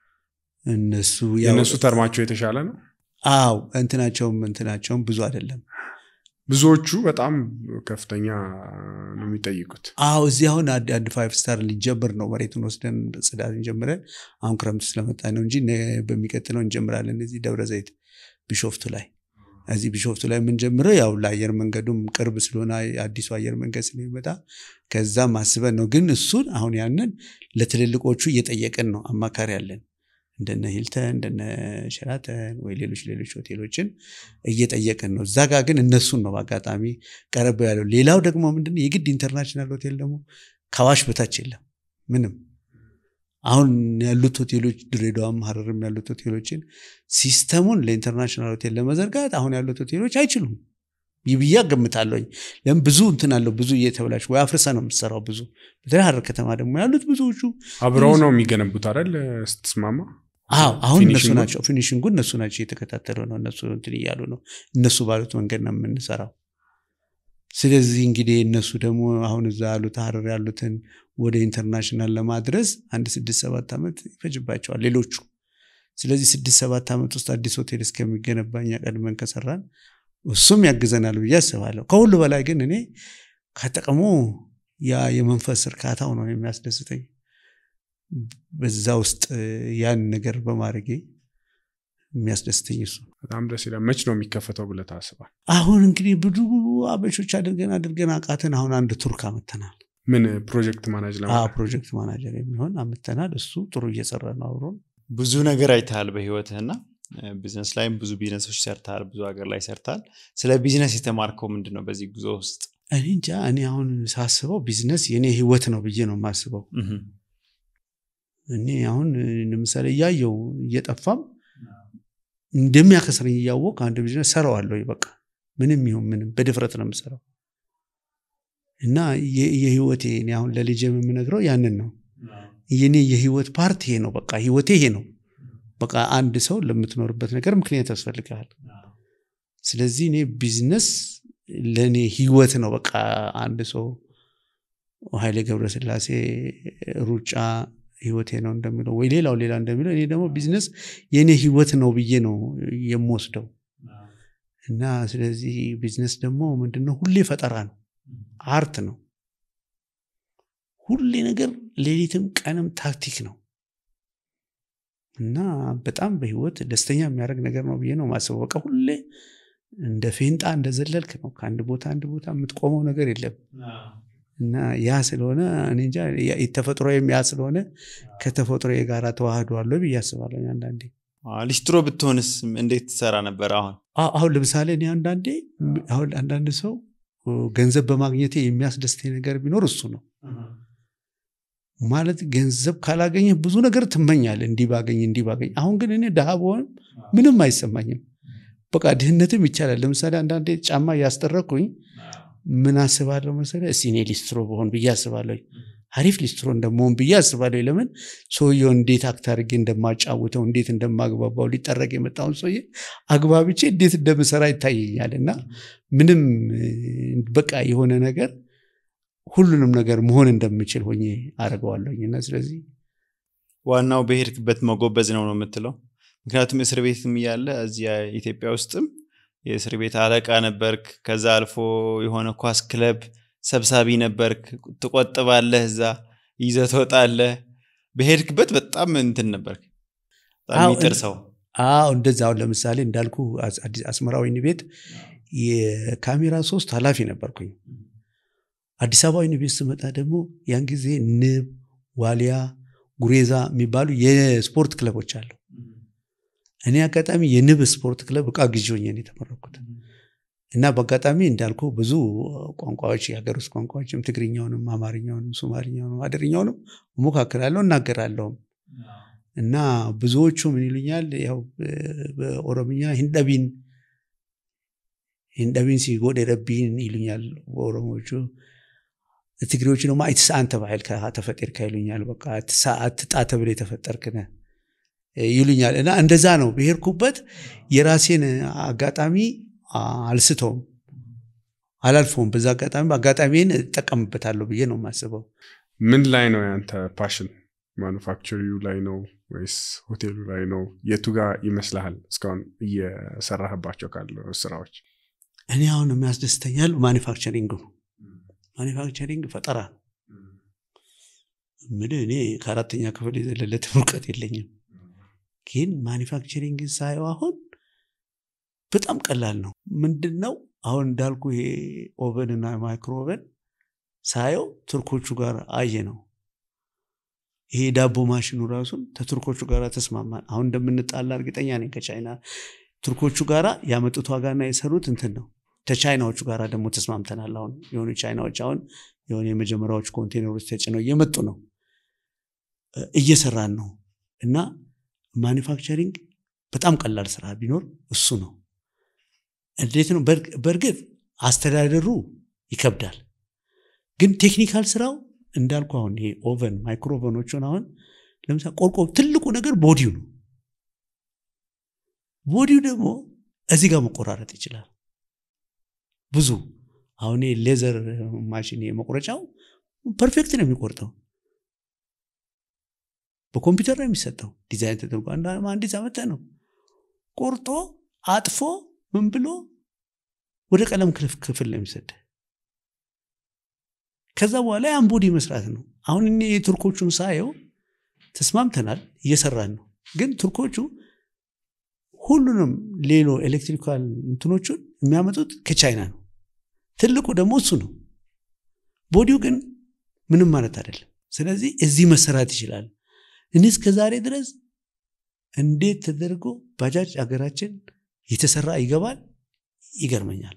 እነሱ የእነሱ ተርማቸው የተሻለ ነው አው እንትናቸውም እንትናቸውም ብዙ አይደለም ብዙዎቹ በጣም ከፍተኛ ነው የሚጠይቁት አዎ እዚህ አሁን አንድ ፋይቭ ስታር ሊጀምር ነው መሬቱን ወስደን ጽዳት እንጀምረን አሁን ክረምት ስለመጣ ነው እንጂ በሚቀጥለው እንጀምራለን እዚህ ደብረ ዘይት ቢሾፍቱ ላይ እዚህ ቢሾፍቱ ላይ የምንጀምረው ያው ለአየር መንገዱም ቅርብ ስለሆነ አዲሱ አየር መንገድ ስለሚመጣ ከዛም አስበን ነው ግን እሱን አሁን ያንን ለትልልቆቹ እየጠየቅን ነው አማካሪ ያለን እንደነ ሂልተን እንደነ ሸራተን ወይ ሌሎች ሌሎች ሆቴሎችን እየጠየቅን ነው እዛ ጋር ግን እነሱን ነው በአጋጣሚ ቀረብ ያለው ሌላው ደግሞ ምንድን የግድ ኢንተርናሽናል ሆቴል ደግሞ ከአዋሽ በታች የለም ምንም አሁን ያሉት ሆቴሎች ድሬዳዋም ሀረርም ያሉት ሆቴሎችን ሲስተሙን ለኢንተርናሽናል ሆቴል ለመዘርጋት አሁን ያሉት ሆቴሎች አይችሉም ብዬ ገምታለኝ ለምን ብዙ እንትን አለው ብዙ እየተብላች ወይ አፍርሰ ነው የምትሰራው ብዙ በተለይ ሀረር ከተማ ደግሞ ያሉት ብዙዎቹ አብረው ነው የሚገነቡት አይደል ስትስማማ አዎ አሁን እነሱ ፊኒሺንጉ? ናቸው ፊኒሽንጉ እነሱ ናቸው እየተከታተሉ ነው እነሱ እንትን እያሉ ነው እነሱ ባሉት መንገድ ነው የምንሰራው ስለዚህ እንግዲህ እነሱ ደግሞ አሁን እዛ ያሉት ሀረር ያሉትን ወደ ኢንተርናሽናል ለማድረስ አንድ ስድስት ሰባት ዓመት ይፈጅባቸዋል ሌሎቹ ስለዚህ ስድስት ሰባት ዓመት ውስጥ አዲስ ሆቴል እስከሚገነባ እኛ ቀድመን ከሰራን እሱም ያግዘናል ብዬ አስባለሁ ከሁሉ በላይ ግን እኔ ከጥቅሙ ያ የመንፈስ እርካታው ነው የሚያስደስተኝ በዛ ውስጥ ያን ነገር በማድረጌ የሚያስደስተኝ እሱ በጣም ደስ ይላል መች ነው የሚከፈተው ብለህ ታስባል አሁን እንግዲህ ብዙ አበሾች አድርገን አድርገን አቃተን አሁን አንድ ቱርክ አመተናል ምን ፕሮጀክት ማናጅ አ ለማድረግ ፕሮጀክት ማናጀር የሚሆን አምተናል እሱ ጥሩ እየሰራ ነው አብሮን ብዙ ነገር አይተሃል በህይወትህና ቢዝነስ ላይም ብዙ ቢዝነሶች ሰርተሃል ብዙ ሀገር ላይ ሰርተሃል ስለ ቢዝነስ የተማርከው ምንድን ነው በዚህ ጉዞ ውስጥ እኔ እንጃ እኔ አሁን ሳስበው ቢዝነስ የኔ ህይወት ነው ብዬ ነው የማስበው እኔ አሁን ለምሳሌ እያየው እየጠፋም እንደሚያከስረኝ እያወቅ አንድ ቢዝነስ ሰራዋለሁ በቃ ምንም ይሁን ምንም በድፍረት ነው የምሰራው እና የ- የህይወቴ እኔ አሁን ለልጅ የምነግረው ያንን ነው የኔ የህይወት ፓርት ይሄ ነው በቃ ህይወቴ ይሄ ነው በቃ አንድ ሰው ለምትኖርበት ነገር ምክንያት ያስፈልግሃል ስለዚህ እኔ ቢዝነስ ለእኔ ህይወት ነው በቃ አንድ ሰው ኃይሌ ገብረስላሴ ሩጫ ህይወቴ ነው እንደሚለው ወይ ሌላው ሌላ እንደሚለው እኔ ደግሞ ቢዝነስ የእኔ ህይወት ነው ብዬ ነው የምወስደው እና ስለዚህ ቢዝነስ ደግሞ ምንድነው ሁሌ ፈጠራ ነው አርት ነው ሁሌ ነገር ሌሊትም ቀንም ታክቲክ ነው እና በጣም በህይወት ደስተኛ የሚያደርግ ነገር ነው ብዬ ነው ማስበው በቃ ሁሌ እንደ ፌንጣ እንደዘለልክ ነው ከአንድ ቦታ አንድ ቦታ የምትቆመው ነገር የለም እና ያ ስለሆነ እኔ እንጃ ያ- ተፈጥሮዬም ያ ስለሆነ ከተፈጥሮ ጋር ተዋህዷለሁ ብዬ አስባለሁ አንዳንዴ አዎ፣ ሊስትሮ ብትሆንስ እንዴት ትሰራ ነበር አሁን አ- አሁን ለምሳሌ እኔ አንዳንዴ አሁን አንዳንድ ሰው ገንዘብ በማግኘቴ የሚያስደስተኝ ነገር ቢኖር እሱ ነው ማለት ገንዘብ ካላገኘ ብዙ ነገር ትመኛለህ እንዲህ ባገኝ እንዲህ ባገኝ አሁን ግን እኔ ድሃ በሆንም ምንም አይሰማኝም በቃ ድህነትም ይቻላል ለምሳሌ አንዳንዴ ጫማ እያስጠረኩኝ ምን አስባለሁ መሰለህ እስኪ እኔ ሊስትሮ በሆን ብዬ አስባለሁ አሪፍ ሊስትሮ እንደመሆን ብዬ አስባለሁ ለምን ሰውየው እንዴት አክት አድርጌ እንደማጫውተው እንዴት እንደማግባባው ሊጠረቅ የመጣውን ሰውዬ አግባብቼ እንዴት እንደምሰራ ይታየኛል እና ምንም እ፣ በቃ የሆነ ነገር ሁሉንም ነገር መሆን እንደምችል ሆኜ አደርገዋለሁኝ እና ስለዚህ ዋናው በሄድክበት መጎበዝ ነው ነው የምትለው ምክንያቱም እስር ቤትም እያለ እዚያ ኢትዮጵያ ውስጥም የእስር ቤት አለቃ ነበርክ ከዛ አልፎ የሆነ ኳስ ክለብ ሰብሳቢ ነበርክ ትቆጥባለህ እዛ ይዘህ ትወጣለህ በሄድክበት በጣም እንትን ነበርክ በጣም አዎ፣ የሚጥር እን- ሰው አዎ እንደዛ አሁን ለምሳሌ እንዳልኩ አስ- አዲስ አስመራ ወይን ቤት የካሜራ ሶስት ኃላፊ ነበርኩኝ አዲስ አበባ ወይን ቤት ስመጣ ደግሞ ያን ጊዜ ንብ ዋሊያ ጉሬዛ የሚባሉ የስፖርት ክለቦች አሉ እኔ አጋጣሚ የንብ ስፖርት ክለብ እቃ ግዢ ሆኜ ነው የተመረኩት እና በአጋጣሚ እንዳልኩ ብዙ ቋንቋዎች የሀገር ውስጥ ቋንቋዎችም ትግርኛውንም አማርኛውንም ሶማሊኛውንም አደርኛውንም እሞካክራለሁ እናገራለሁም እና ብዙዎቹ ምን ይሉኛል ያው በ- በኦሮምኛ ሂንደቢን ሂንደቢን ሲጎድ ረቢን ይሉኛል በኦሮሞቹ ትግሬዎቹ ደግሞ አይትሳ አንተ ባህል ተፈጤርካ ይሉኛል በቃ አትሳ- አትጣ ተብለ የተፈጠርክነ ይሉኛል እና እንደዛ ነው ብሄርኩበት የራሴን አጋጣሚ አልስተውም አላልፈውም በዛ አጋጣሚ አጋጣሚን እጠቀምበታለሁ ብዬ ነው የማስበው ምን ላይ ነው ያንተ ፓሽን ማኑፋክቸሪው ላይ ነው ወይስ ሆቴሉ ላይ ነው የቱ ጋር ይመስልሃል እስካሁን እየሰራህባቸው ካሉ ስራዎች እኔ አሁን የሚያስደስተኛል ማኒፋክቸሪንግ ነው ማኒፋክቸሪንግ ፈጠራ ነው ምል እኔ ከአራተኛ ክፍል የዘለለ እውቀት የለኝም ግን ማኒፋክቸሪንግ ሳየው አሁን በጣም ቀላል ነው ምንድን ነው አሁን እንዳልኩ ይሄ ኦቨን እና ማይክሮ ኦቨን ሳየው ቱርኮቹ ጋር አየ ነው ይሄ ዳቦ ማሽኑ ራሱን ከቱርኮቹ ጋር ተስማማን አሁን እንደምንጣላ እርግጠኛ ነኝ ከቻይና ቱርኮቹ ጋራ ያመጡት ዋጋና የሰሩት እንትን ነው ከቻይናዎቹ ጋር ደግሞ ተስማምተናል አሁን የሆኑ ቻይናዎች አሁን የሆነ የመጀመሪያዎቹ ኮንቴነሮች ተጭነው እየመጡ ነው እ፣ እየሰራን ነው እና ማኒፋክቸሪንግ በጣም ቀላል ስራ ቢኖር እሱ ነው እንዴት ነው በርግ- በእርግጥ አስተዳደሩ ይከብዳል ግን ቴክኒካል ስራው እንዳልኩ አሁን ይሄ ኦቨን ማይክሮ ኦቨኖቹን አሁን ለምሳሌ ቆርቆ ትልቁ ነገር ቦዲው ነው ቦዲው ደግሞ እዚህ ጋር መቆራረጥ ይችላል ብዙ አሁን ይሄ ሌዘር ማሽን መቁረጫው ፐርፌክት ነው የሚቆርጠው በኮምፒውተር ነው የሚሰጠው ዲዛይን ተደርጎ አንድ አንዲት ዓመት ነው ቆርጦ አጥፎ ምን ብሎ ወደ ቀለም ክልፍ- ክፍል ነው የሚሰድ ከዛ በኋላ ያን ቦዲ መስራት ነው አሁን እኔ የቱርኮቹን ሳየው ተስማምተናል እየሰራን ነው ግን ቱርኮቹ ሁሉንም ሌሎ ኤሌክትሪካል እንትኖቹን የሚያመጡት ከቻይና ነው ትልቁ ደግሞ እሱ ነው ቦዲው ግን ምንም ማለት አይደለም ስለዚህ እዚህ መሰራት ይችላል እኔ እስከ ዛሬ ድረስ እንዴት ተደርጎ ባጃጅ አገራችን የተሰራ ይገባል ይገርመኛል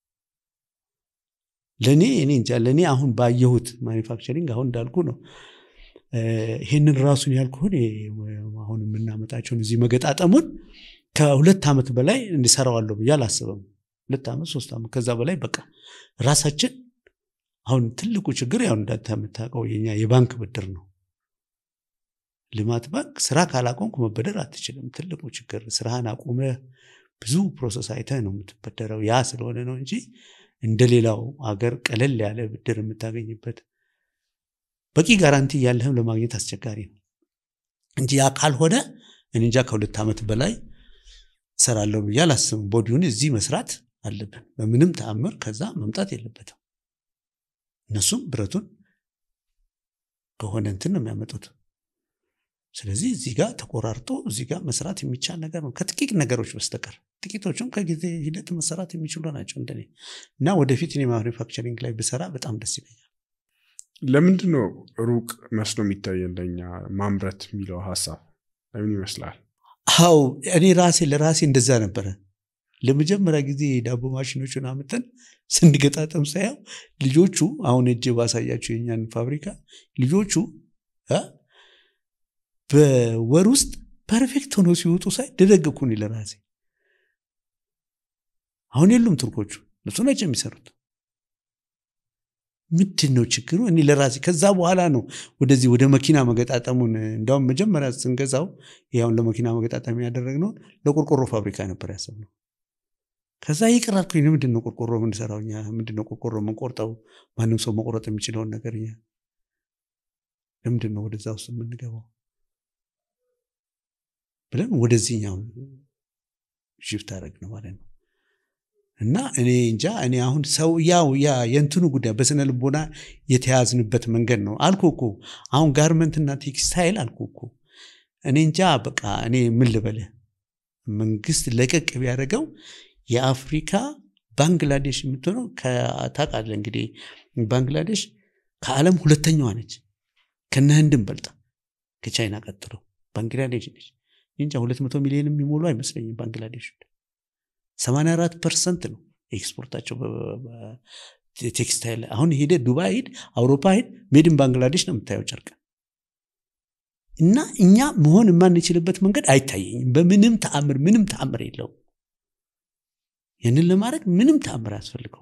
ለእኔ እኔ እንጃ ለእኔ አሁን ባየሁት ማኒፋክቸሪንግ አሁን እንዳልኩ ነው ይህንን ራሱን ያልኩህን አሁን የምናመጣቸውን እዚህ መገጣጠሙን ከሁለት ዓመት በላይ እንዲሰራዋለሁ ብዬ አላስብም። ሁለት ዓመት ሶስት ዓመት ከዛ በላይ በቃ ራሳችን አሁን ትልቁ ችግር ያው እንዳንተ የምታውቀው የኛ የባንክ ብድር ነው። ልማት ባንክ ስራ ካላቆምክ መበደር አትችልም። ትልቁ ችግር ስራህን አቁመህ ብዙ ፕሮሰስ አይተህ ነው የምትበደረው። ያ ስለሆነ ነው እንጂ እንደ ሌላው አገር ቀለል ያለ ብድር የምታገኝበት በቂ ጋራንቲ ያለህም ለማግኘት አስቸጋሪ ነው እንጂ ያ ካልሆነ እኔ እንጃ ከሁለት ዓመት በላይ እሰራለሁ ብዬ አላስብም። ቦዲውን እዚህ መስራት አለብን። በምንም ተአምር ከዛ መምጣት የለበትም። እነሱም ብረቱን ከሆነ እንትን ነው የሚያመጡት። ስለዚህ እዚህ ጋር ተቆራርጦ እዚህ ጋር መስራት የሚቻል ነገር ነው ከጥቂት ነገሮች በስተቀር ጥቂቶቹም ከጊዜ ሂደት መሰራት የሚችሉ ናቸው እንደኔ እና ወደፊት እኔ ማኒፋክቸሪንግ ላይ ብሰራ በጣም ደስ ይለኛል። ለምንድን ነው ሩቅ መስሎ የሚታየን ለኛ ማምረት የሚለው ሀሳብ ለምን ይመስላል? አው እኔ ራሴ ለራሴ እንደዛ ነበረ። ለመጀመሪያ ጊዜ የዳቦ ማሽኖቹን አምጠን ስንገጣጠም ሳየው ልጆቹ አሁን እጅ ባሳያቸው የኛን ፋብሪካ ልጆቹ እ በወር ውስጥ ፐርፌክት ሆኖ ሲወጡ ሳይ ደነገኩኝ ለራሴ። አሁን የሉም ቱርኮቹ፣ እነሱ ናቸው የሚሰሩት። ምንድን ነው ችግሩ? እኔ ለራሴ ከዛ በኋላ ነው ወደዚህ ወደ መኪና መገጣጠሙን እንዲያውም መጀመሪያ ስንገዛው ያሁን ለመኪና መገጣጠም ያደረግነውን ለቆርቆሮ ፋብሪካ ነበር ያሰብነው። ከዛ ይቅራልኩኝ። ምንድን ነው ቆርቆሮ የምንሰራው እኛ? ምንድን ነው ቆርቆሮ የምንቆርጠው? ማንም ሰው መቆረጥ የሚችለውን ነገር እኛ ለምንድን ነው ወደዛ ውስጥ የምንገባው ብለን ወደዚህኛው ሽፍት አደረግ ነው ማለት ነው። እና እኔ እንጃ እኔ አሁን ሰው ያው ያ የእንትኑ ጉዳይ በስነ ልቦና የተያዝንበት መንገድ ነው አልኩ እኮ አሁን ጋርመንትና ቴክስታይል አልኩ እኮ እኔ እንጃ በቃ እኔ ምን ልበልህ መንግስት ለቀቅ ቢያደርገው የአፍሪካ ባንግላዴሽ የምትሆነው ታውቃለህ እንግዲህ ባንግላዴሽ ከዓለም ሁለተኛዋ ነች ከነ ህንድም በልጣ ከቻይና ቀጥሎ ባንግላዴሽ ነች እንጃ ሁለት መቶ ሚሊዮን የሚሞሉ አይመስለኝም ባንግላዴሽ 84 ፐርሰንት ነው ኤክስፖርታቸው ቴክስታይል አሁን ሄደ ዱባይ ሂድ አውሮፓ ሂድ ሜድን ባንግላዴሽ ነው የምታየው ጨርቅ እና እኛ መሆን የማንችልበት መንገድ አይታየኝም በምንም ተአምር ምንም ተአምር የለውም ያንን ለማድረግ ምንም ተአምር አያስፈልገው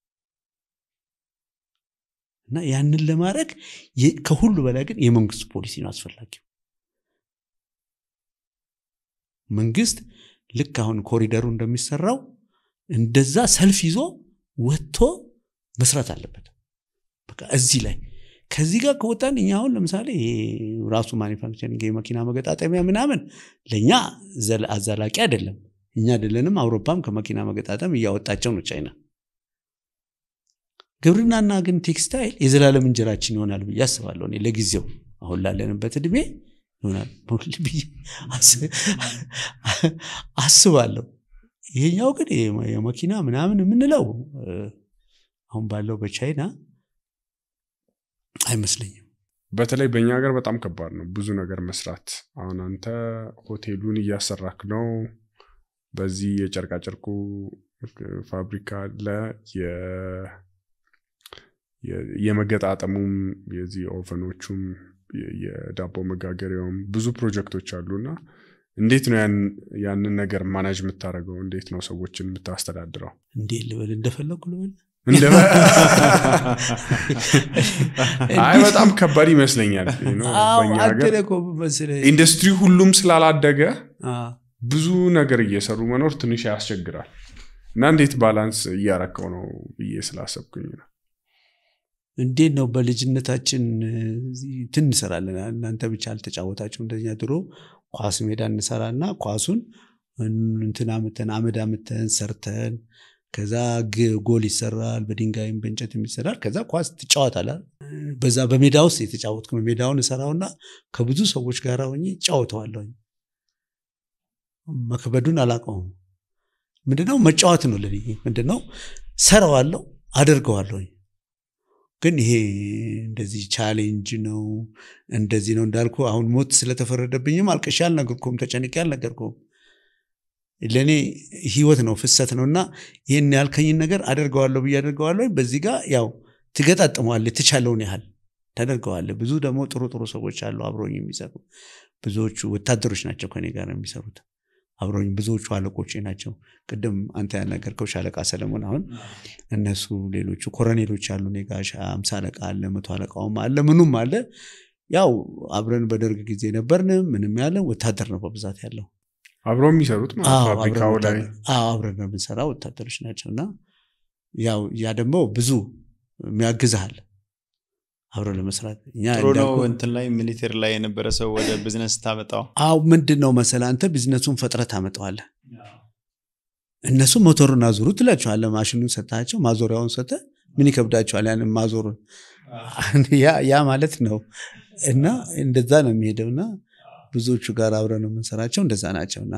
እና ያንን ለማድረግ ከሁሉ በላይ ግን የመንግስት ፖሊሲ ነው አስፈላጊው መንግስት ልክ አሁን ኮሪደሩ እንደሚሰራው እንደዛ ሰልፍ ይዞ ወጥቶ መስራት አለበት በቃ እዚህ ላይ ከዚህ ጋር ከወጣን እኛ አሁን ለምሳሌ ራሱ ማኒፋክቸሪንግ የመኪና መገጣጠሚያ ምናምን ለእኛ አዛላቂ አይደለም እኛ አይደለንም አውሮፓም ከመኪና መገጣጠም እያወጣቸው ነው ቻይና ግብርናና ግን ቴክስታይል የዘላለም እንጀራችን ይሆናል ብዬ አስባለሁ እኔ ለጊዜው አሁን ላለንበት እድሜ ይሆናል ብዬ አስባለሁ ይሄኛው ግን የመኪና ምናምን የምንለው አሁን ባለው በቻይና አይመስለኝም በተለይ በእኛ ሀገር በጣም ከባድ ነው ብዙ ነገር መስራት አሁን አንተ ሆቴሉን እያሰራክ ነው በዚህ የጨርቃጨርቁ ፋብሪካ አለ የመገጣጠሙም የዚህ ኦቨኖቹም የዳቦ መጋገሪያውም ብዙ ፕሮጀክቶች አሉ እና እንዴት ነው ያንን ነገር ማናጅ የምታደርገው እንዴት ነው ሰዎችን የምታስተዳድረው እንዴ ልበል እንደፈለጉ ልበል አይ በጣም ከባድ ይመስለኛል በእኛ ሀገር ኢንዱስትሪ ሁሉም ስላላደገ ብዙ ነገር እየሰሩ መኖር ትንሽ ያስቸግራል እና እንዴት ባላንስ እያረከው ነው ብዬ ስላሰብኩኝ ነው እንዴት ነው በልጅነታችን ትን እንሰራለን እናንተ ብቻ አልተጫወታችሁ እንደኛ ድሮ ኳስ ሜዳ እንሰራና ኳሱን እንትን አምተን አመድ አምተን ሰርተን ከዛ ጎል ይሰራል በድንጋይም በእንጨት ይሰራል ከዛ ኳስ ትጫወታላል በዛ በሜዳ ውስጥ የተጫወትኩ ነው ሜዳውን እሰራውና ከብዙ ሰዎች ጋር ሆኜ እጫወተዋለሁኝ መክበዱን አላውቀውም ምንድነው መጫወት ነው ለኔ ምንድነው ሰራዋለሁ አደርገዋለሁኝ ግን ይሄ እንደዚህ ቻሌንጅ ነው እንደዚህ ነው እንዳልኩ አሁን ሞት ስለተፈረደብኝም አልቅሻ አልነገርኩም ተጨንቄ አልነገርኩም ለእኔ ህይወት ነው ፍሰት ነው እና ይህን ያልከኝን ነገር አደርገዋለሁ ብዬ አደርገዋለሁ በዚህ ጋር ያው ትገጣጥመዋል የተቻለውን ያህል ተደርገዋል። ብዙ ደግሞ ጥሩ ጥሩ ሰዎች አሉ አብሮኝ የሚሰሩ ብዙዎቹ ወታደሮች ናቸው ከኔ ጋር የሚሰሩት አብሮኝ ብዙዎቹ አለቆቼ ናቸው። ቅድም አንተ ያናገርከው ሻለቃ ሰለሞን አሁን እነሱ ሌሎቹ ኮረኔሎች አሉ እኔ ጋር ሻ- አምሳ አለቃ አለ መቶ አለቃውም አለ ምኑም አለ። ያው አብረን በደርግ ጊዜ ነበርን ምንም ያለ ወታደር ነው በብዛት ያለው። አብረው የሚሰሩት ማለት አዎ፣ ፋብሪካው አብረን ላይ ወታደር- አዎ፣ አብረን ነው የምንሰራ ወታደሮች ናቸው እና ያው ያ ደግሞ ብዙ የሚያግዝሃል አብረን ለመስራት እኛ ጥሩ ነው። እንዳልኩህ- እንትን ላይ ሚሊቴሪ ላይ የነበረ ሰው ወደ ቢዝነስ ታመጣው አዎ ምንድን ነው መሰለህ አንተ ቢዝነሱን ፈጥረህ ታመጣዋለህ። እነሱ ሞተሩን አዙሩ ትላቸዋለህ። ማሽኑን ሰጥሃቸው ማዞሪያውን ሰጥተህ ምን ይከብዳቸዋል? ያንን ማዞሩን ያ ያ ማለት ነው። እና እንደዛ ነው የሚሄደው እና ብዙዎቹ ጋር አብረን ነው የምንሰራቸው እንደዛ ናቸው። እና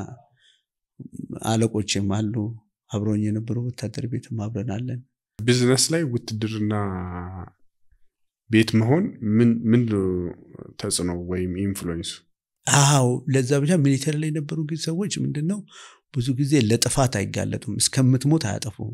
አለቆቼም አሉ አብረኝ የነበሩ ወታደር ቤትም አብረን አለን። ቢዝነስ ላይ ውትድርና ቤት መሆን ምን ምን ተጽዕኖ ወይም ኢንፍሉዌንሱ? አዎ ለዛ ብቻ ሚሊተሪ ላይ የነበሩ ጊዜ ሰዎች ምንድን ነው ብዙ ጊዜ ለጥፋት አይጋለጡም። እስከምትሞት አያጠፉም።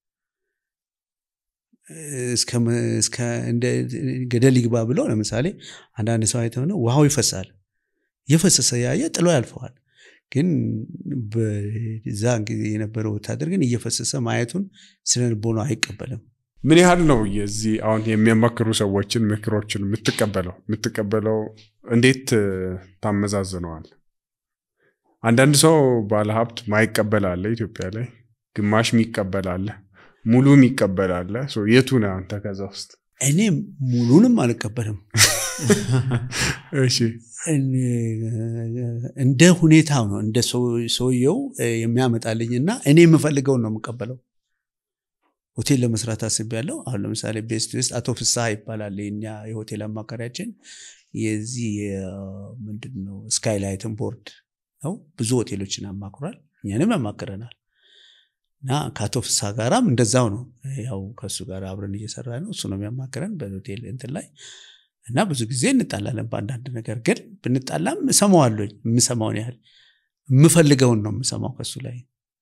እስከ- እስከ እንደ ገደል ይግባ ብለው ለምሳሌ አንዳንድ ሰው አይተው ነው ውሃው ይፈሳል። እየፈሰሰ ያየ ጥሎ ያልፈዋል። ግን በዛ ጊዜ የነበረው ወታደር ግን እየፈሰሰ ማየቱን ስነ ልቦና አይቀበልም። ምን ያህል ነው የዚህ አሁን የሚያማክሩ ሰዎችን ምክሮችን የምትቀበለው የምትቀበለው እንዴት እ፣ ታመዛዝነዋል? አንዳንድ ሰው ባለሀብት ማይቀበል አለ ኢትዮጵያ ላይ፣ ግማሽ የሚቀበል አለ፣ ሙሉ የሚቀበል አለ። ሶ የቱ ነህ አንተ ከዛ ውስጥ? እኔ ሙሉንም አልቀበልም። እሺ እንደ ሁኔታው ነው እንደ ሰው- ሰውየው እ፣ የሚያመጣልኝ እና እኔ የምፈልገውን ነው የምቀበለው። ሆቴል ለመስራት አስቤያለሁ። አሁን ለምሳሌ ቤስት ዌስት አቶ ፍስሐ ይባላል የኛ የሆቴል አማካሪያችን የዚህ የ- ምንድን ነው ስካይላይትን ቦርድ ነው። ብዙ ሆቴሎችን አማክሯል፣ እኛንም ያማክረናል። እና ከአቶ ፍስሐ ጋራም እንደዛው ነው። ያው ከእሱ ጋር አብረን እየሰራ ነው። እሱ ነው የሚያማክረን በሆቴል እንትን ላይ እና ብዙ ጊዜ እንጣላለን በአንዳንድ ነገር ግን ብንጣላም እሰማዋለኝ የምሰማውን ያህል የምፈልገውን ነው የምሰማው ከሱ ላይ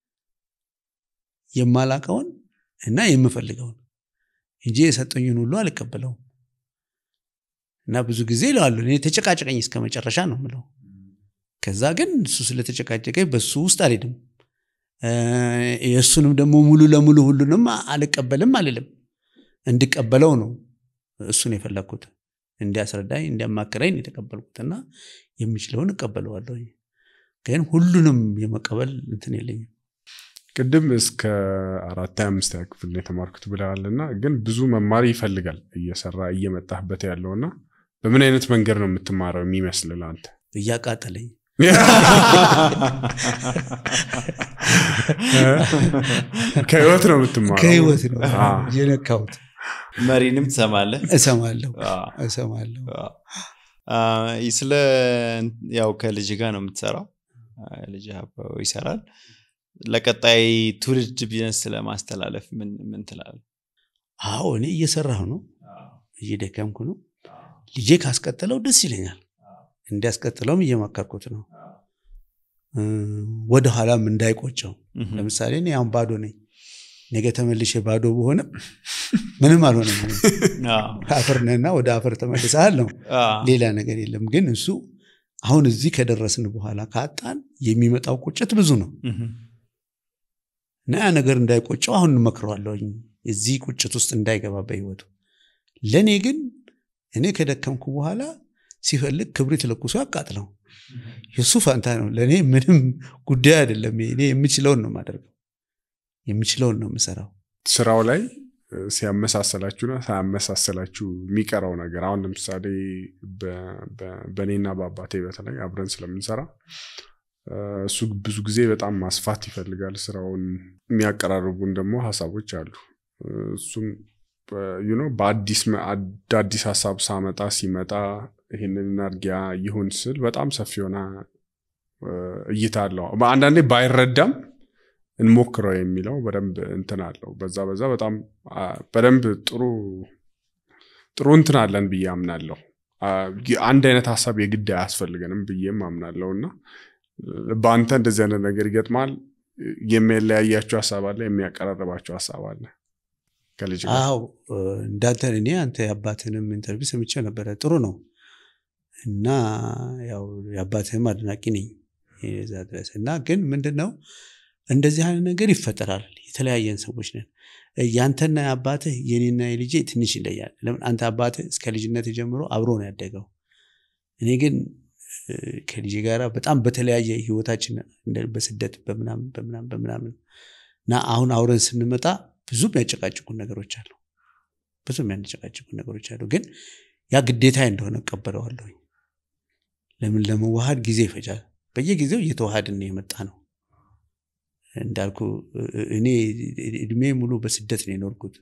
የማላቀውን እና የምፈልገውን እንጂ የሰጠኝን ሁሉ አልቀበለውም እና ብዙ ጊዜ ይለዋለሁ እኔ ተጨቃጨቀኝ እስከ መጨረሻ ነው ምለው ከዛ ግን እሱ ስለተጨቃጨቀኝ በሱ ውስጥ አልሄድም እ፣ የእሱንም ደግሞ ሙሉ ለሙሉ ሁሉንም አልቀበልም አልልም እንድቀበለው ነው እሱን የፈለግኩት እንዲያስረዳኝ እንዲያማክረኝ ነው የተቀበልኩትና የሚችለውን እቀበለዋለሁ ግን ሁሉንም የመቀበል እንትን የለኝም ቅድም እስከ አራት አምስት ክፍል ነው የተማርኩት ብለሃል እና ግን ብዙ መማር ይፈልጋል እየሰራ እየመጣህበት ያለው እና በምን አይነት መንገድ ነው የምትማረው የሚመስል ለአንተ? እያቃጠለኝ ከህይወት ነው የምትማረው? ከህይወት ነው አ፣ የነካሁት መሪንም ትሰማለህ። እሰማለሁ አዎ። እሰማለሁ አ፣ ስለ ያው ከልጅ ጋር ነው የምትሰራው። አ፣ ልጅ አብረው ይሰራል። ለቀጣይ ትውልድ ቢዝነስ ስለማስተላለፍ ምን ምን ትላለህ? አዎ እኔ እየሰራሁ ነው እየደከምኩ ነው ልጄ ካስቀጥለው ደስ ይለኛል እንዲያስቀጥለውም እየመከርኩት ነው እ፣ ወደኋላም እንዳይቆጨው ለምሳሌ እኔ አሁን ባዶ ነኝ ነገ ተመልሼ ባዶ በሆነም ምንም አልሆነም አዎ። አፈር ነህና ወደ አፈር ተመልሰሃል ነው አዎ። ሌላ ነገር የለም ግን እሱ አሁን እዚህ ከደረስን በኋላ ካጣን የሚመጣው ቁጭት ብዙ ነው እህም። እና ያ ነገር እንዳይቆጨው አሁን እንመክረዋለሁኝ እዚህ ቁጭት ውስጥ እንዳይገባ በህይወቱ ለእኔ ግን እኔ ከደከምኩ በኋላ ሲፈልግ ክብሪት ለኩሶ ያቃጥለው የእሱ ፋንታ ነው ለእኔ ምንም ጉዳይ አይደለም እኔ የምችለውን ነው የማደርገው የምችለውን ነው የምሰራው ስራው ላይ እ፣ ሲያመሳሰላችሁና ሳያመሳሰላችሁ የሚቀረው ነገር አሁን ለምሳሌ በ- በ- በእኔና በአባቴ በተለይ አብረን ስለምንሰራ እ፣ እሱ ብዙ ጊዜ በጣም ማስፋት ይፈልጋል ስራውን። የሚያቀራርቡን ደግሞ ሀሳቦች አሉ። እ፣ እሱም ዩ ኖ በአዲስ መ- አዳዲስ ሀሳብ ሳመጣ ሲመጣ ይህንን እናድርጊያ ይሁን ስል በጣም ሰፊ የሆነ እ፣ እይታ አለው። አንዳንዴ ባይረዳም እንሞክረው የሚለው በደንብ እንትን አለው። በዛ በዛ በጣም አ፣ በደንብ ጥሩ ጥሩ እንትን አለን ብዬ አምናለሁ። አ፣ አንድ አይነት ሀሳብ የግድ አያስፈልገንም ብዬም አምናለሁ እና በአንተ እንደዚህ አይነት ነገር ይገጥማል። የሚለያያቸው ሀሳብ አለ፣ የሚያቀራርባቸው ሀሳብ አለ። ከልጅ ጋር? አዎ እንዳንተ እኔ አንተ የአባትንም ኢንተርቪው ሰምቼ ነበረ። ጥሩ ነው እና ያው የአባትህም አድናቂ ነኝ የዛ ድረስ እና ግን ምንድን ነው እንደዚህ አይነት ነገር ይፈጠራል። የተለያየን ሰዎች ነን። ያንተና የአባትህ የኔና የልጄ ትንሽ ይለያል። ለምን አንተ አባትህ እስከ ልጅነት ጀምሮ አብሮ ነው ያደገው። እኔ ግን እ፣ ከልጄ ጋራ በጣም በተለያየ ህይወታችን እንደ- በስደት በምናምን በምናምን በምናምን እና አሁን አውረን ስንመጣ ብዙ የሚያጨቃጭቁን ነገሮች አሉ። ብዙ የሚያጨቃጭቁን ነገሮች አሉ። ግን ያ ግዴታ እንደሆነ እቀበለዋለሁኝ። ለምን ለመዋሃድ ጊዜ ይፈጃል። በየጊዜው እየተዋሃድን ነው የመጣ ነው። እንዳልኩ እ- እኔ እድሜ ሙሉ በስደት ነው የኖርኩት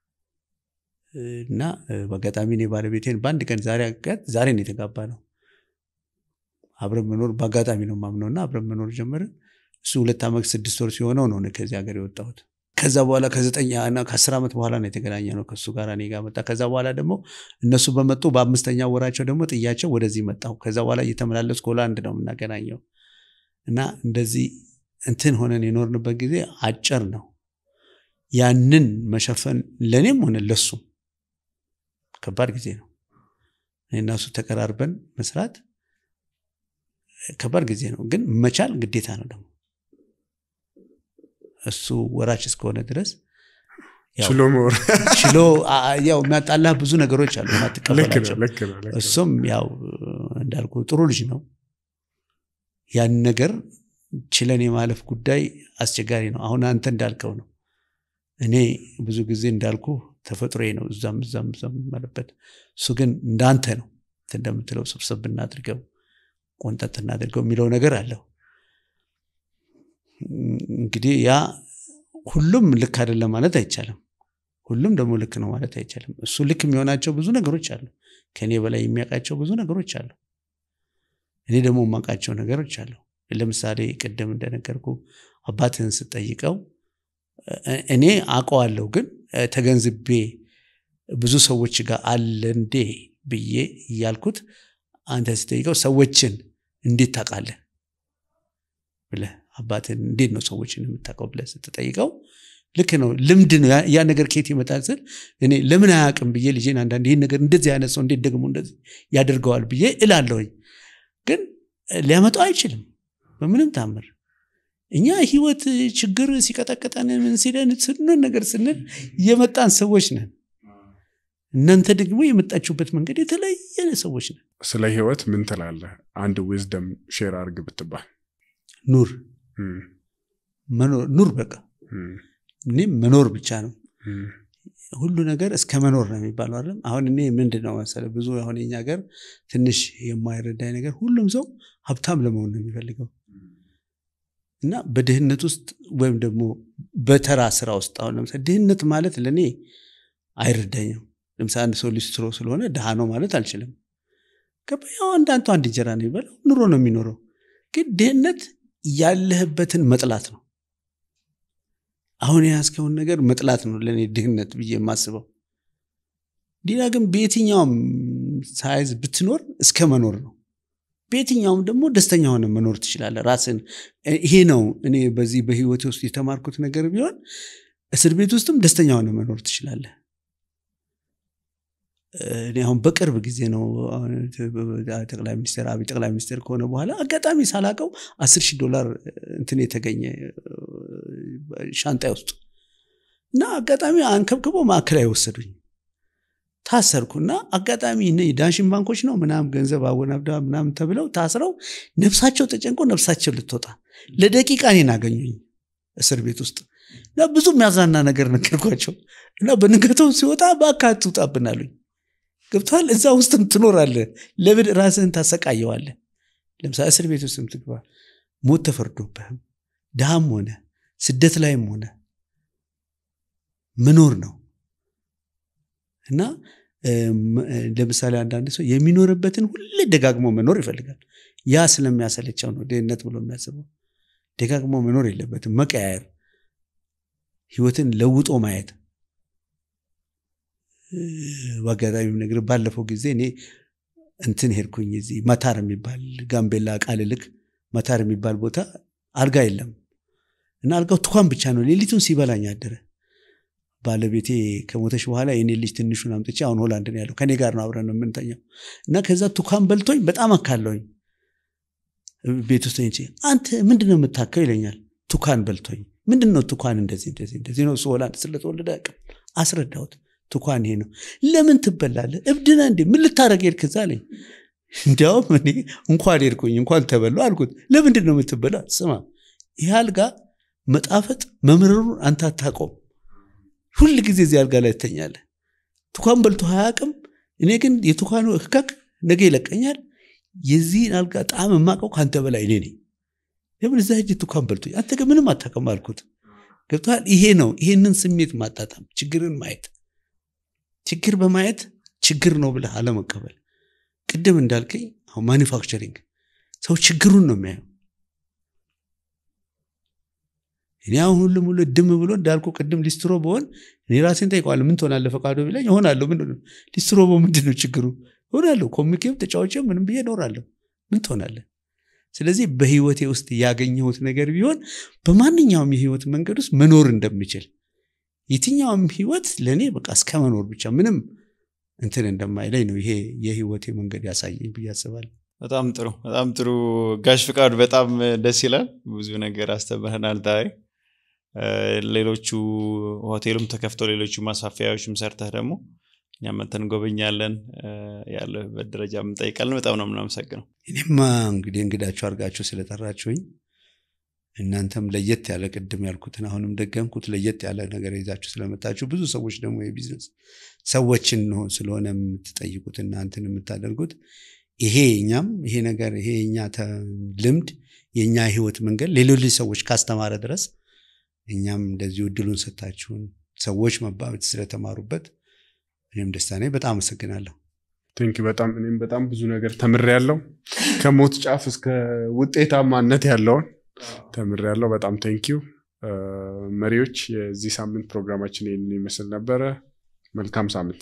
እና እ፣ በአጋጣሚ እኔ ባለቤቴን በአንድ ቀን ዛሬ አጋት ዛሬ ነው የተጋባ ነው አብረን መኖር በአጋጣሚ ነው ማምነው እና አብረን መኖር ጀመርን። እሱ ሁለት ዓመት ስድስት ወር ሲሆነው ነው እኔ ከዚህ ሀገር የወጣሁት። ከዛ በኋላ ከዘጠኝ እና ከአስር ዓመት በኋላ ነው የተገናኘ ነው ከእሱ ጋር እኔ ጋር መጣ። ከዛ በኋላ ደግሞ እነሱ በመጡ በአምስተኛ ወራቸው ደግሞ ጥያቸው ወደዚህ መጣሁ። ከዛ በኋላ እየተመላለስኩ ሆላንድ ነው የምናገናኘው እና እንደዚህ እንትን ሆነን የኖርንበት ጊዜ አጭር ነው። ያንን መሸፈን ለእኔም ሆነ ለሱም ከባድ ጊዜ ነው። እኔ እና እሱ ተቀራርበን መስራት ከባድ ጊዜ ነው፣ ግን መቻል ግዴታ ነው ደግሞ እሱ ወራች እስከሆነ ድረስ ያው ችሎ መኖር ችሎ አ- አ- ያው የሚያጣላህ ብዙ ነገሮች አሉ ልክ ነው ማትቀበላቸው ልክ ነው ልክ ነው። እሱም ያው እንዳልኩ ጥሩ ልጅ ነው። ያን ነገር ችለን የማለፍ ጉዳይ አስቸጋሪ ነው። አሁን አንተ እንዳልከው ነው። እኔ ብዙ ጊዜ እንዳልኩ ተፈጥሮዬ ነው እዛም እዛም እዛም የማለበት። እሱ ግን እንዳንተ ነው እንትን እንደምትለው ስብስብ እናድርገው ቆንጠጥ እናድርገው የሚለው ነገር አለው። እንግዲህ ያ ሁሉም ልክ አይደለም ማለት አይቻልም። ሁሉም ደግሞ ልክ ነው ማለት አይቻልም። እሱ ልክ የሚሆናቸው ብዙ ነገሮች አሉ። ከእኔ በላይ የሚያውቃቸው ብዙ ነገሮች አሉ። እኔ ደግሞ የማውቃቸው ነገሮች አሉ። ለምሳሌ ቅድም እንደነገርኩ አባትህን ስጠይቀው እ- እኔ አውቀዋለሁ፣ ግን እ፣ ተገንዝቤ ብዙ ሰዎች ጋር አለ እንዴ ብዬ እያልኩት አንተ ስጠይቀው ሰዎችን እንዴት ታውቃለህ ብለህ አባትን እንዴት ነው ሰዎችን የምታውቀው ብለህ ስትጠይቀው ልክ ነው ልምድ ነው ያ- ያ ነገር ከየት ይመጣል ስል እኔ ለምን አያውቅም ብዬ ልጄን አንዳንድ ይህን ነገር እንደዚህ አይነት ሰው እንዴት ደግሞ እንደዚህ ያደርገዋል ብዬ እላለሁኝ ግን ሊያመጣው አይችልም በምንም ታምር እኛ ህይወት ችግር ሲቀጠቅጠን ምን ሲለን ስንል ነገር ስንል የመጣን ሰዎች ነን እናንተ ደግሞ የመጣችሁበት መንገድ የተለየ ሰዎች ነን ስለ ህይወት ምን ትላለህ? አንድ ዊዝደም ሼር አርግ ብትባል። ኑር እም፣ መኖር ኑር በቃ እም፣ እኔም መኖር ብቻ ነው እም፣ ሁሉ ነገር እስከ መኖር ነው የሚባለው አይደለም አሁን እኔ ምንድን ነው መሰለህ ብዙ አሁን የኛ ሀገር ትንሽ የማይረዳኝ ነገር ሁሉም ሰው ሀብታም ለመሆን ነው የሚፈልገው እና በድህነት ውስጥ ወይም ደግሞ በተራ ስራ ውስጥ አሁን ለምሳሌ ድህነት ማለት ለእኔ አይረዳኝም ለምሳሌ አንድ ሰው ሊስትሮ ስለሆነ ድሃ ነው ማለት አልችልም ገበያው አንዳንቱ አንድ እንጀራ ነው የሚበላው ኑሮ ነው የሚኖረው ግን ድህነት ያለህበትን መጥላት ነው አሁን የያዝከውን ነገር መጥላት ነው ለእኔ ድህነት ብዬ የማስበው ሌላ ግን በየትኛውም ሳይዝ ብትኖር እስከ መኖር ነው በየትኛውም ደግሞ ደስተኛ ሆነ መኖር ትችላለህ ራስን ይሄ ነው እኔ በዚህ በህይወቴ ውስጥ የተማርኩት ነገር ቢሆን እስር ቤት ውስጥም ደስተኛ ሆነ መኖር ትችላለህ እኔ አሁን በቅርብ ጊዜ ነው አሁን ጠቅላይ ሚኒስትር አብይ ጠቅላይ ሚኒስትር ከሆነ በኋላ አጋጣሚ ሳላቀው አስር ሺህ ዶላር እንትን የተገኘ ሻንጣ ውስጥ እና አጋጣሚ አንከብክቦ ማዕከላዊ ወሰዱኝ ታሰርኩ እና አጋጣሚ እነ ዳሽን ባንኮች ነው ምናም ገንዘብ አወናብዳ ምናም ተብለው ታስረው ነፍሳቸው ተጨንቆ ነፍሳቸው ልትወጣ ለደቂቃ እኔን አገኙኝ እስር ቤት ውስጥ እና ብዙ የሚያዝናና ነገር ነገርኳቸው እና በንገተው ሲወጣ በአካት ትውጣብን አሉኝ ገብተዋል እዛ ውስጥም ትኖራለህ ለምን ራስህን ታሰቃየዋለህ ለምሳሌ እስር ቤት ውስጥም ትግባ ሞት ተፈርዶብህም ድሃም ሆነ ስደት ላይም ሆነ መኖር ነው እና ለምሳሌ አንዳንድ ሰው የሚኖርበትን ሁሌ ደጋግሞ መኖር ይፈልጋል ያ ስለሚያሰለቸው ነው ድህነት ብሎ የሚያስበው ደጋግሞ መኖር የለበትም መቀያየር ህይወትን ለውጦ ማየት በአጋጣሚ ነገር ባለፈው ጊዜ እኔ እንትን ሄድኩኝ እዚህ መታር የሚባል ጋምቤላ ቃል ልክ መታር የሚባል ቦታ አልጋ የለም እና አልጋው ትኳን ብቻ ነው ሌሊቱን ሲበላኝ አደረ ባለቤቴ ከሞተች በኋላ የኔ ልጅ ትንሹን አምጥቼ አሁን ሆላንድ ነው ያለው ከኔ ጋር ነው አብረን ነው የምንተኛው እና ከዛ ቱካን በልቶኝ በጣም አካለውኝ ቤት ውስጥ ተኝቼ አንተ ምንድን ነው የምታከው ይለኛል ቱካን በልቶኝ ምንድን ነው ቱካን እንደዚህ እንደዚህ እንደዚህ ነው እሱ ሆላንድ ስለተወለደ አያውቅም አስረዳሁት ቱካን ይሄ ነው ለምን ትበላለህ እብድና እንዴ ምን ልታረግ ሄድክ እዛ አለኝ እንዲያውም እኔ እንኳን ሄድኩኝ እንኳን ተበሉ አልኩት ለምንድን ነው የምትበላ ስማ ይህ አልጋ መጣፈጥ መምረሩን አንተ አታውቀውም ሁል ጊዜ እዚህ አልጋ ላይ ትተኛለህ ቱካን በልቶ አያውቅም እኔ ግን የቱካኑ ህከክ ነገ ይለቀኛል የዚህን አልጋ ጣም የማውቀው ከአንተ በላይ እኔ ነኝ ለምን እዛ ሂጅ ቱካን በልቶ አንተ ግን ምንም አታውቅም አልኩት ገብቶሃል ይሄ ነው ይሄንን ስሜት ማጣጣም ችግርን ማየት ችግር በማየት ችግር ነው ብለህ አለመቀበል ቅድም እንዳልከኝ አሁን ማኒፋክቸሪንግ ሰው ችግሩን ነው የሚያየው እኔ አሁን ሁሉም ሁሉ ድም ብሎ እንዳልኩ ቅድም ሊስትሮ በሆን እኔ ራሴን ጠይቀዋለሁ ምን ትሆናለህ ፈቃዶ ቢለኝ እሆናለሁ ምንድን ነው ሊስትሮ በ ምንድን ነው ችግሩ እሆናለሁ ኮሚኬም ተጫዋቼ ምንም ብዬ እኖራለሁ ምን ትሆናለህ ስለዚህ በህይወቴ ውስጥ ያገኘሁት ነገር ቢሆን በማንኛውም የህይወት መንገድ ውስጥ መኖር እንደምችል የትኛውም ህይወት ለእኔ በቃ እስከ መኖር ብቻ ምንም እንትን እንደማይለኝ ነው ይሄ የህይወቴ መንገድ ያሳየኝ ብዬ አስባለሁ በጣም ጥሩ በጣም ጥሩ ጋሽ ፍቃዱ በጣም ደስ ይላል ብዙ ነገር አስተምረናል ዛሬ ሌሎቹ ሆቴሉም ተከፍተው ሌሎቹ ማስፋፊያዎችም ሰርተህ ደግሞ እኛ መተን እንጎበኛለን ያለበት ደረጃ እንጠይቃለን በጣም ነው የምናመሰግነው እኔማ እንግዲህ እንግዳችሁ አድርጋችሁ ስለጠራችሁኝ እናንተም ለየት ያለ ቅድም ያልኩትን አሁንም ደገምኩት ለየት ያለ ነገር ይዛችሁ ስለመጣችሁ ብዙ ሰዎች ደግሞ የቢዝነስ ሰዎችን ነው ስለሆነ የምትጠይቁት እናንትን የምታደርጉት ይሄ እኛም ይሄ ነገር ይሄ የኛ ልምድ የእኛ ህይወት መንገድ ሌሎች ሰዎች ካስተማረ ድረስ እኛም እንደዚሁ እድሉን ሰታችሁን ሰዎች መባበት ስለተማሩበት እኔም ደስታ ነኝ በጣም አመሰግናለሁ ቴንክ በጣም እኔም በጣም ብዙ ነገር ተምሬያለሁ ከሞት ጫፍ እስከ ውጤታማነት ያለውን ተምሬያለሁ በጣም ቴንኪው መሪዎች የዚህ ሳምንት ፕሮግራማችን ይህንን ይመስል ነበረ መልካም ሳምንት